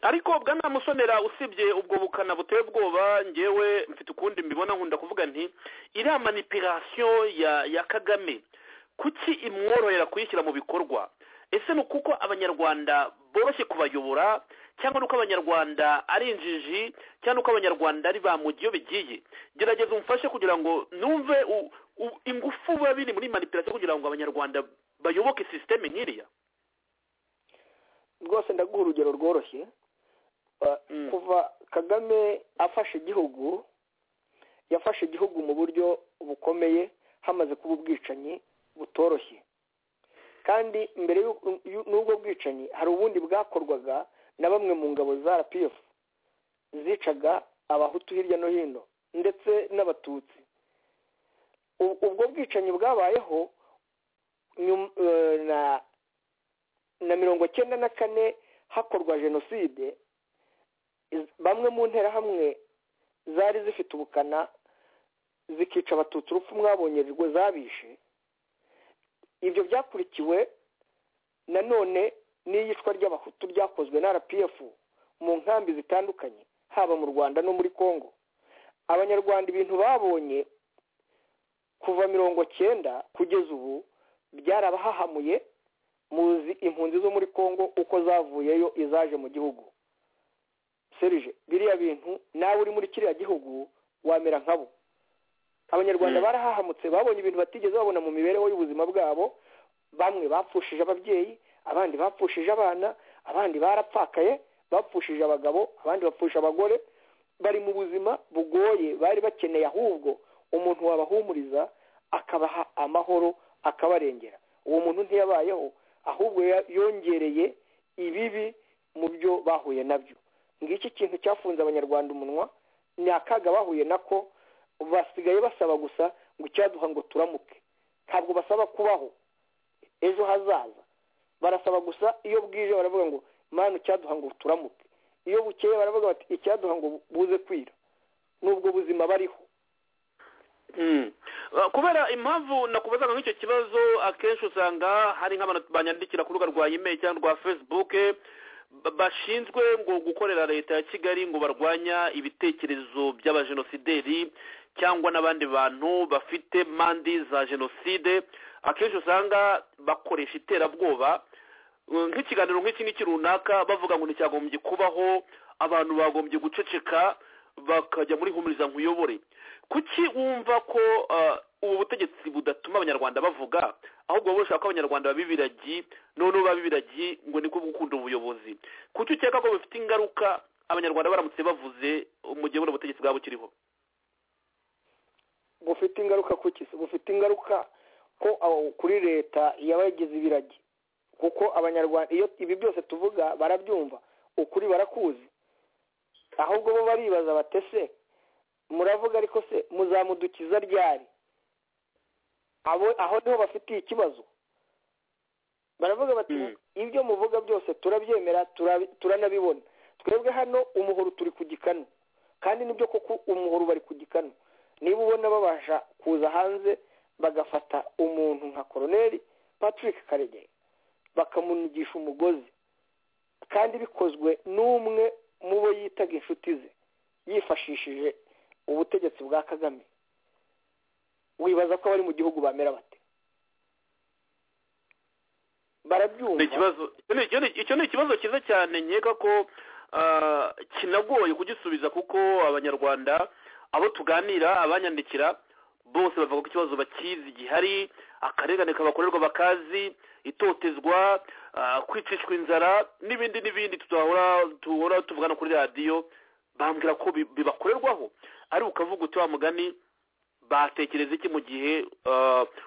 ariko bwana musonera usibye ubwo bukana buteye ubwoba ngewe mfite ukundi mbibona nkunda kuvuga nti iriya manipirasiyo ya kagame kuki imworohera kuyishyira mu bikorwa ese ni ukuko abanyarwanda boroshye kubayobora cyangwa ni uko abanyarwanda ari injiji cyangwa uko abanyarwanda ari ba mugi iyo bigiye gerageza umufashe kugira ngo numve ingufu biba biri muri manipirasiyo kugira ngo abanyarwanda bayoboke sisiteme nk'iriya rwose ndaguha urugero rworoshye kuva kagame afashe igihugu yafashe igihugu mu buryo bukomeye hamaze kuba ubwicanyi butoroshye kandi mbere y'ubwo bwicanyi hari ubundi bwakorwaga na bamwe mu ngabo za rpf zicaga abahutu hirya no hino ndetse n'abatutsi ubwo bwicanyi bwabayeho na mirongo cyenda na kane hakorwa jenoside bamwe mu nterahamwe zari zifite ubukana zikica abatutsi urupfu mwabongerejwe zabishe ibyo byakurikiwe nanone n'iyicwa ry'abahutu ryakozwe na rpf mu nkambi zitandukanye haba mu rwanda no muri congo abanyarwanda ibintu babonye kuva mirongo cyenda kugeza ubu byarabahahamuye muzi impunzi zo muri congo uko zavuyeyo izaje mu gihugu serije biriya bintu nawe uri muri kiriya gihugu wamera nkabo abanyarwanda barahahamutse babonye ibintu batigeze babona mu mibereho y'ubuzima bwabo bamwe bapfushije ababyeyi abandi bapfushije abana abandi barapfakaye bapfushije abagabo abandi bapfusha abagore bari mu buzima bugoye bari bakeneye ahubwo umuntu wabahumuriza akabaha amahoro akabarengera uwo muntu ntiyabayeho ahubwo yongereye ibibi mu byo bahuye nabyo ngiki kintu cyafunze abanyarwanda umunwa ni akaga bahuye nako basigaye basaba gusa ngo icyaduha ngo turamuke ntabwo basaba kubaho ejo hazaza barasaba gusa iyo bwije baravuga ngo mani icyaduha ngo turamuke iyo bukeye baravuga bati icyaduha ngo buze kwira n'ubwo buzima bariho kubera impamvu nakubazaga nk'icyo kibazo akenshi usanga hari nk'abantu banyandikira ku rubuga rwa imeri cyangwa rwa facebook bashinzwe ngo gukorera leta ya kigali ngo barwanya ibitekerezo by'abajenosideri cyangwa n'abandi bantu bafite mandi za jenoside akenshi usanga bakoresha iterabwoba nk'ikiganiro nk'iki n'iki runaka bavuga ngo nticyagombye kubaho abantu bagombye guceceka bakajya muri humuriza nkuyobore kuki wumva ko ubu butegetsi budatuma abanyarwanda bavuga ahubwo baba bashaka ko abanyarwanda baba ibiragi noneho baba ibiragi ngo niko gukunda ubuyobozi kuki ukeka ko bifite ingaruka abanyarwanda baramutse bavuze mu gihe buno butegetsi bwaba bukiriho bufite ingaruka ku kisi bufite ingaruka ko kuri leta yabagize ibiragi kuko abanyarwanda iyo ibi byose tuvuga barabyumva ukuri barakuzi ahubwo bo baribaza batese muravuga ariko se muzamudukiza ryari aho niho bafitiye ikibazo baravuga bati ibyo muvuga byose turabyemera turanabibona twebwe hano umuhoro turi ku gikanu kandi nibyo koko umuhoro bari ku gikanu niba ubona babasha kuza hanze bagafata umuntu nka koroneri patrick karegeye bakamunigisha umugozi kandi bikozwe n'umwe mu bo yitaga inshuti ze yifashishije ubutegetsi bwa kagame wibaza ko abari mu gihugu bamera bate barabyumva icyo ni ikibazo cyiza cyane nkeka ko kinagoye kugisubiza kuko abanyarwanda abo tuganira abanyandikira bose bavuga ko ikibazo bakizi gihari akarengane kabakorerwa bakazi itotezwa kwicishwa inzara n'ibindi n'ibindi tuhora tuvugana kuri radiyo bambwira ko bibakorerwaho ari ukavuga uti wa mugani batekereza iki mu gihe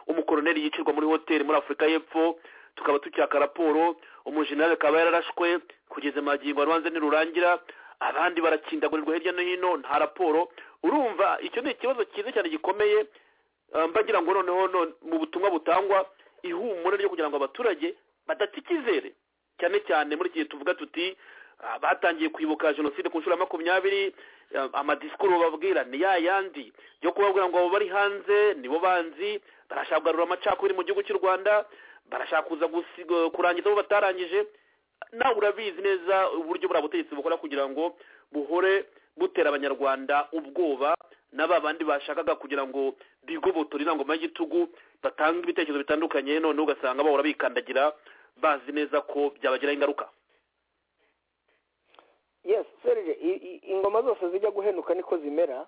umukoroneri yicirwa muri hoteli muri afurika y'epfo tukaba tucyaka raporo umujenali akaba yararashwe kugeza magingo urubanza nirurangira abandi barakindagurirwa hirya no hino nta raporo urumva icyo ni ikibazo cyiza cyane gikomeye mbagira ngo noneho mu butumwa butangwa ihumure ryo kugira ngo abaturage badata icyizere cyane cyane muri iki gihe tuvuga tuti batangiye kwibuka jenoside ku nshuro ya makumyabiri amadisikuru bababwira ni ya yandi yo kubabwira ngo bari hanze nibo banzi barashaka kugarura amacakubiri mu gihugu cy'u rwanda barashaka kuza kurangiza abo batarangije nawe urabizi neza uburyo buriya butegetsi bukora kugira ngo buhore butera abanyarwanda ubwoba n'aba bandi bashakaga kugira ngo bigobotore inangoma y'igitugu batange ibitekerezo bitandukanye none ugasanga bahora bikandagira bazi neza ko byabagiraho ingaruka yes serge ingoma zose zijya guhenuka niko zimera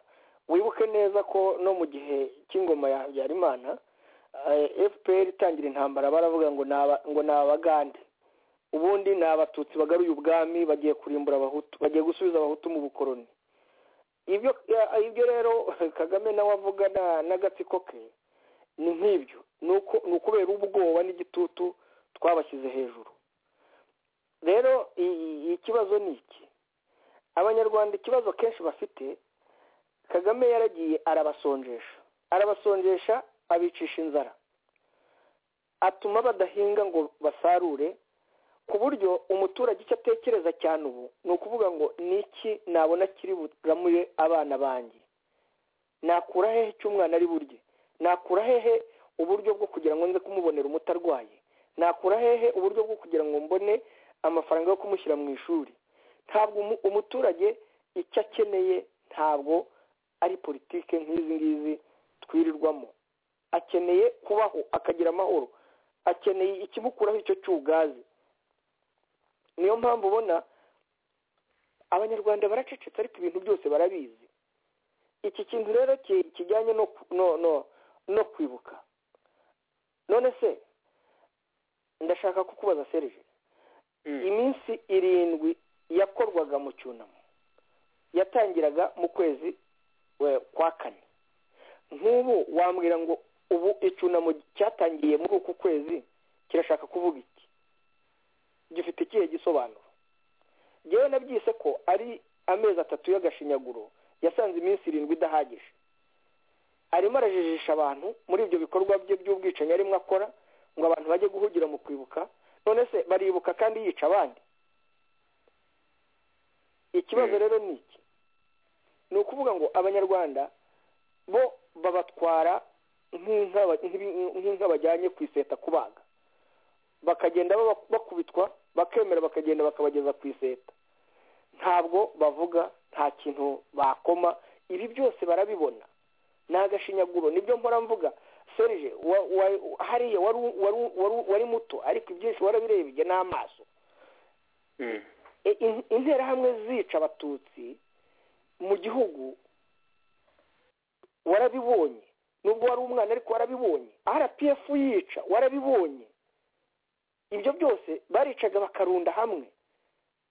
wibuke neza ko no mu gihe cy'ingoma ya habyarimana fpr itangira intambara baravuga ngo ni abagande ubundi ni abatutsi bagaruye ubwami bagiye kurimbura abahutu bagiye gusubiza abahutu mu bukoroni ibyo ibyo rero kagame nawe avuga n'agatsiko ke ni nk'ibyo ni ukubera ubwoba n'igitutu twabashyize hejuru rero ikibazo ni iki abanyarwanda ikibazo kenshi bafite kagame yaragiye arabasonjesha arabasonjesha abicisha inzara atuma badahinga ngo basarure ku buryo umuturage icyo atekereza cyane ubu ni ukuvuga ngo niki nabona kiri buramure abana banjye nakura hehe icyo umwana ari burye nakura hehe uburyo bwo kugira ngo nze kumubonera umutarwaye nakura hehe uburyo bwo kugira ngo mbone amafaranga yo kumushyira mu ishuri ntabwo umuturage icyo akeneye ntabwo ari politike nk'izi ngizi twirirwamo akeneye kubaho akagira amahoro akeneye ikimukuraho icyo cy'ugazi niyo mpamvu ubona abanyarwanda baracecetse ariko ibintu byose barabizi iki kintu rero kijyanye no kwibuka none se ndashaka kukubaza serije iminsi irindwi yakorwaga mu cyunamo yatangiraga mu kwezi kwa kane nk'ubu wambwira ngo ubu icyunamo cyatangiye muri uku kwezi kirashaka kuvuga iki gifite ikihe gisobanuro ngewe nabyise ko ari amezi atatu y'agashinyaguro yasanze iminsi irindwi idahagije arimo arajijisha abantu muri ibyo bikorwa bye by'ubwicanyi arimo akora ngo abantu bajye guhugira mu kwibuka none se baribuka kandi yica abandi ikibazo rero ni iki ni ukuvuga ngo abanyarwanda bo babatwara nk'inka bajyanye ku iseta kubaga bakagenda bakubitwa bakemera bakagenda bakabageza ku iseta ntabwo bavuga nta kintu bakoma ibi byose barabibona ni agashinyaguro nibyo mpora mvuga serije hariya wari muto ariko ibyinshi warabirebye n'amaso interahamwe zica abatutsi mu gihugu warabibonye nubwo wari umwana ariko warabibonye rpf yica warabibonye ibyo byose baricaga bakarunda hamwe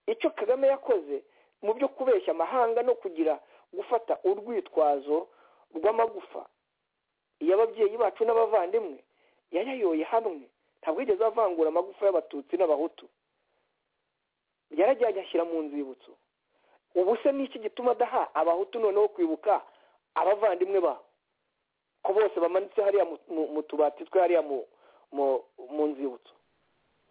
icyo kagame yakoze mu byo kubeshya amahanga no kugira gufata urwitwazo rw'amagufa y'ababyeyi bacu n'abavandimwe yayayoye hamwe ntabwo yigeze avangura amagufa y'abatutsi n'abahutu yarajyanye ashyira mu nzibutso ubu se n'iki gituma adaha abahutu noneho kwibuka abavandimwe babo ko bose bamanitse hariya mu tubati twe hariya mu nzibutso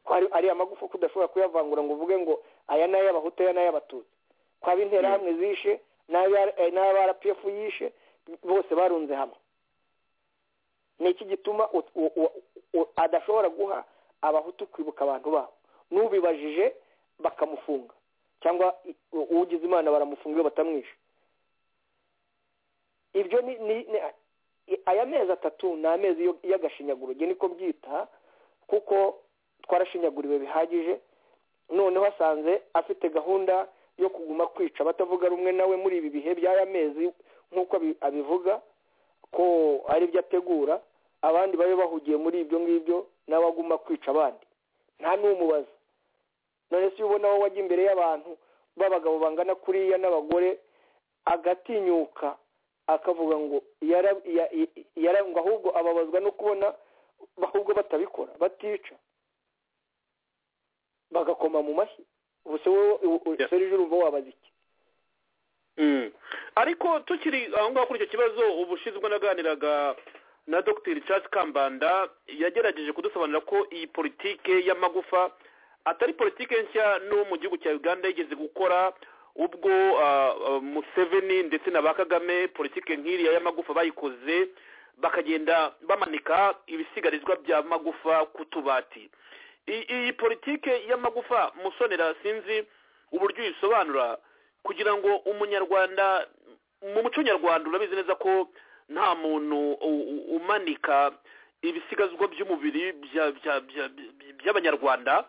ko ariya magufa ko udashobora kuyavangura ngo uvuge ngo aya ni ay'abahutu aya ni ay'abatutsi ko interahamwe zishe n'abarpf yishe bose barunze hamwe ni iki gituma adashobora guha abahutu kwibuka abantu babo n'ubibajije bakamufunga cyangwa ugize imana baramufunga iyo batamwishe ibyo ni aya mezi atatu ni amezi y'agashinyaguro nge niko byita kuko twarashinyaguriwe bihagije noneho asanze afite gahunda yo kuguma kwica batavuga rumwe nawe muri ibi bihe by'aya mezi nk'uko abivuga ko ari byo ategura abandi babe bahugiye muri ibyo ngibyo nawe aguma kwica abandi nta n'umubaza none se ubona wowe wajya imbere y'abantu b'abagabo bangana kuriya n'abagore agatinyuka akavuga ngo yara- ya- ya- yara- ngo ahubwo ababazwa no kubona ahubwo batabikora batica bagakoma mu mashyi ubu se wowe u- u- serije urumva wabaza iki ariko tukiri aho ngaho kuri icyo kibazo ubushinzwe naganiraga na dr charles kambanda yagerageje kudusobanurira ko iyi politike y'amagufa atari politike nshya no mu gihugu cya uganda yigeze gukora ubwo ah, ah, museveni ndetse na ba kagame politike nk'iriya y'amagufa bayikoze bakagenda bamanika ibisigarizwa by'amagufa ku tubati I- iyi politike y'amagufa musonera sinzi uburyo uyisobanura kugira ngo umunyarwanda mu muco nyarwanda urabizi neza ko nta muntu u- u- umanika ibisigazwa by'umubiri bya- bya- bya- bya- by'abanyarwanda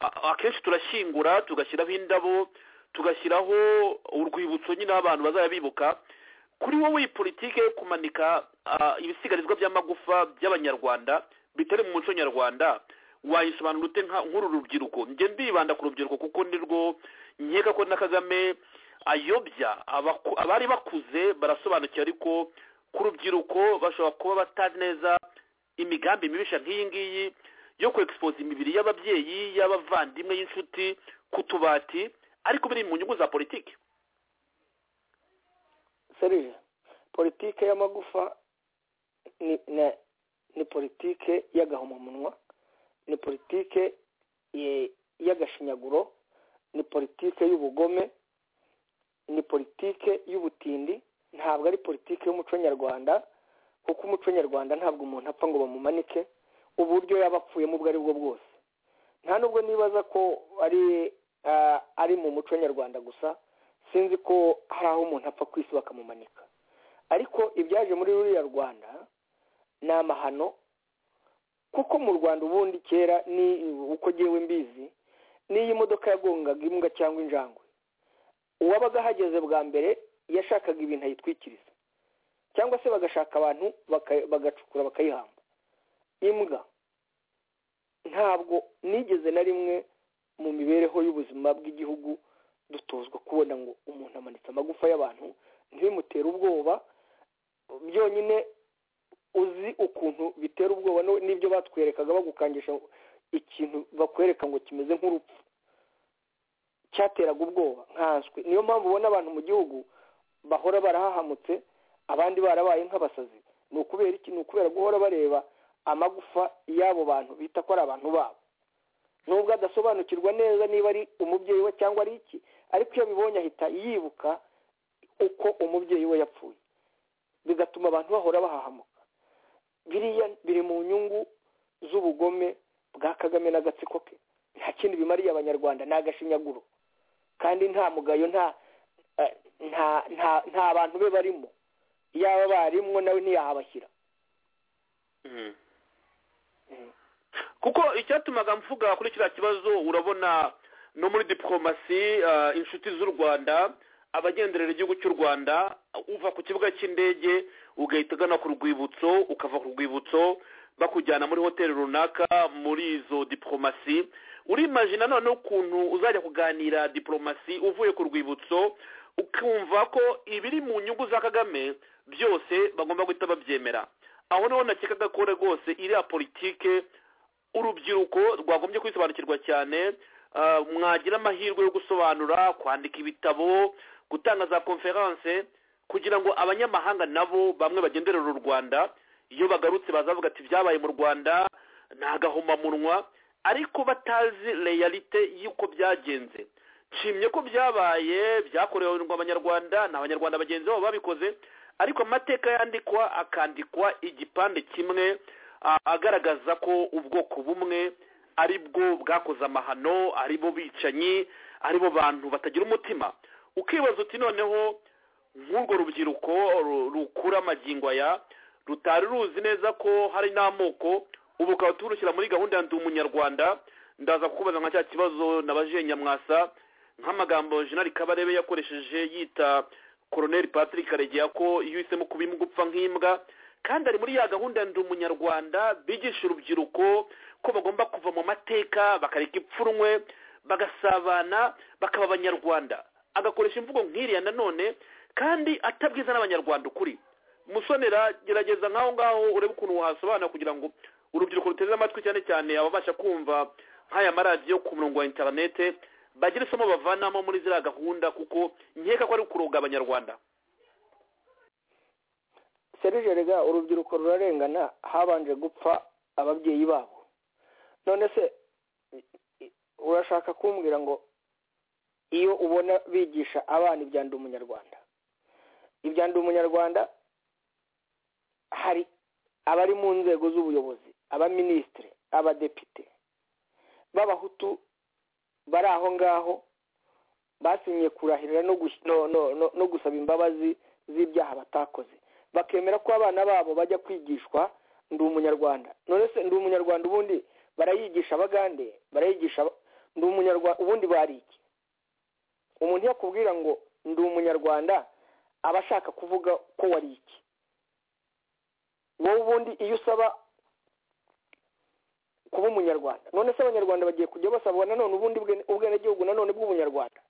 A- akenshi turashyingura tugashyiraho indabo tugashyiraho urwibutso nyine aho abantu bazajya bibuka kuri wowe iyi politike yo kumanika ah, ibisigarizwa by'amagufa by'abanyarwanda bitari mu muco nyarwanda wayisobanura ute nka- nk'uru rubyiruko njye ndibanda ku rubyiruko kuko ni rwo nkeka ko na kagame ayobya abaku- abari bakuze barasobanukiwe ariko ku rubyiruko bashobora kuba batazi neza imigambi mibisha nk'iyi ngiyi yo kwexpoza imibiri y'ababyeyi y'abavandimwe y'inshuti ku tubati ariko biri mu nyungu za politiki serije politike y'amagufa ni na- ni politike y'agahomamunwa ni politike ye- y'agashinyaguro ni politike y'ubugome ni politike y'ubutindi ntabwo ari politike y'umuco nyarwanda kuko umuco nyarwanda ntabwo umuntu apfa ngo bamumanike uburyo yaba apfuyemo ubwo ari bwo bwose nta nubwo nibaza ko ari ah, ari mu muco nyarwanda gusa sinzi ko hari aho umuntu apfa ku isi bakamumanika ariko ibyaje muri ruriya rwanda ni amahano kuko mu rwanda ubundi kera ni uko ngewe mbizi n'iyo imodoka yagongaga imbwa cyangwa injangwe uwabaga ahageze bwa mbere yashakaga ibintu ayitwikiriza cyangwa se bagashaka abantu baka- bagacukura bakayihamba imbwa ntabwo nigeze na rimwe mu mibereho y'ubuzima bw'igihugu dutozwa kubona ngo umuntu amanitse amagufa y'abantu ntibimutere ubwoba byonyine uzi ukuntu bitera ubwoba no- n'ibyo batwerekaga bagukangisha ikintu bakwereka ngo kimeze nk'urupfu cyateraga ubwoba nkanswe niyo mpamvu ubona abantu mu gihugu bahora barahahamutse abandi barabaye nk'abasazi ni ukubera iki ni ukubera guhora bareba amagufa y'abo bantu bita ko ari abantu babo nubwo adasobanukirwa neza niba ari umubyeyi we cyangwa ari iki ariko iyo abibonye ahita yibuka uko umubyeyi we yapfuye bigatuma abantu bahora bahahamuka biriya biri mu nyungu z'ubugome bwa kagame n'agatsiko ke nta kindi bimariye abanyarwanda ni agashinyaguro kandi nta mugayo nta eh, nta nta nta bantu be barimo yaba barimwo nawe ntiyahabashyira kuko icyatumaga mvuga kuri kiriya kibazo urabona no muri diplomasi ah, inshuti z'u rwanda abagenderera igihugu cy'u rwanda uva ku kibuga cy'indege ugahita ugana ku rwibutso ukava ku rwibutso bakujyana muri hoteli runaka muri izo diplomasi urimajina noneho ukuntu uzajya kuganira diplomasi uvuye ku rwibutso ukumva ko ibiri mu nyungu za kagame byose bagomba guhita babyemera aho niho nakekaga ko rwose iriya politike urubyiruko rwagombye kwisobanukirwa cyane ah, mwagira amahirwe yo gusobanura kwandika ibitabo gutanga za konferanse kugira ngo abanyamahanga nabo bamwe bagenderera u rwanda iyo bagarutse bazavuga ati byabaye mu rwanda ni agahomamunwa ariko batazi reyalite y'uko byagenze nshimye ko byabaye byakorewe abanyarwanda ni abanyarwanda bagenzi babo babikoze ariko amateka yandikwa akandikwa igipande kimwe a- agaragaza ko ubwoko bumwe ari bwo bwakoze amahano ari bo bicanyi ari bo bantu batagira umutima ukibaza uti noneho nk'urwo rubyiruko ru- rukura amagingo aya rutari ruzi neza ko hari n'amoko ubu ukaba turushyira muri gahunda ya ndi umunyarwanda ndaza kukubaza nka cya kibazo nabajije nyamwasa nk'amagambo jenali kabarebe yakoresheje yita koroneli patrick karegeya ko iyo uhisemo kuba imbwa upfa nk'imbwa kandi ari muri ya gahunda ndi umunyarwanda bigisha urubyiruko ko bagomba kuva mu mateka bakareka ipfunwe bagasabana bakaba abanyarwanda agakoresha imvugo nk'iriya nanone kandi atabwiza n'abanyarwanda ukuri musonera gerageza nk'aho ngaho urebe ukuntu wahasobanura kugira ngo urubyiruko ruteze amatwi cyane cyane ababasha kumva nk'aya maradiyo ku murongo wa interinete bagire isomo bavanamo muri ziriya gahunda kuko nkeka ko ari ukuroga abanyarwanda serije rega urubyiruko rurarengana habanje gupfa ababyeyi babo none se urashaka kumbwira ngo iyo ubona bigisha abana ibya ndi umunyarwanda ibya ndi umunyarwanda hari abari mu nzego z'ubuyobozi abaminisitiri abadepite b'abahutu bari aho ngaho basinyiye kurahirira no gusaba imbabazi z'ibyaha batakoze bakemera ko abana babo bajya kwigishwa ndi umunyarwanda none se ndi umunyarwanda ubundi barayigisha abagande barayigisha ndi umunyarwanda ubundi bari iki umuntu yakubwira ngo ndi umunyarwanda aba ashaka kuvuga ko wari iki wowe ubundi iyo usaba kuba umunyarwanda none se abanyarwanda bagiye kujya basabwa nanone ubundi ubwenegihugu nanone bw'ubunyarwanda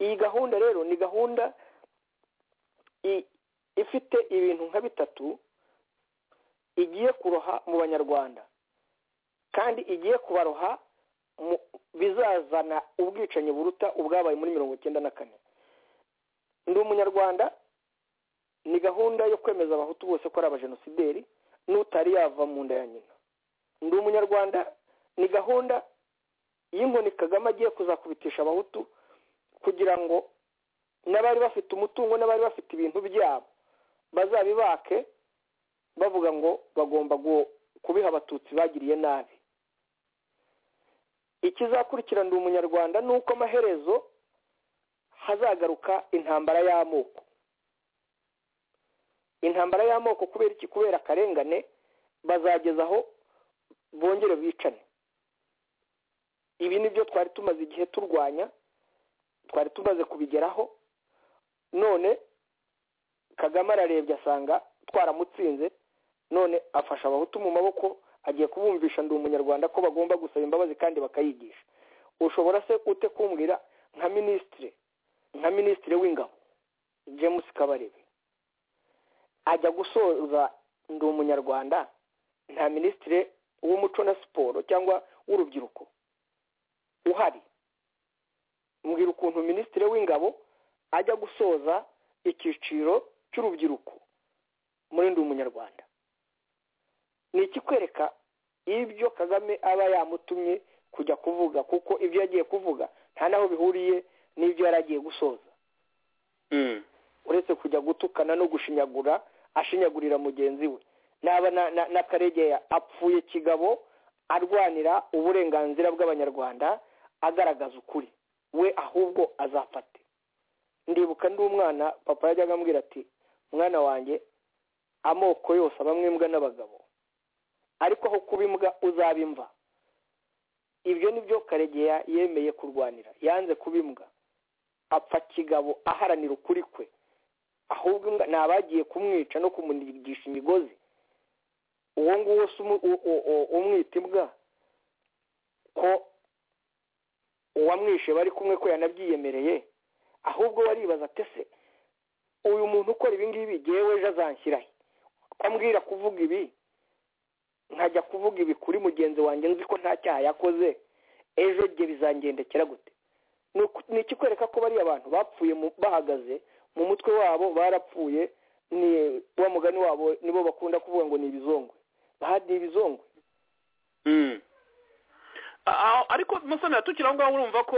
iyi gahunda rero ni gahunda ifite ibintu nka bitatu igiye kuroha mu banyarwanda kandi igiye kubaroha bizazana ubwicanyi buruta ubwabaye muri mirongo icyenda na kane ndi umunyarwanda ni gahunda yo kwemeza abahutu bose ko ari abajenosideri n'utari yava mu nda ya nyina ndi umunyarwanda ni gahunda y'inkoni kagame agiye kuzakubitisha abahutu kugira ngo n'abari bafite umutungo n'abari bafite ibintu byabo bazabibake bavuga ngo bagomba kubiha abatutsi bagiriye nabi ikizakurikira ndi umunyarwanda ni uko amaherezo hazagaruka intambara y'amoko intambara y'amoko kubera iki kubera akarengane bazageza aho bongere bicane ibi ni byo twari tumaze igihe turwanya twari tumaze kubigeraho none kagame ararebye asanga twaramutsinze none afasha abahutu mu maboko agiye kubumvisha ndi umunyarwanda ko bagomba gusaba imbabazi kandi bakayigisha ushobora se ute kumbwira nka minisitiri nka minisitiri w'ingabo james kabarebe ajya gusoza ndi umunyarwanda nta minisitiri w'umuco na siporo cyangwa w'urubyiruko uhari mbwira ukuntu minisitiri w'ingabo ajya gusoza icyiciro cy'urubyiruko muri ndi umunyarwanda ni ikikwereka ibyo kagame aba yamutumye kujya kuvuga kuko ibyo yagiye kuvuga nta n'aho bihuriye n'ibyo yari agiye gusoza uretse kujya gutukana no gushinyagura ashinyagurira mugenzi we naba na karegeya apfuye kigabo arwanira uburenganzira bw'abanyarwanda agaragaza ukuri we ahubwo azafate ndibuka ndi umwana papa yajyaga ambwira ati mwana wanjye amoko yose abamwe imbwa n'abagabo ariko aho kuba imbwa uzaba imva ibyo ni byo karegeya yemeye kurwanira yanze kuba imbwa apfa kigabo aharanira ukuri kwe ahubwo imbwa ni abagiye kumwica no kumunigisha imigozi uwo nguwo si umwita imbwa ko uwamwishe bari kumwe ko yanabyiyemereye ahubwo waribaza atese uyu muntu ukora ibingibi yewe ejo azanshyirahe ambwira kuvuga ibi nkajya kuvuga ibi kuri mugenzi wanjye nzi ko nta cyaha yakoze ejo jye bizangendekera gute ni ikikwereka ko bariya abantu bapfuye bahagaze mu mutwe wabo barapfuye ni wa mugani wabo nibo bakunda kuvuga ngo ni ibizongwe bahadi ibizongwe ariko musonera tukiri aho ngaho urumva ko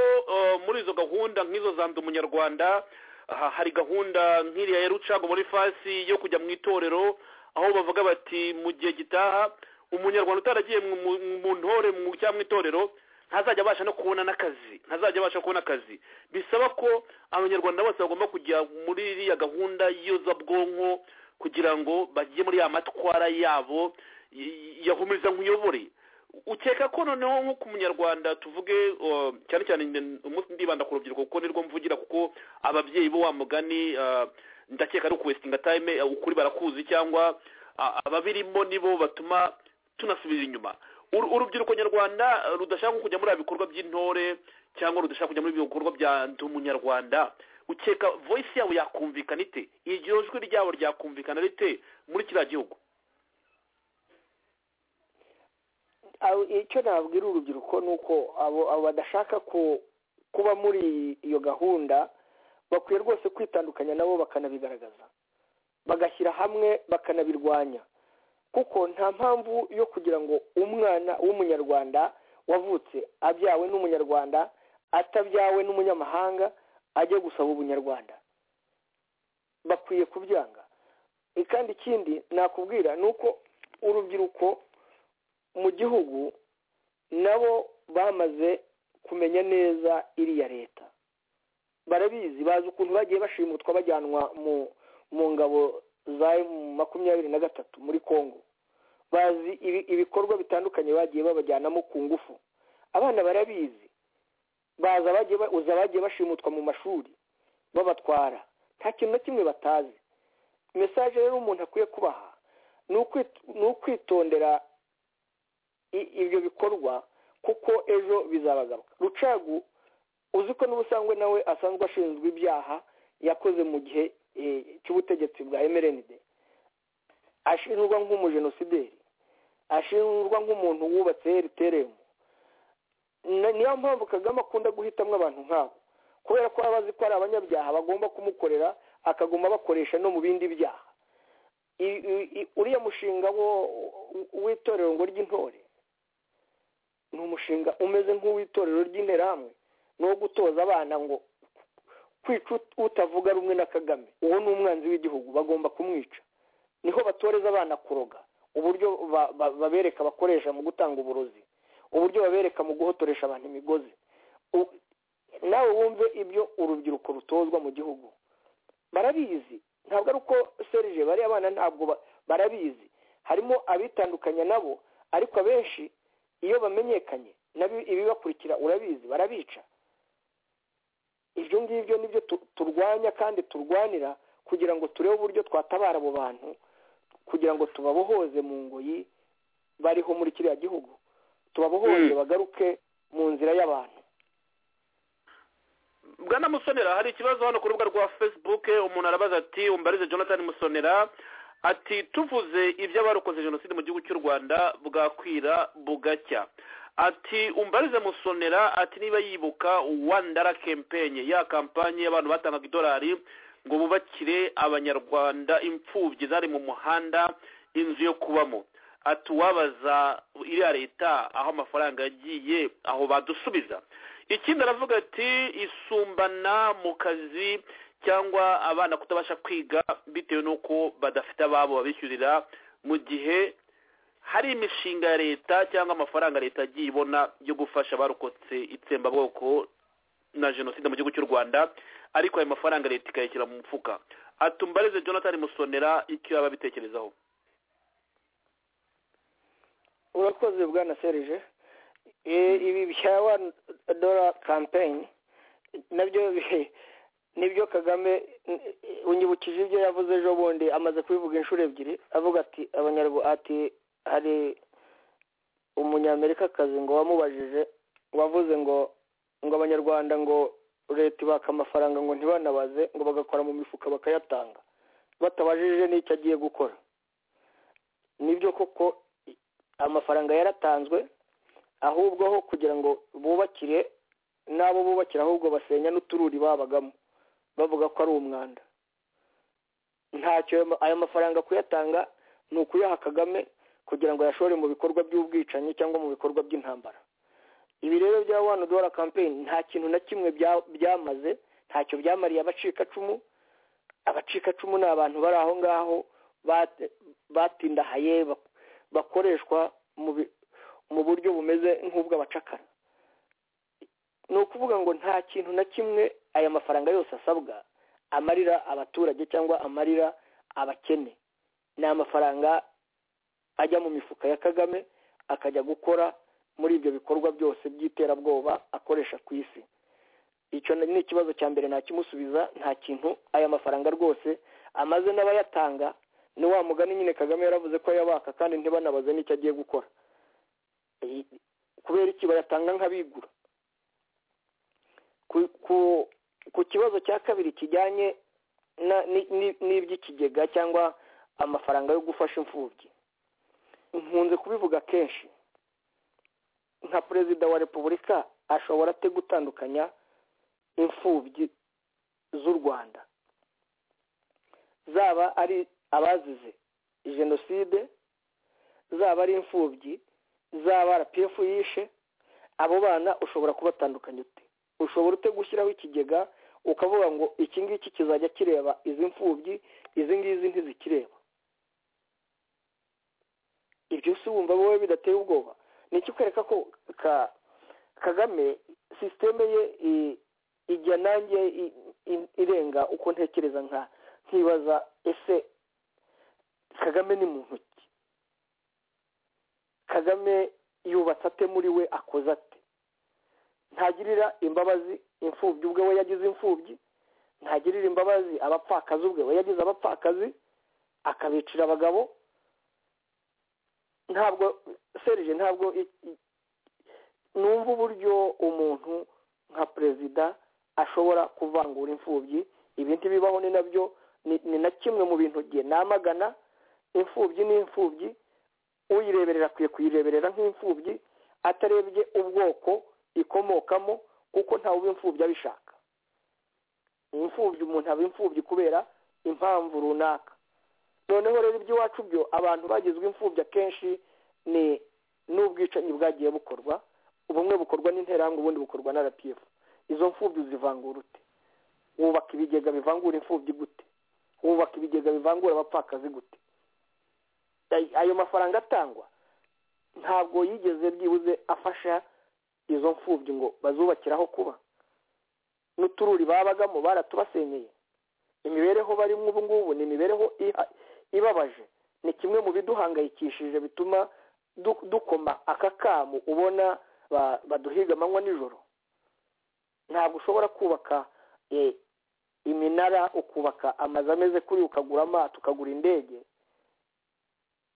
muri izo gahunda nk'izo za ndi umunyarwanda hari gahunda nk'iriya ya rucago muri fasi yo kujya mu itorero aho bavuga bati mu gihe gitaha umunyarwanda utaragiye mu ntore cyangwa mu itorero ntazajya abasha no kubona n'akazi ntazajya abasha kubona akazi bisaba ko abanyarwanda bose bagomba kujya muri iriya gahunda y'iyozabwonko kugira ngo bajye muri ya matwara yabo yahumuriza nkuyobore ukeka ko noneho nko ku munyarwanda tuvuge cyane cyane ndibanda ku rubyiruko kuko nirwo mvugira kuko ababyeyi bo wa mugani ndakeka ari ukuwesitinga tayime ukuri barakuzi cyangwa ababirimo nibo batuma tunasubira inyuma urubyiruko nyarwanda rudashaka kujya muri bikorwa by'intore cyangwa rudashaka kujya muri bikorwa bya ndi umunyarwanda ukeka voyisi yawe yakumvikana ite iryo jwi ryabo ryakumvikana rite muri kiriya gihugu icyo nabwira urubyiruko ni uko abo badashaka kuba muri iyo gahunda bakwiye rwose kwitandukanya nabo bakanabigaragaza bagashyira hamwe bakanabirwanya kuko nta mpamvu yo kugira ngo umwana w'umunyarwanda wavutse abyawe n'umunyarwanda atabyawe n'umunyamahanga ajye gusaba ubunyarwanda bakwiye kubyanga kandi ikindi nakubwira ni uko urubyiruko mu gihugu nabo bamaze kumenya neza iriya leta barabizi bazi ukuntu bagiye bashimutwa bajyanwa mu ngabo za makumyabiri na gatatu muri congo bazi ibikorwa bitandukanye bagiye babajyanamo ku ngufu abana barabizi baza uza bagiye bashimutwa mu mashuri babatwara nta kintu na kimwe batazi mesaje rero umuntu akwiye kubaha ni ukwitondera ibyo bikorwa kuko ejo bizabagaruka rucagu uzi ko n'ubusangwe nawe asanzwe ashinzwe ibyaha yakoze mu gihe cy'ubutegetsi bwa emerenide ashinjwa nk'umujenosideri ashinjwa nk'umuntu wubatse eriteremu niyo mpamvu kagame akunda guhitamo abantu nk'abo kubera ko aba azi ko ari abanyabyaha bagomba kumukorera akaguma bakoresha no mu bindi byaha uriya mushinga wo w'itorero ngo ry'intore ni umushinga umeze nk'uw'itorero ry'interahamwe ni uwo gutoza abana ngo kwica utavuga rumwe na kagame uwo ni umwanzi w'igihugu bagomba kumwica niho batoreza abana kuroga uburyo babereka bakoresha mu gutanga uburozi uburyo babereka mu guhotoresha abantu imigozi nawe wumve ibyo urubyiruko rutozwa mu gihugu barabizi ntabwo ari uko serije bariya abana ntabwo barabizi harimo abitandukanya nabo ariko abenshi iyo bamenyekanye ibibakurikira urabizi barabica ibyo ngibyo nibyo turwanya kandi turwanira kugira ngo turebe uburyo twatabara abo bantu kugira ngo tubabohoze mu ngoyi bariho muri kiriya gihugu tubabohoze bagaruke mu nzira y'abantu bwana musonera hari ikibazo hano ku rubuga rwa facebook umuntu arabaza ati umbarize jonathan musonera ati tuvuze iby'abarokoze jenoside mu gihugu cy'u rwanda bwakwira bugacya ati umbarize musonera ati niba yibuka wandara kempenye ya kampanye y'abantu batangaga idolari ngo bubakire abanyarwanda imfubyi zari mu muhanda inzu yo kubamo ati uwabaza iriya leta aho amafaranga yagiye aho badusubiza ikindi aravuga ati isumbana mu kazi cyangwa abana kutabasha kwiga bitewe n'uko badafite ababo babishyurira mu gihe hari imishinga ya leta cyangwa amafaranga leta agiye ibona yo gufasha abarokotse itsembabwoko na jenoside mu gihugu cy'u rwanda ariko ayo mafaranga leta ikayashyira mu mufuka atumbarize jonathan musonera icyo yaba abitekerezaho urakoze bwana serije ibi bya wani dora kampeyini nabyo nibyo kagame unyibukije ibyo yavuze ejo bundi amaze kubivuga inshuro ebyiri avuga ati ati hari umunyamerikakazi ngo wamubajije wavuze ngo ngo abanyarwanda ngo leta ibaka amafaranga ngo ntibanabaze ngo bagakora mu mifuka bakayatanga batabajije n'icyo agiye gukora nibyo koko amafaranga yaratanzwe ahubwo aho kugira ngo bubakire n'abo bubakira ahubwo basenya n'utururi babagamo bavuga ko ari umwanda ntacyo ayo mafaranga kuyatanga ni ukuyaha kagame kugira ngo yashore mu bikorwa by'ubwicanyi cyangwa mu bikorwa by'intambara ibi rero bya wani dora kampeyini nta kintu na kimwe byamaze ntacyo byamariye abacikacumu abacikacumu ni abantu bari aho ngaho batindahaye bakoreshwa mu buryo bumeze nk'ubw'abacakara ni ukuvuga ngo nta kintu na kimwe aya mafaranga yose asabwa amarira abaturage cyangwa amarira abakene ni amafaranga ajya mu mifuka ya kagame akajya gukora muri ibyo bikorwa byose by'iterabwoba akoresha ku isi icyo ni ikibazo cya mbere nakimusubiza nta kintu aya mafaranga rwose amaze n'abayatanga ni wa mugani nyine kagame yaravuze ko yabaka kandi ntibanabaze n'icyo agiye gukora kubera iki bayatanga nk'abigura ku kibazo cya kabiri kijyanye n'iby'ikigega cyangwa amafaranga yo gufasha imfubyi nkunze kubivuga kenshi nka perezida wa repubulika ashobora ate gutandukanya imfubyi z'u rwanda zaba ari abazize jenoside zaba ari imfubyi zaba rpf yishe abo bana ushobora kubatandukanya ute ushobora ute gushyiraho ikigega ukavuga ngo iki ngiki kizajya kireba izi mfubyi izi ngizi ntizikireba ibyo si wumva wowe bidateye ubwoba ni ikikwereka ko kagame sisiteme ye ijya nanjye irenga uko ntekereza nka nkibaza ese kagame ni muntu ki kagame yubatse ate muri we akoze ate ntagirira imbabazi imfubyi ubwe we yagize imfubyi ntagirira imbabazi abapfakazi ubwe we yagize abapfakazi akabicira abagabo ntabwo serije ntabwo numva uburyo umuntu nka perezida ashobora kuvangura imfubyi ibindi bibaho ni nabyo ni na kimwe mu bintu bye namagana imfubyi ni imfubyi uyireberera akwiye kuyireberera nk'imfubyi atarebye ubwoko ikomokamo kuko ntawe uba imfubyi abishaka imfubyi umuntu aba imfubyi kubera impamvu runaka noneho rero iby'iwacu byo abantu bagizwe imfubyi akenshi ni n'ubwicanyi bwagiye bukorwa ubumwe bukorwa n'interahamwe ubundi bukorwa na rpf izo mfubyi uzivangura ute wubaka ibigega bivangura imfubyi gute wubaka ibigega bivangura abapfakazi gute ayo mafaranga atangwa ntabwo yigeze byibuze afasha izo mfubyi ngo bazubakiraho kuba n'utururi babagamo baratubasenyeye imibereho barimo ubu ngubu ni imibereho ibabaje ni kimwe mu biduhangayikishije bituma dukoma aka kamu ubona baduhiga amanywa nijoro ntabwo ushobora kubaka iminara ukubaka amazu ameze kuri ukagura amato ukagura indege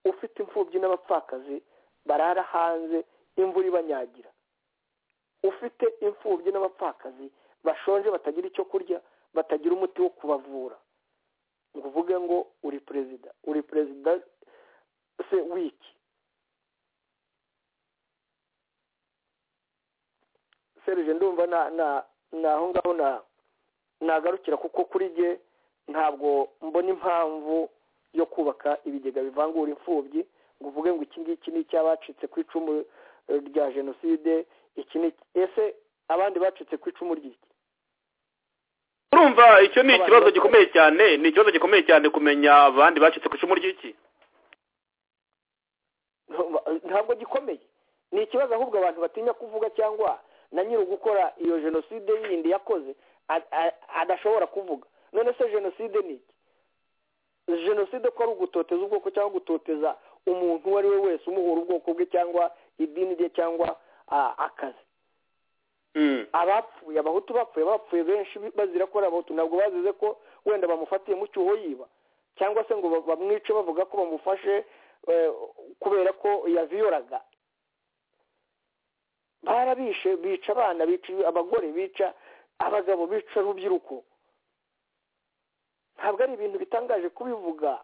ufite imfubyi n'abapfakazi barara hanze imvura ibanyagira ufite imfubyi n'abapfakazi bashonje batagira icyo kurya batagira umuti wo kubavura ngo uvuge ngo uri perezida uri perezida se wiki serije ndumva na aho ngaho nagarukira kuko kuri jye ntabwo mbona impamvu yo kubaka ibigega bivangura imfubyi ngo uvuge ngo iki ngiki ni icy'abacitse ku icumu rya jenoside iki ni ese abandi bacitse ku icumu ry'iki urumva icyo ni ikibazo gikomeye cyane ni ikibazo gikomeye cyane kumenya abandi bacitse ku icumu ry'iki ntabwo gikomeye ni ikibazo ahubwo abantu batinya kuvuga cyangwa na nyiri gukora iyo jenoside yindi yakoze adashobora kuvuga none se jenoside ni iki jenoside ko ari ugutoteza ubwoko cyangwa gutoteza umuntu uwo ari we wese umuhura ubwoko bwe cyangwa idini rye cyangwa akazi abapfuye abahutu bapfuye bapfuye benshi bazira ko ari abahutu ntabwo bazize ko wenda bamufatiye mu cyuho yiba cyangwa se ngo bamwice bavuga ko bamufashe kubera ko yaviyoraga barabishe bica abana bica abagore bica abagabo bica urubyiruko ntabwo ari ibintu bitangaje kubivuga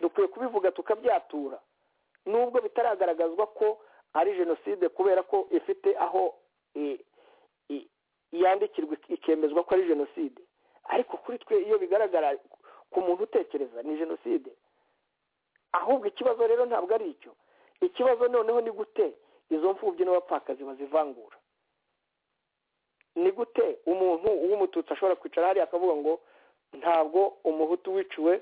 dukwiye kubivuga tukabyatura nubwo bitaragaragazwa ko ari jenoside kubera ko ifite aho yandikirwa ikemezwa ko ari jenoside ariko kuri twe iyo bigaragara ku muntu utekereza ni jenoside ahubwo ikibazo rero ntabwo ari icyo ikibazo noneho ni gute izo mfubyi n'abapfakazi bazivangura ni gute umuntu w'umututsi ashobora kwicara hariya akavuga ngo ntabwo umuhutu wiciwe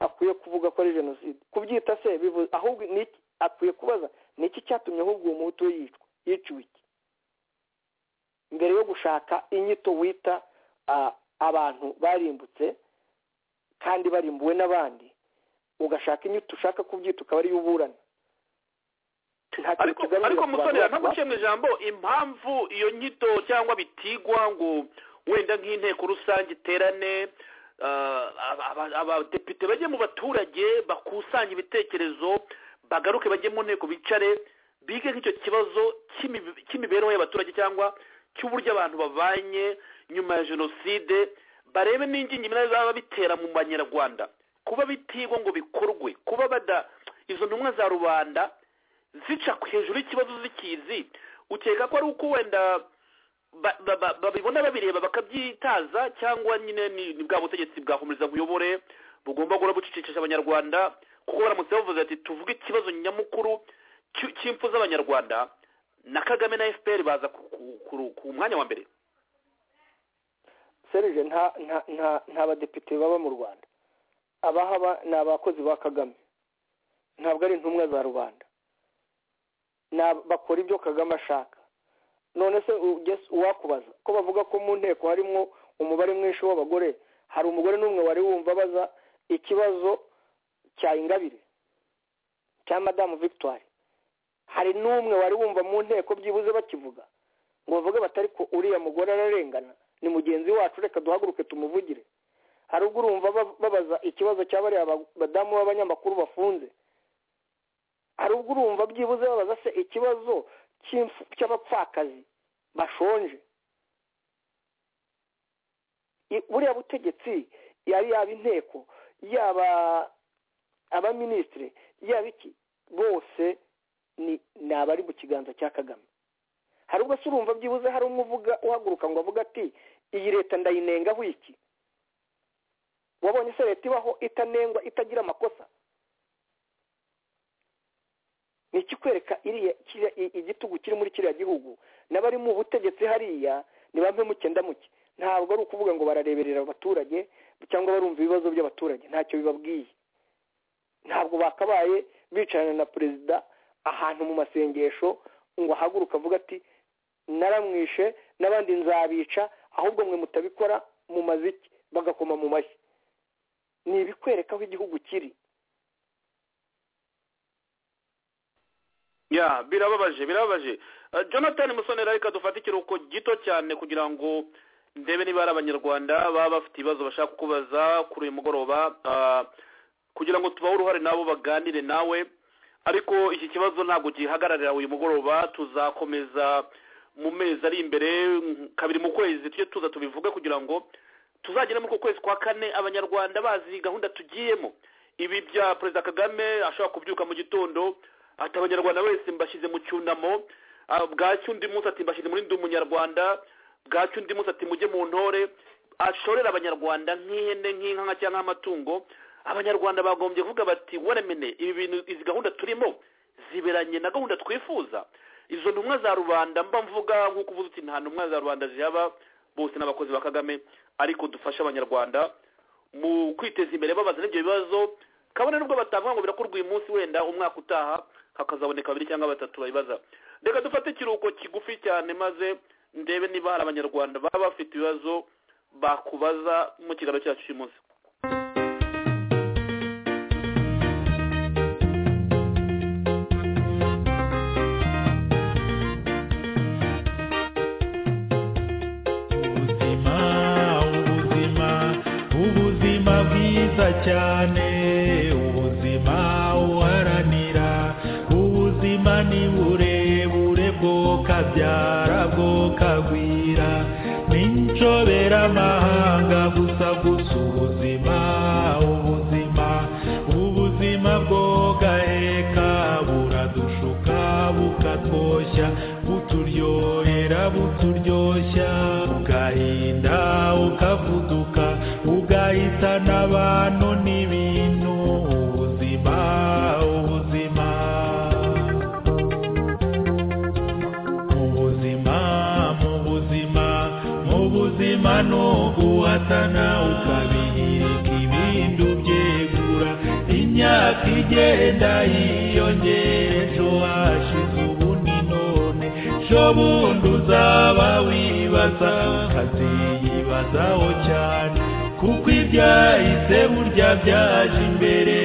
akwiye kuvuga ko ari jenoside kubyita se ahubwo akwiye kubaza ni iki cyatumye ahubwo uwo muhutu we yiciwe iki mbere yo gushaka inyito wita abantu barimbutse kandi barimbuwe n'abandi ugashaka inyito ushaka kubyita ukaba ariyo uburana ariko musorera ntabwo uciye mu ijambo impamvu iyo nyito cyangwa bitigwa ngo wenda nk'inteko rusange iterane abadepite bajye mu baturage bakusanye ibitekerezo bagaruke bajye mu nteko bicare bige nk'icyo kibazo cy'imi- cy'imibereho y'abaturage cyangwa cy'uburyo abantu babanye nyuma ya jenoside barebe n'ingingimira zaba bitera mu banyarwanda kuba bitigwa ngo bikorwe kuba bada izo ntumwa za rubanda zica hejuru y'ikibazo zikizi ukeka ko ari uko wenda ba- ba- ba- babibona babireba bakabyitaza cyangwa nyine ni ni bwa butegetsi bwahumuriza nkuyobore bugomba guhora bucecekesha abanyarwanda kuko baramutse bavuze ati tuvuge ikibazo nyamukuru cy'u- cy'impfu z'abanyarwanda na kagame na fpr baza ku- ku- ku- ku mwanya wa mbere serije nta nta nta nta badepite baba mu rwanda abahaba ni abakozi ba kagame ntabwo ari intumwa za rubanda Ni ab- bakora ibyo kagame ashaka none se ugeze uwakubaza ko bavuga ko mu nteko harimo umubare mwinshi w'abagore hari umugore n'umwe wari wumva abaza ikibazo cya ingabire cya madamu victoire hari n'umwe wari wumva mu nteko byibuze bakivuga ngo bavuge batari ko uriya mugore ararengana ni mugenzi wacu reka duhaguruke tumuvugire hari ubwo urumva ba- babaza ikibazo cya bariya ba- badamu b'abanyamakuru bafunze hari ubwo urumva byibuze babaza se ikibazo cy'imfu- cy'abapfakazi bashonje I- buriya butegetsi yari yaba inteko yaba abaminisitiri yaba iki bose ni ni abari mu kiganza cya kagame hari ubwo se urumva byibuze hari umwe uvuga uhaguruka ngo avuga ati iyi leta ndayinengaho iki wabonye se leta ibaho itanengwa itagira amakosa ni ikikwereka iriya kiriya- i- igitugu kiri muri kiriya gihugu n'abari mu butegetsi hariya ni bamwe mukenda muke ntabwo ari ukuvuga ngo barareberera abaturage cyangwa barumva ibibazo by'abaturage ntacyo bibabwiye ntabwo bakabaye bicarana na perezida ahantu mu masengesho ngo ahaguruka avuga ati naramwishe n'abandi nzabica ahubwo mwe mutabikora mu maziki bagakoma mu mashyi ni ibikwereka aho igihugu kiri ya birababaje birababaje Eh, jonathan musonera reka dufate ikiruhuko gito cyane kugira ngo ndebe niba hari abanyarwanda baba bafite ibibazo bashaka kukubaza kuri uyu mugoroba Ah, kugira ngo tubahe uruhare nabo baganire nawe ariko iki kibazo ntabwo gihagararira uyu mugoroba tuzakomeza mu mezi ari imbere mm, kabiri mu kwezi tujye tuza tubivuge kugira ngo tuzagere muri uko kwezi kwa kane abanyarwanda bazi gahunda tugiyemo ibi bya perezida kagame ashobora kubyuka mu gitondo ati abanyarwanda wese mbashyize mu cyunamo ah, bwacya undi munsi ati mbashyize muri ndi umunyarwanda bwacya undi munsi ati mujye mu ntore ashorera abanyarwanda nk'ihene nk'inka nka cyangwa amatungo abanyarwanda bagombye kuvuga bati waremene ibi bintu izi gahunda turimo ziberanye na gahunda twifuza izo ntumwa za rubanda mba mvuga nk'uko uvuze uti nta ntumwa za rubanda zihaba bose n'abakozi ba kagame ariko dufashe abanyarwanda mu kwiteza imbere babaza n'ibyo bibazo kabone nubwo batavuga ngo birakorwa uyu munsi wenda umwaka utaha hakazaboneka babiri cyangwa batatu babibaza reka dufate ikiruhuko kigufi cyane maze ndebe niba hari abanyarwanda baba bafite ibibazo bakubaza mu kiganiro cyacu cy'uyu munsi ubuzima ubuzima ubuzima bwiza cyane ubuzima uharanira ubuzima ni burebure bwo kabyara bwo kagwira ni incoberamahanga gusa gusa ubuzima ubuzima ubuzima bwogaheka buradushuka bukatwoshya buturyohera buturyoshya ugahinda ukavuduka ugahitana abantu n'ibintu ubuzima ubuzima ubuzima mu buzima mu buzima ni uguhatana ukabihirika ibindi ubyegura imyaka igenda yiyongera ejo hashize ubu ni none ejo bundi uzaba wibaza ukaziyibazaho cyane kuko ibyahise burya byaje imbere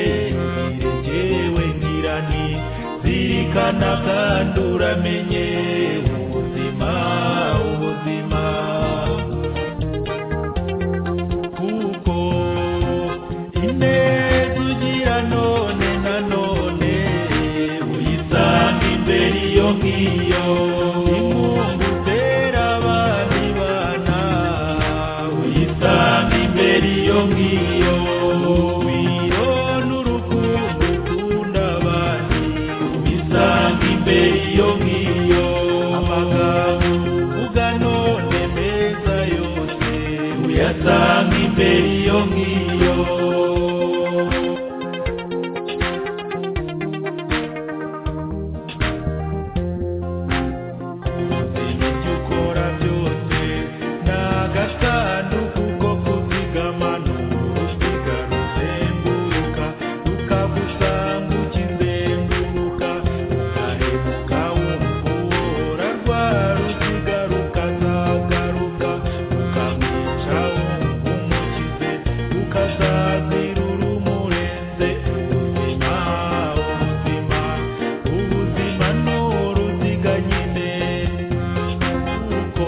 yewe ngira ni zirikana kandi uramenye ubuzima ubuzima kuko ineza ugira none na none uyisanga imbere iyo uyasanga imbere iyo ngiyo Uzimya ibyo ukora byose ni agasanduku ko kuzigama ni uruziga ruzenguruka rukagusanga ukizenguruka ukarebuka wumva uhora rwa ruziga rukazagaruka ukamwica wumva umukize ukazazira urumurenze ubuzima ubuzima ubuzima ni uruziga nyine kuko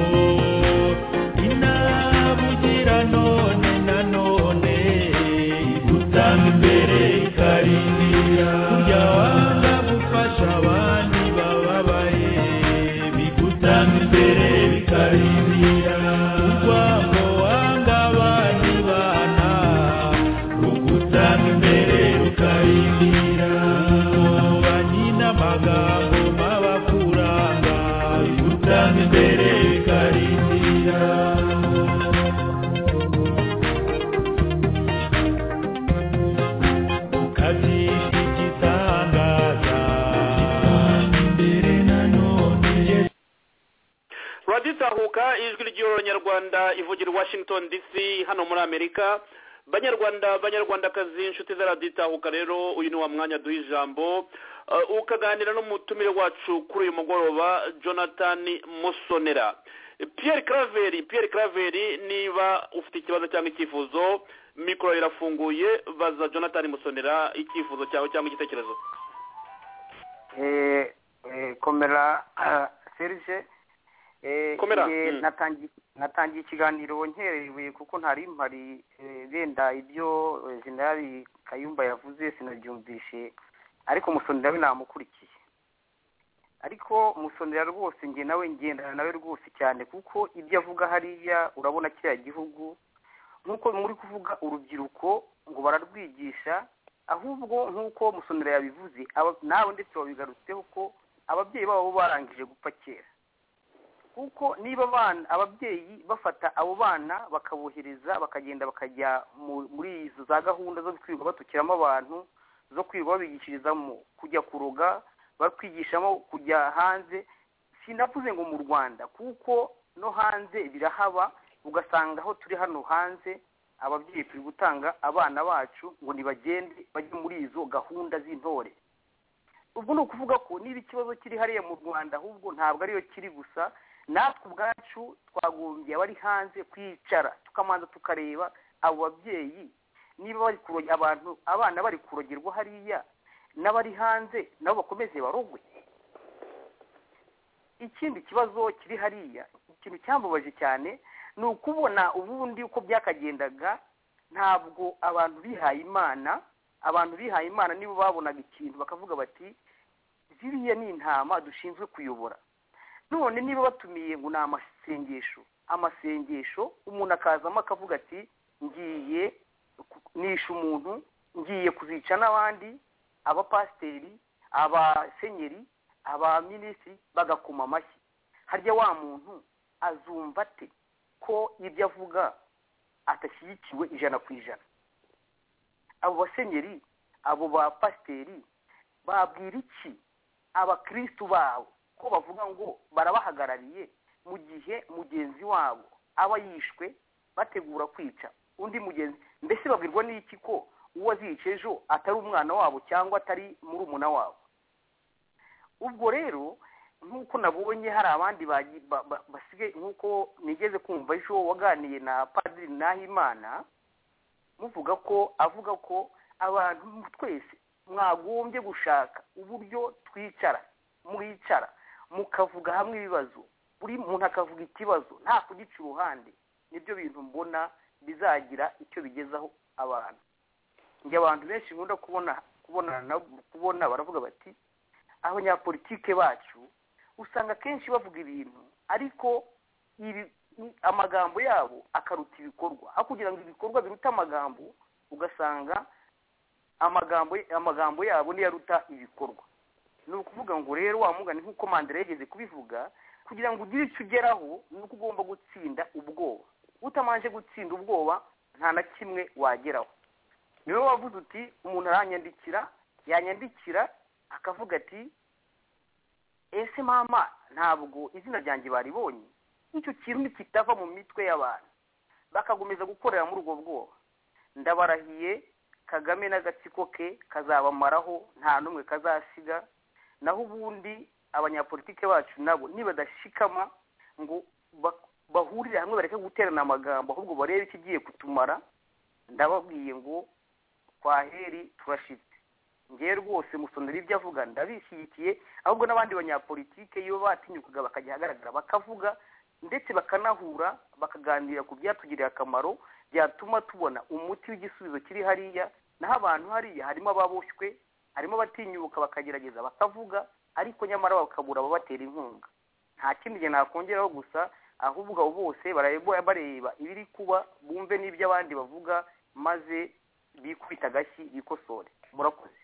inabugira none na none igutanga imbere ikarindira kurya wanga gufasha abandi bababaye bigutanga imbere bikarindira urwango wanga abandi bana rugutanga imbere rukarindira ububanyi n'amagambo mabakuranga bigutanga imbere bikarindira raditahuka ijwi ry'abanyarwanda ivugira i washington dc hano muri amerika banyarwanda banyarwandakazi inshuti za raditahuka rero uyu ni wa mwanya duha ijambo Uh, ukaganira n'umutumire wacu kuri uyu mugoroba jonathan musonera pierre craveri pierre craveri niba ufite ikibazo cyangwa icyifuzo mikoro irafunguye baza jonathan musonera icyifuzo cyawe cyangwa igitekerezo Eh, eh, komera ah, serge Eh, Komera, eh, mm. natangi- natangiye ikiganiro nkerewe kuko ntari mpari eh, wenda ibyo eh, jenerali kayumba yavuze sinabyumvishe ariko musonera we namukurikiye ariko musonera rwose njye nawe ngendana nawe rwose cyane kuko ibyo avuga hariya urabona kiriya gihugu nk'uko muri kuvuga urubyiruko ngo bararwigisha ahubwo nk'uko musonera yabivuze aba- nawe ndetse wabigarutseho ko ababyeyi babo bo barangije gupfa kera kuko niba abana ababyeyi bafata abo bana bakabohereza bakagenda bakajya mu- muri izo za gahunda zo kwirirwa batukiramo abantu zo kwirirwa babigishirizamo kujya kuroga bakwigishamo kujya hanze sinavuze ngo mu rwanda kuko no hanze birahaba ugasanga aho turi hano hanze ababyeyi turi gutanga abana bacu ngo nibagende bajye muri izo gahunda z'intore ubwo ni ukuvuga ko niba ikibazo kiri hariya mu rwanda ahubwo ntabwo ariyo kiri gusa natwe ubwacu twagombye abari hanze kwicara tukamanza tukareba abo babyeyi niba bari kuroge- abantu abana bari kurogerwa hariya n'abari hanze nabo bakomeze barogwe ikindi kibazo kiri hariya ikintu cyambabaje cyane ni ukubona ubundi uko byakagendaga ntabwo abantu bihaye imana abantu bihaye imana nibo babonaga ikintu bakavuga bati ziriya ni intama dushinzwe kuyobora none niba batumiye ngo ni amasengesho amasengesho umuntu akazamo akavuga ati ngiye ku- nishe umuntu ngiye kuzica n'abandi abapasiteri abasenyeri abaminisitiri bagakoma amashyi harya wa muntu azumva ate ko ibyo avuga adashyigikiwe ijana ku ijana abo basenyeri abo bapasiteri babwira iki abakristu babo ko bavuga ngo barabahagarariye mu gihe mugenzi wabo aba yishwe bategura kwica undi mugenzi mbese babwirwa n'iki ko uwo azica ejo atari umwana wabo cyangwa atari murumuna wabo ubwo rero nk'uko nabonye hari abandi bagi- ba- ba- basigaye nk'uko nigeze kumva ejo waganiye na padiri nahimana muvuga ko avuga ko abantu twese mwagombye gushaka uburyo twicara mwicara mukavuga hamwe ibibazo buri muntu akavuga ikibazo nta kugica uruhande nibyo bintu mbona bizagira icyo bigezaho abantu njye abantu benshi nkunda kubona kubonana nabo kubona baravuga bati abanyapolitike bacu usanga akenshi bavuga ibintu ariko ibi amagambo yabo akaruta ibikorwa aho kugira ngo ibikorwa biruta amagambo ugasanga amagambo amagambo yabo niyo aruta ibikorwa ni ukuvuga ngo rero wamugane nk'uko mandela yageze kubivuga kugira ngo ugire icyo ugeraho ni uko ugomba gutsinda ubwoba utamanje gutsinda ubwoba nta na kimwe wageraho niwe wavuze uti umuntu aranyandikira yanyandikira akavuga ati ese mama ntabwo izina ryanjye baribonye icyo kintu kitava mu mitwe y'abantu bakakomeza gukorera muri ubwo bwoba ndabarahiye kagame n'agatsiko ke kazabamaraho nta n'umwe kazasiga naho ubundi abanyapolitike bacu nabo nibadashikama ngo bahurire hamwe bareke guterana amagambo ahubwo barebe ikigiye kutumara ndababwiye ngo twaheri turashitse ngewe rwose musonera ibyo avuga ndabishyigikiye ahubwo n'abandi banyapolitike iyo batinyukaga bakajya ahagaragara bakavuga ndetse bakanahura bakaganira ku byatugiriye akamaro byatuma tubona umuti w'igisubizo kiri hariya naho abantu hariya harimo ababoshywe harimo abatinyuka bakagerageza bakavuga ariko nyamara bakabura ababatera inkunga nta kindi gihe nakongeraho gusa ahubwo abo bose bareba ibiri kuba bumve n'ibyo abandi bavuga maze bikubita agashyi bikosore murakoze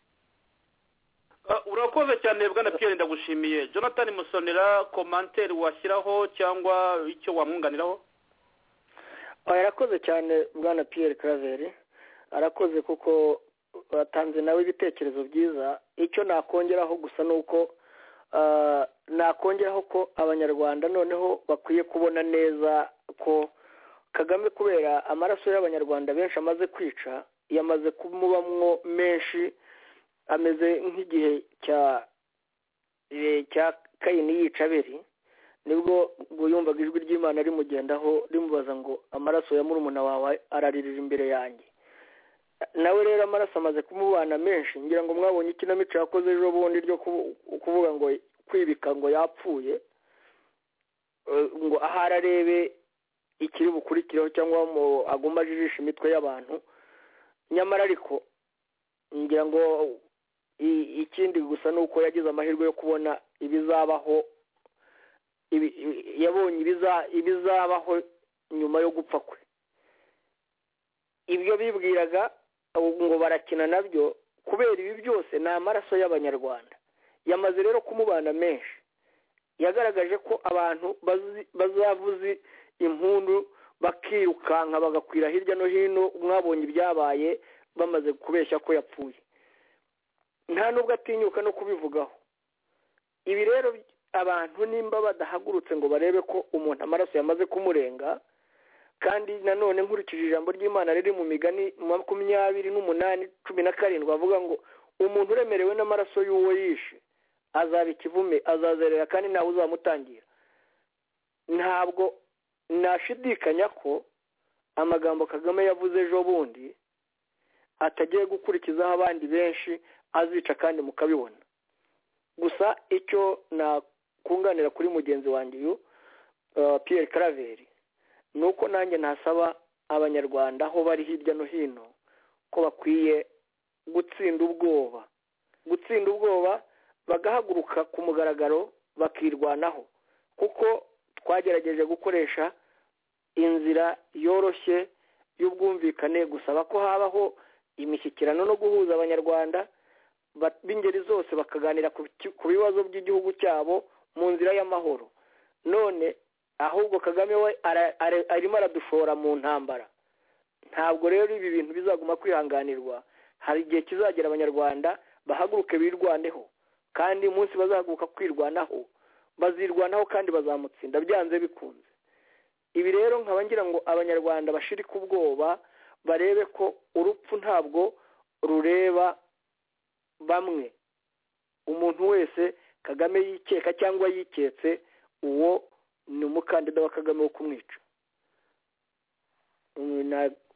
urakoze cyane bwana piyeri ndagushimiye jonathan musonera komanteri washyiraho cyangwa icyo wamwunganiraho yarakoze cyane bwana piyeri karaveri arakoze kuko batanze nawe ibitekerezo byiza icyo nakongeraho gusa ni uko nakongeraho ko abanyarwanda noneho bakwiye kubona neza ko kagame kubera amaraso y'abanyarwanda benshi amaze kwica yamaze kumubamwo menshi ameze nk'igihe cya cya kayini yica abiri nibwo ngo yumvaga ijwi ry'imana rimugendaho rimubaza ngo amaraso ya murumuna wawe araririra imbere yanjye nawe rero amaraso amaze kumubana menshi ngira ngo mwabonye ikinamico yakoze ejo bundi ryo kuvuga ngo kwibika ngo yapfuye ngo aho ararebe ikiri bukurikireho cyangwa aguma ajijisha imitwe y'abantu nyamara ariko ngira ngo ikindi gusa ni uko yagize amahirwe yo kubona ibizabaho yabonye ibizabaho nyuma yo gupfa kwe ibyo bibwiraga ngo barakina nabyo kubera ibi byose ni amaraso y'abanyarwanda yamaze rero kumubana menshi yagaragaje ko abantu bazavuze impundu bakirukanka bagakwira hirya no hino mwabonye ibyabaye bamaze kubeshya ko yapfuye nta nubwo atinyuka no kubivugaho ibi rero abantu nimba badahagurutse ngo barebe ko umuntu amaraso yamaze kumurenga kandi nanone nkurikije ijambo ry'imana riri mu migani makumyabiri n'umunani cumi na karindwi avuga ngo umuntu uremerewe n'amaraso y'uwo yishe azaba ikivume azazerera kandi ntawe uzamutangira ntabwo nashidikanya ko amagambo kagame yavuze ejo bundi atagiye gukurikizaho abandi benshi azica kandi mukabibona gusa icyo nakunganira kuri mugenzi wanjye uyu piyeri karaveri ni uko nanjye ntasaba abanyarwanda aho bari hirya no hino ko bakwiye gutsinda ubwoba gutsinda ubwoba bagahaguruka ku mugaragaro bakirwanaho kuko twagerageje gukoresha inzira yoroshye y'ubwumvikane gusaba ko habaho imishyikirano no guhuza abanyarwanda b'ingeri zose bakaganira ku bibazo by'igihugu cyabo mu nzira y'amahoro none ahubwo kagame we arimo aradushora mu ntambara ntabwo rero ibi bintu bizaguma kwihanganirwa hari igihe kizagera abanyarwanda bahaguruke birwaneho kandi umunsi bazahaguruka kwirwanaho bazirwanaho kandi bazamutsinda byanze bikunze ibi rero nkaba ngira ngo abanyarwanda bashirike ubwoba barebe ko urupfu ntabwo rureba bamwe umuntu wese kagame yikeka cyangwa yiketse uwo ni umukandida wa kagame wo kumwica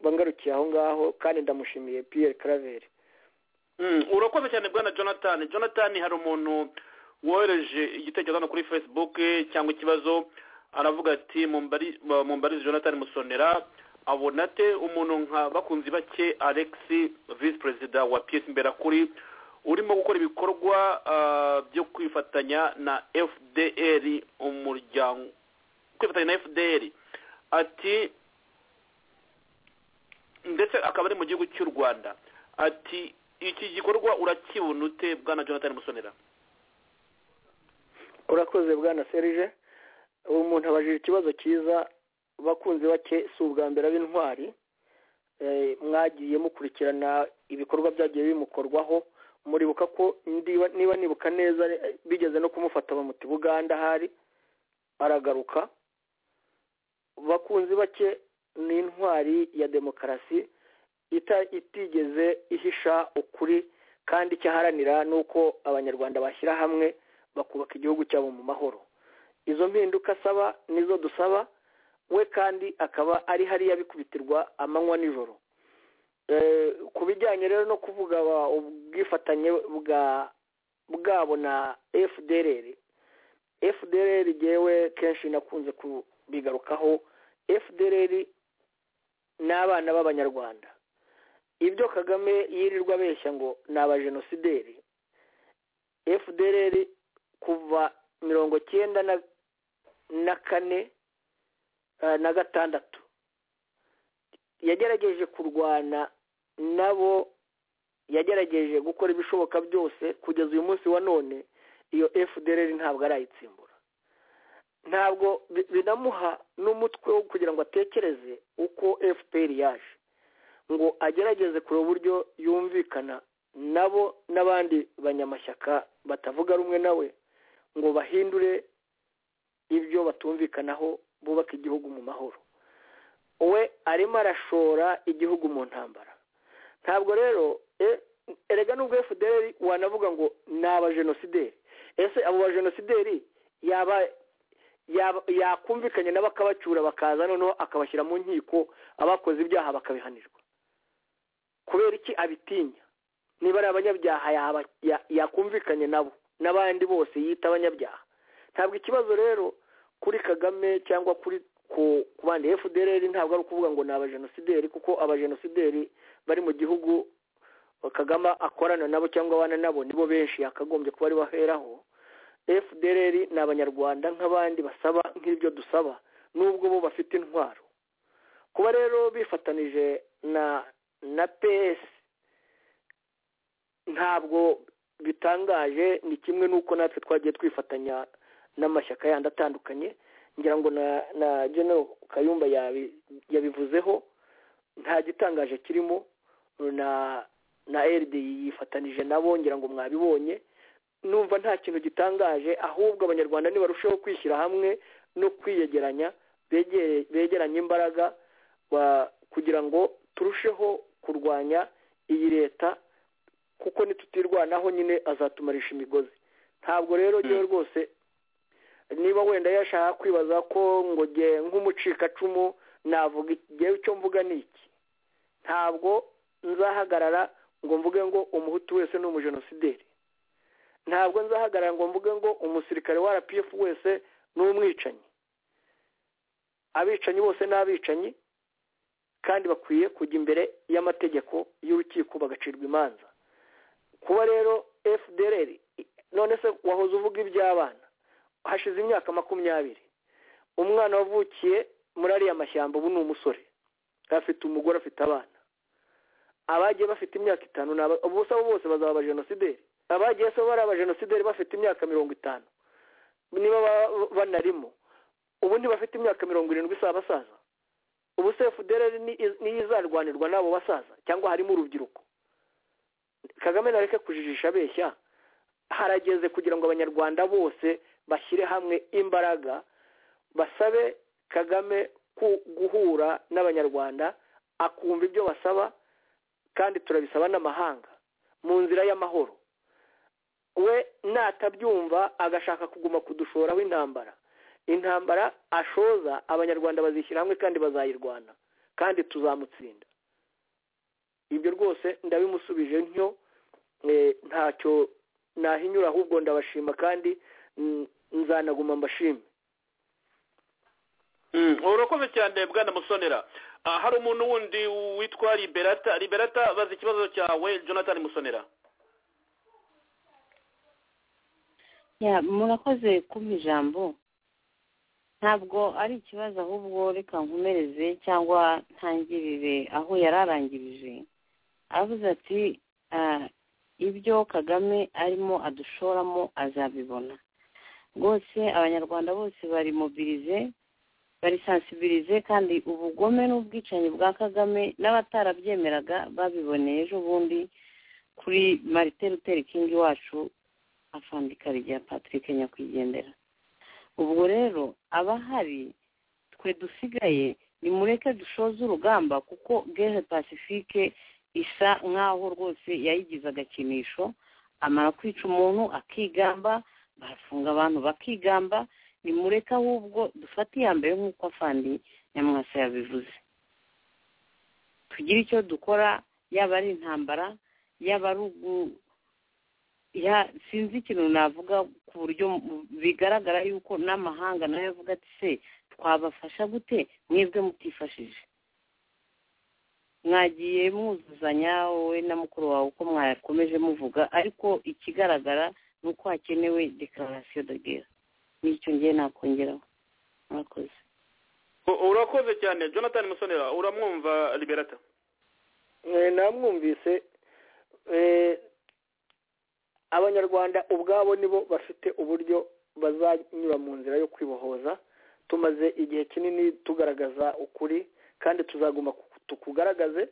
bangarukiye aho ngaho kandi ndamushimiye piyeri karaveri urakoze cyane bwana jonathan jonathan hari umuntu wohereje igitekerezo hano kuri facebook cyangwa ikibazo aravuga ati mumbarize jonathan musonera abona ate umuntu nka bakunzi bake alex visi perezida wa piyesi mberakuri urimo gukora ibikorwa byo kwifatanya na fdr umuryango kwifatanya na fdr ati ndetse akaba ari mu gihugu cy'u rwanda ati iki gikorwa urakibona ute bwana jonathan musonera urakoze bwana serije uwo muntu abajije ikibazo cyiza bakunze bake si ubwa mbere b'intwari mwagiye mukurikirana ibikorwa byagiye bimukorwaho muribuka ko ndiba- niba nibuka neza eh, bigeze no kumufata bamuta i buganda ahari aragaruka bakunzi bake ni intwari ya demokarasi ita- itigeze ihisha ukuri kandi icyo aharanira ni uko abanyarwanda bashyira hamwe bakubaka igihugu cyabo mu mahoro izo mpinduka asaba nizo dusaba we kandi akaba ari hariya bikubitirwa amanywa n'ijoro Eh, ku bijyanye rero no kuvuga ba- ubwifatanye bwa bwabo na fdrr fdrr jyewe kenshi nakunze kubigarukaho fdrr ni abana b'abanyarwanda ibyo kagame yirirwa abeshya ngo ni abajenosideri fdrr kuva mirongo cyenda na na kane eh, na gatandatu yagerageje kurwana nabo yagerageje gukora ibishoboka byose kugeza uyu munsi wa none iyo fdrr ntabwo arayitsimbura ntabwo bi- binamuha n'umutwe wo kugira ngo atekereze uko fpr yaje ngo agerageze kureba uburyo yumvikana nabo n'abandi banyamashyaka batavuga rumwe nawe ngo bahindure ibyo batumvikanaho bubaka igihugu mu mahoro we arimo arashora igihugu mu ntambara ntabwo rero e- erega nubwo fdr wanavuga ngo ni abajenosideri ese abo bajenosideri yaba yaba- yakumvikanye nabo akabacyura bakaza noneho akabashyira mu nkiko abakoze ibyaha bakabihanirwa kubera iki abitinya niba ari abanyabyaha yaba- ya- yakumvikanye nabo n'abandi bose yita abanyabyaha ntabwo ikibazo rero kuri kagame cyangwa kuri ku ku bandi fdr ntabwo ari ukuvuga ngo ni abajenosideri kuko abajenosideri bari mu gihugu kagame akorana nabo cyangwa abana nabo nibo benshi yakagombye kuba ari baheraho fdr ni abanyarwanda nk'abandi basaba nk'ibyo dusaba nubwo bo bafite intwaro kuba rero bifatanije na na ps ntabwo bitangaje ni kimwe n'uko natwe twagiye twifatanya n'amashyaka yandi atandukanye ngira ngo na na general kayumba yabi- yabivuzeho nta gitangaje kirimo na na rd yifatanije nabo ngira ngo mwabibonye numva nta kintu gitangaje ahubwo abanyarwanda nibarushaho kwishyira hamwe no kwiyegeranya begere- begeranye imbaraga ba- kugira ngo turusheho kurwanya iyi leta kuko nitutirwanaho nyine azatumarisha imigozi ntabwo rero ngewe rwose niba wenda yashaka kwibaza ko ngo nge nk'umucikacumu navuga iki? ngewe icyo mvuga ni iki ntabwo nzahagarara ngo mvuge ngo umuhutu wese ni umujenosideri ntabwo nzahagarara ngo mvuge ngo umusirikare wa rpf wese ni umwicanyi abicanyi bose ni abicanyi kandi bakwiye kujya imbere y'amategeko y'urukiko bagacirwa imanza kuba rero fdr none se wahoze uvuga iby'abana hashize imyaka makumyabiri umwana wavukiye muri ariya mashyamba ubu ni umusore afite umugore afite abana abagiye bafite imyaka itanu ni aba- ubuse abo bose bazaba abajenosideri abagiye se bari abajenosideri bafite imyaka mirongo itanu niba ba- banarimo ubu ntibafite imyaka mirongo irindwi si abasaza ubu se fdr ni- niyo izarwanirwa n'abo basaza cyangwa harimo urubyiruko kagame nareke kujijisha abeshya harageze kugira ngo abanyarwanda bose bashyire hamwe imbaraga basabe kagame ku- guhura n'abanyarwanda akumva ibyo basaba kandi turabisaba n'amahanga mu nzira y'amahoro we natabyumva agashaka kuguma kudushoraho intambara intambara ashoza abanyarwanda bazishyira hamwe kandi bazayirwana kandi tuzamutsinda ibyo rwose ndabimusubije ntyo eh, ntacyo nahinyura ahubwo ndabashima kandi mm, nzanaguma mbashime Mm, urakoze cyane bwana musonera Ah, hari umuntu wundi witwa liberata liberata baza ikibazo cyawe jonathan musonera ya murakoze kumpa ijambo ntabwo ari ikibazo ahubwo reka nkomereze cyangwa ntangirire aho yari arangirije aravuze ati "Ah, ibyo kagame arimo adushoramo azabibona rwose abanyarwanda bose bari mobirize bari sansibirize kandi ubugome n'ubwicanyi bwa kagame n'abatarabyemeraga babiboneye ejo bundi kuri marite ruteri kingi wacu afandika rya patrick nyakwigendera ubwo rero abahari twe dusigaye nimureke dushoze urugamba kuko gere pacifique isa nk'aho rwose yayigize agakinisho amara kwica umuntu akigamba barafunga abantu bakigamba nimureke ahubwo dufate iya mbere nk'uko afandi nyamwasa yabivuze tugire icyo dukora yaba ari intambara yaba ari ugu- ya- sinzi ikintu navuga ku buryo mu- bigaragara yuko n'amahanga nayo avuga ati se twabafasha gute mwebwe mutifashije mwagiye mwuzuzanya wowe na mukuru wawe uko mwakomeje muvuga ariko ikigaragara ni uko hakenewe dekararasiyo de guerre n'icyo ngiye nakongeraho murakoze U- urakoze cyane jonathan musonera uramwumva liberata Eh, namwumvise eh, abanyarwanda ubwabo nibo bafite uburyo bazanyura mu nzira yo kwibohoza tumaze igihe kinini tugaragaza ukuri kandi tuzaguma ku- tukugaragaze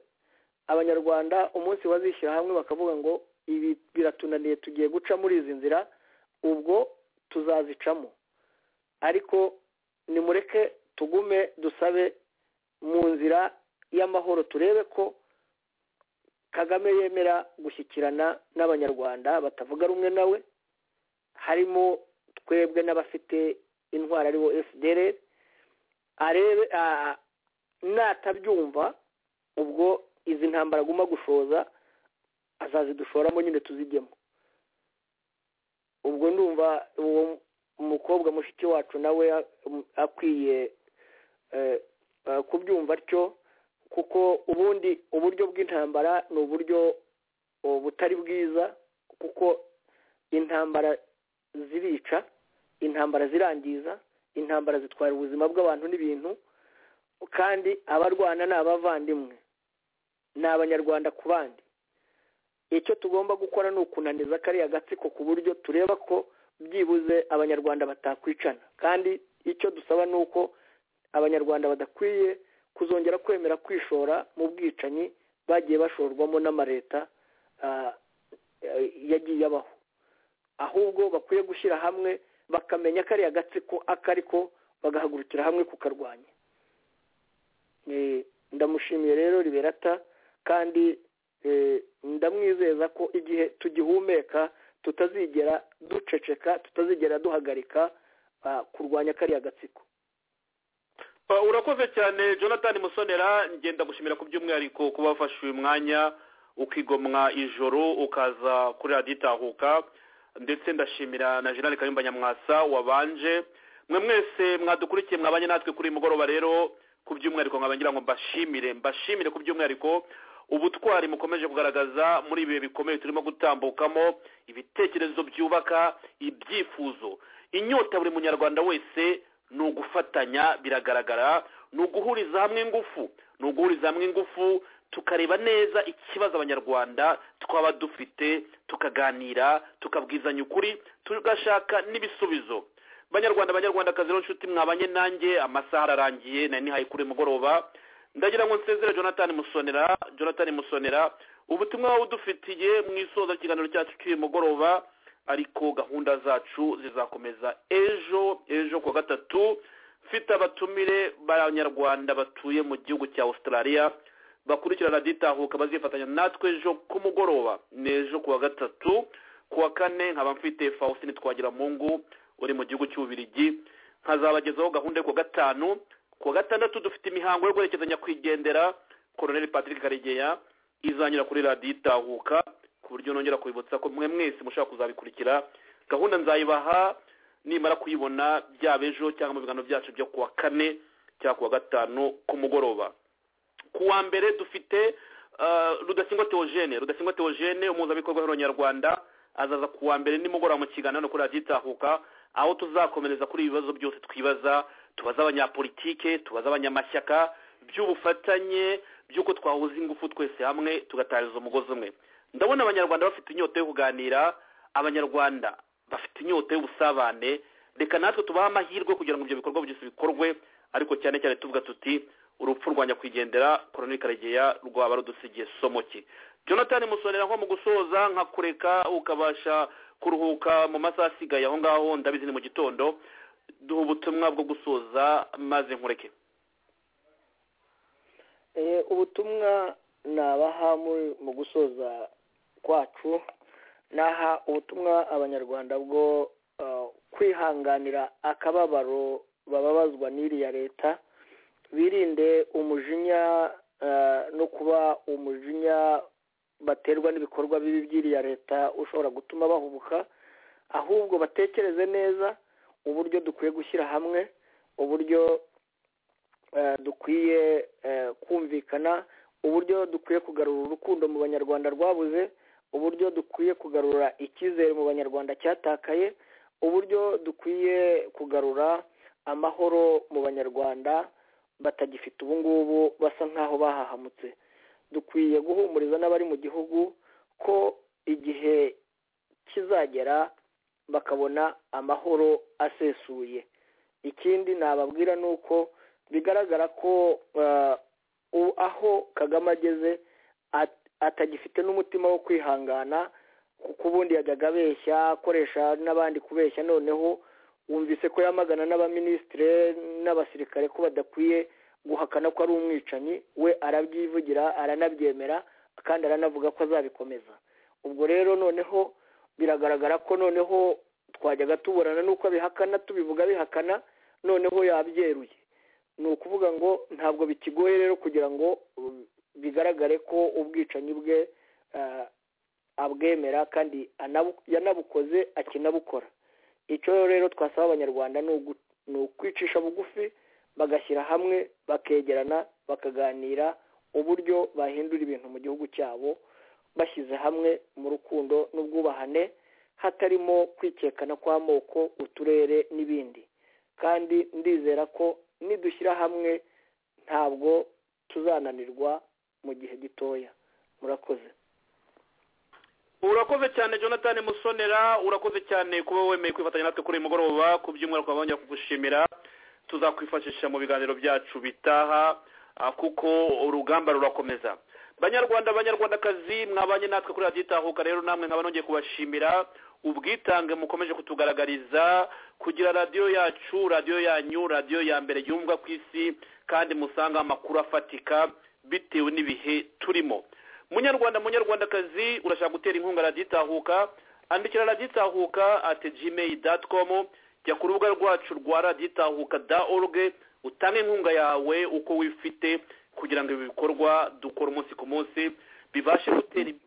abanyarwanda umunsi bazishyira hamwe bakavuga ngo ibi biratunaniye tugiye guca muri izi nzira ubwo tuzazicamo ariko nimureke tugume dusabe mu nzira y'amahoro turebe ko kagame yemera gushyikirana n'abanyarwanda batavuga rumwe nawe harimo twebwe n'abafite intwaro aribo fdr arebe a- natabyumva ubwo izi ntambara aguma gushoza azazidushoramo nyine tuzijyemo ubwo ndumva uwo mukobwa mushiki wacu nawe akwiye eh, eh, kubyumva atyo kuko ubundi uburyo bw'intambara ni uburyo oh, butari bwiza kuko intambara zirica intambara zirangiza intambara zitwara ubuzima bw'abantu n'ibintu kandi abarwana ni abavandimwe ni abanyarwanda ku bandi icyo tugomba gukora ni ukunaniza kariya gatsiko ku buryo tureba ko byibuze abanyarwanda batakwicana kandi icyo dusaba ni uko abanyarwanda badakwiye kuzongera kwemera kwishora mu bwicanyi bagiye bashorwamo n'amaleta ah, eh, yagiye abaho ahubwo bakwiye gushyira hamwe bakamenya kariya gatsiko akariko bagahagurukira hamwe kukarwanya Eh, ndamushimiye rero liberata kandi eh, ndamwizeza ko igihe tugihumeka tutazigera duceceka tutazigera duhagarika ah, kurwanya kariya gatsiko Uh, urakoze cyane jonathan musonera ngenda gushimira ku by'umwihariko kuba wafashe uyu mwanya ukigomwa ijoro ukaza kuri radiyo itahuka ndetse ndashimira na jenerali kayumba nyamwasa wabanje mwe mwese mwadukurikiye mwabanye natwe kuri uyu mugoroba rero ku by'umwihariko nkaba ngira ngo mbashimire mbashimire ku by'umwihariko ubutwari mukomeje kugaragaza muri ibi bihe bikomeye turimo gutambukamo ibitekerezo byubaka ibyifuzo inyota ya buri munyarwanda wese ni ugufatanya biragaragara ni uguhuriza hamwe ingufu ni uguhuriza hamwe ingufu tukareba neza ikibazo abanyarwanda twaba dufite tukaganira tukabwizanya ukuri tugashaka n'ibisubizo banyarwanda banyarwandakazi rero nshuti mwabanye nanjye amasaha ararangiye nari nihaye kuri mugoroba ndagira ngo nsezere jonathan musonera jonathan musonera ubutumwa wowe udufitiye mu isoza ry'ikiganiro cyacu cy'uyu mugoroba ariko gahunda zacu zizakomeza ejo ejo kuwa gatatu mfite abatumire b'abanyarwanda batuye mu gihugu cya australia bakurikira radiyo itahuka bazifatanya natwe ejo ku mugoroba ni ejo kuwa gatatu kuwa kane nkaba mfite faustin twagiramungu uri mu gihugu cy'ububirigi nkazabagezaho gahunda yo kuwa gatanu kuwa gatandatu dufite imihango yo guherekeza nyakwigendera koroneli patrick karegeya izanyura kuri radiyo itahuka ku buryo nongera kubibutsa ko mwe mwese mushobora kuzabikurikira gahunda nzayibaha nimara kuyibona byaba ejo cyangwa mu biganiro byacu byo kuwa kane cyangwa kuwa gatanu ku mugoroba kuwa mbere dufite ah, rudasingwa teogene rudasingwa teogene umuhuzabikorwa w'abanyarwanda azaza kuwa mbere nimugoroba mu kiganiro kuri radiyo itahuka aho tuzakomereza kuri ibi bibazo byose twibaza tubaze abanyapolitike tubaze abanyamashyaka by'ubufatanye by'uko twahuza ingufu twese hamwe tugatariza umugozi umwe ndabona abanyarwanda bafite inyota yo kuganira abanyarwanda bafite inyota y'ubusabane reka natwe tubahe amahirwe kugira ngo ibyo bikorwa byose bikorwe ariko cyane cyane tuvuga tuti urupfu rwa nyakwigendera koroneli karegeya rwaba rudusigiye somo ki jonathan musonera nko mu gusoza nka kureka ukabasha kuruhuka mu masaha asigaye aho ngaho ndabizi ni mu gitondo duha ubutumwa bwo gusoza maze nkureke ubutumwa nabaha mu gusoza kwacu naha ubutumwa abanyarwanda bwo kwihanganira akababaro bababazwa n'iriya leta birinde umujinya no kuba umujinya baterwa n'ibikorwa bibi by'iriya leta ushobora gutuma bahubuka ahubwo batekereze neza uburyo dukwiye gushyira hamwe uburyo dukwiye kumvikana uburyo dukwiye kugarura urukundo mu banyarwanda rwabuze uburyo dukwiye kugarura icyizere mu banyarwanda cyatakaye uburyo dukwiye kugarura amahoro mu banyarwanda batagifite ubu ngubu basa nk'aho bahahamutse dukwiye guhumuriza n'abari mu gihugu ko igihe kizagera bakabona amahoro asesuye ikindi nababwira ni uko bigaragara ko aho kagame ageze atagifite n'umutima wo kwihangana kuko ubundi yajyaga abeshya akoresha n'abandi kubeshya noneho wumvise ko yamagana n'abaminisitire n'abasirikare ko badakwiye guhakana ko ari umwicanyi we arabyivugira aranabyemera kandi aranavuga ko azabikomeza ubwo rero noneho biragaragara ko noneho twajyaga tuburana n'uko abihakana tubivuga bihakana noneho yabyeruye ni ukuvuga ngo ntabwo bikigoye rero kugira ngo bigaragare ko ubwicanyi bwe abwemera kandi yanabukoze akinabukora icyo rero twasaba abanyarwanda ni ukwicisha bugufi bagashyira hamwe bakegerana bakaganira uburyo bahindura ibintu mu gihugu cyabo bashyize hamwe mu rukundo n'ubwubahane hatarimo kwikekana kw'amoko uturere n'ibindi kandi ndizera ko nidushyira hamwe ntabwo tuzananirwa mu gihe gitoya murakoze urakoze cyane jonathan musonera urakoze cyane kuba wemeye kwifatanya natwe kuri uyu mugoroba ku byumweru twaba bongera kugushimira tuzakwifashisha mu biganiro byacu bitaha kuko urugamba rurakomeza banyarwanda banyarwandakazi mwabanye natwe kuri radiyo itahuka rero namwe nkaba nongeye kubashimira ubwitange mukomeje kutugaragariza kugira radiyo yacu radiyo yanyu radiyo ya mbere yumva ku isi kandi musanga amakuru afatika bitewe n'ibihe turimo munyarwanda munyarwandakazi urashaka gutera inkunga radiyo itahuka andikira radiyo itahuka ati gmail dati komu jya ku rubuga rwacu rwa radiyo itahuka da oruge utange inkunga yawe uko wifite kugira ngo ibi bikorwa dukora umunsi ku munsi bibashe gutera imbere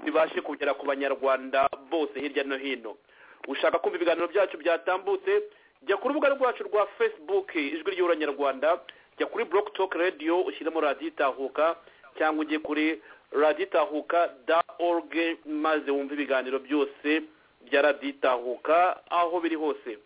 bibashe kugera ku banyarwanda bose hirya no hino ushaka kumva ibiganiro byacu byatambutse jya ku rubuga rwacu rwa facebook ijwi ry'uranyarwanda jya kuri buroke toke radiyo ushyiremo radiyo itahuka cyangwa ujye kuri radiyo itahuka da oruge maze wumve ibiganiro byose bya radiyo itahuka aho biri hose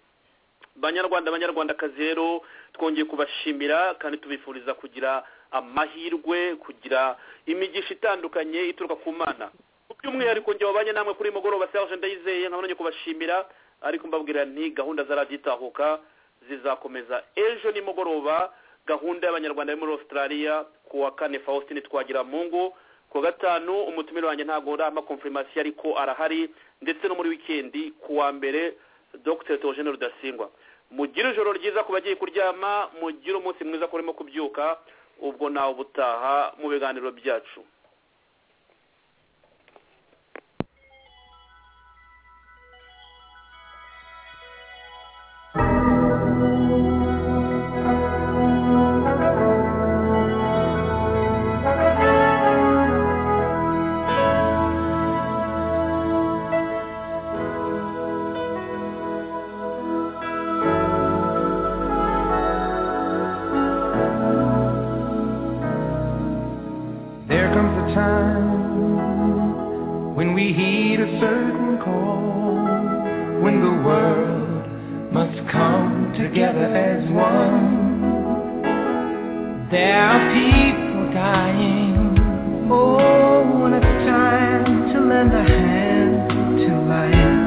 banyarwanda banyarwandakazi rero twongeye kubashimira kandi tubifuriza kugira amahirwe kugira imigisha itandukanye ituruka ku mana by'umwihariko njye wabanye namwe kuri mugoroba serge ndayizeye nkabonye kubashimira ariko mbabwira nti gahunda za radiyo itahuka zizakomeza ejo nimugoroba gahunda y'abanyarwanda yo muri australia ku wa kane faustin twagira mungu ku wa gatanu umutumire wanjye ntabwo urama konfirmasiyo ariko arahari ndetse no muri wikendi ku wa mbere dr teogene rudasingwa mugire ijoro ryiza ku bagiye kuryama mugire umunsi mwiza kurimo kubyuka ubwo nawe ubutaha mu biganiro byacu There comes a time when we heed a certain call, when the world must come together as one. There are people dying. Oh, when it's time to lend a hand to life,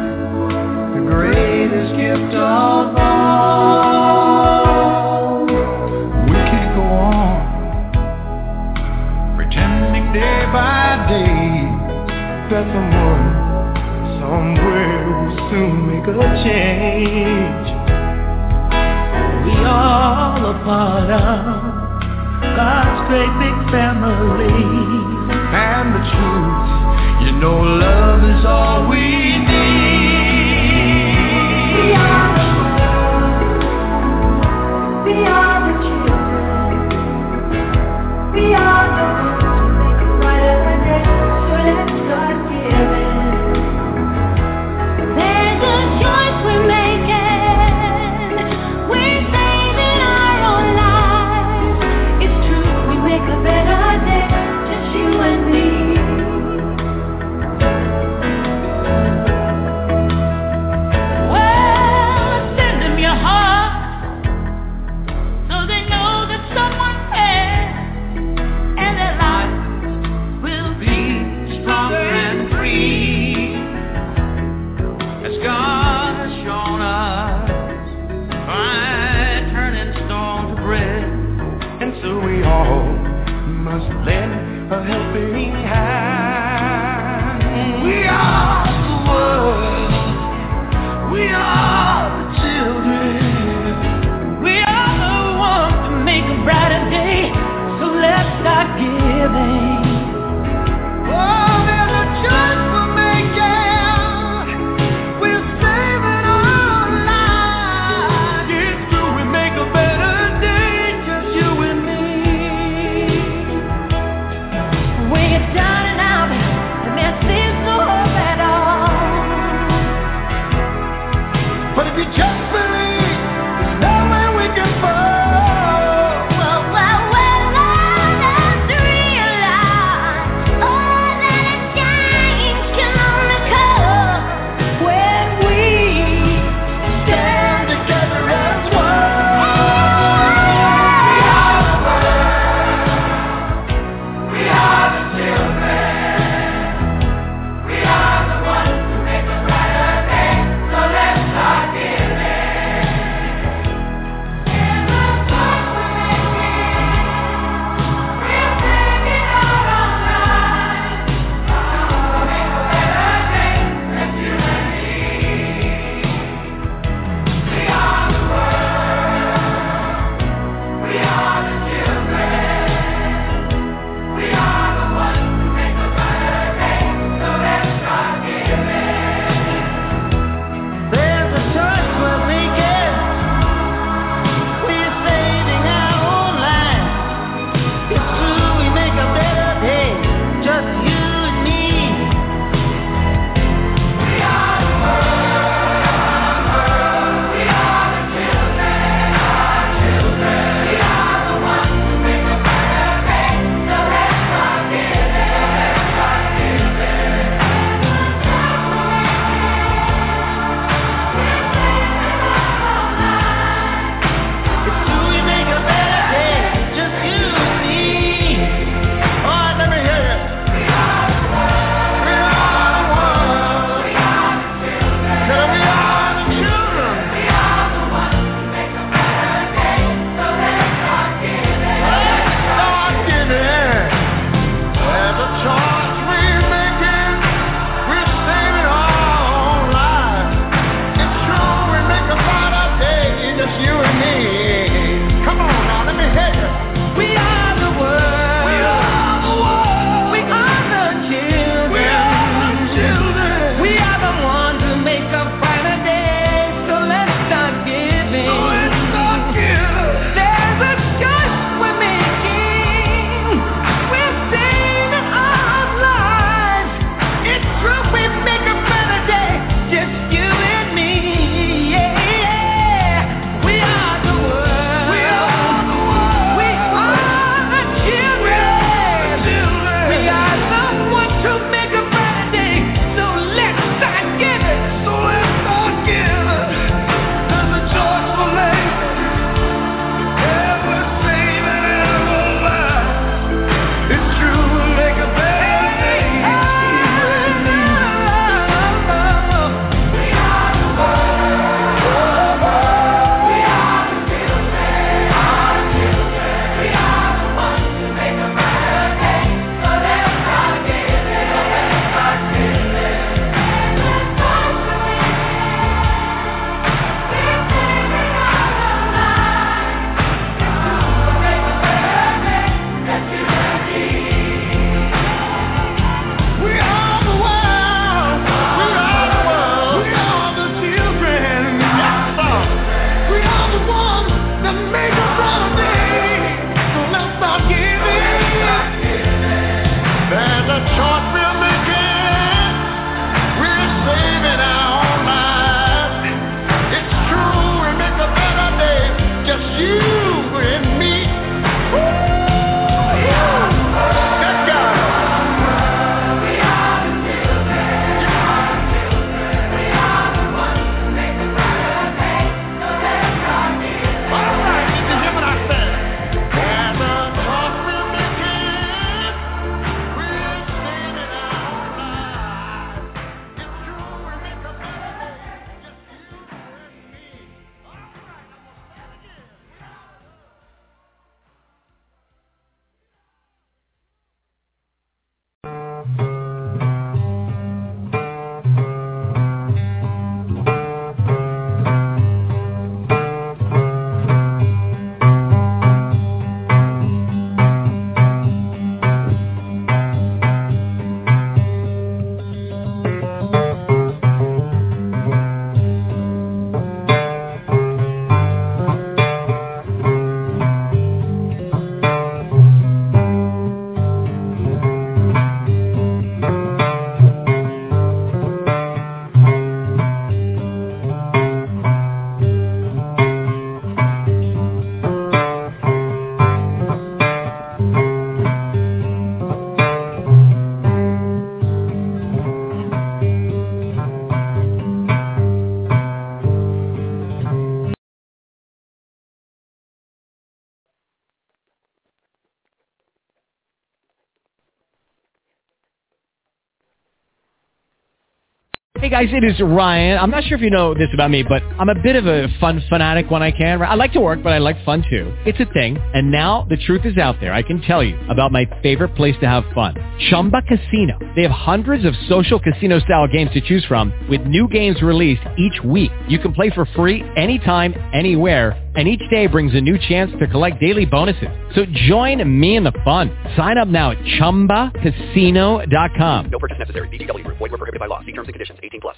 the greatest gift of all. We can't go on pretending day by day that someone somewhere will soon make a change. We all are part of God's great big family. And the truth, you know love is all we need. We are, we are the children. We are the ones who make it right every day. So let's start giving. There's a choice we're making. We're saving our own lives. It's true, we make a better day, just you and me. Well, Hey guys, it is Ryan. I'm not sure if you know this about me, but I'm a bit of a fun fanatic when I can. I like to work, but I like fun too. It's a thing. And now the truth is out there. I can tell you about my favorite place to have fun. Chumba Casino. They have hundreds of social casino style games to choose from with new games released each week. You can play for free anytime, anywhere and each day brings a new chance to collect daily bonuses. So join me in the fun. Sign up now at ChumbaCasino.com. No purchase necessary. BGW. Void were prohibited by law. See terms and conditions. 18 plus.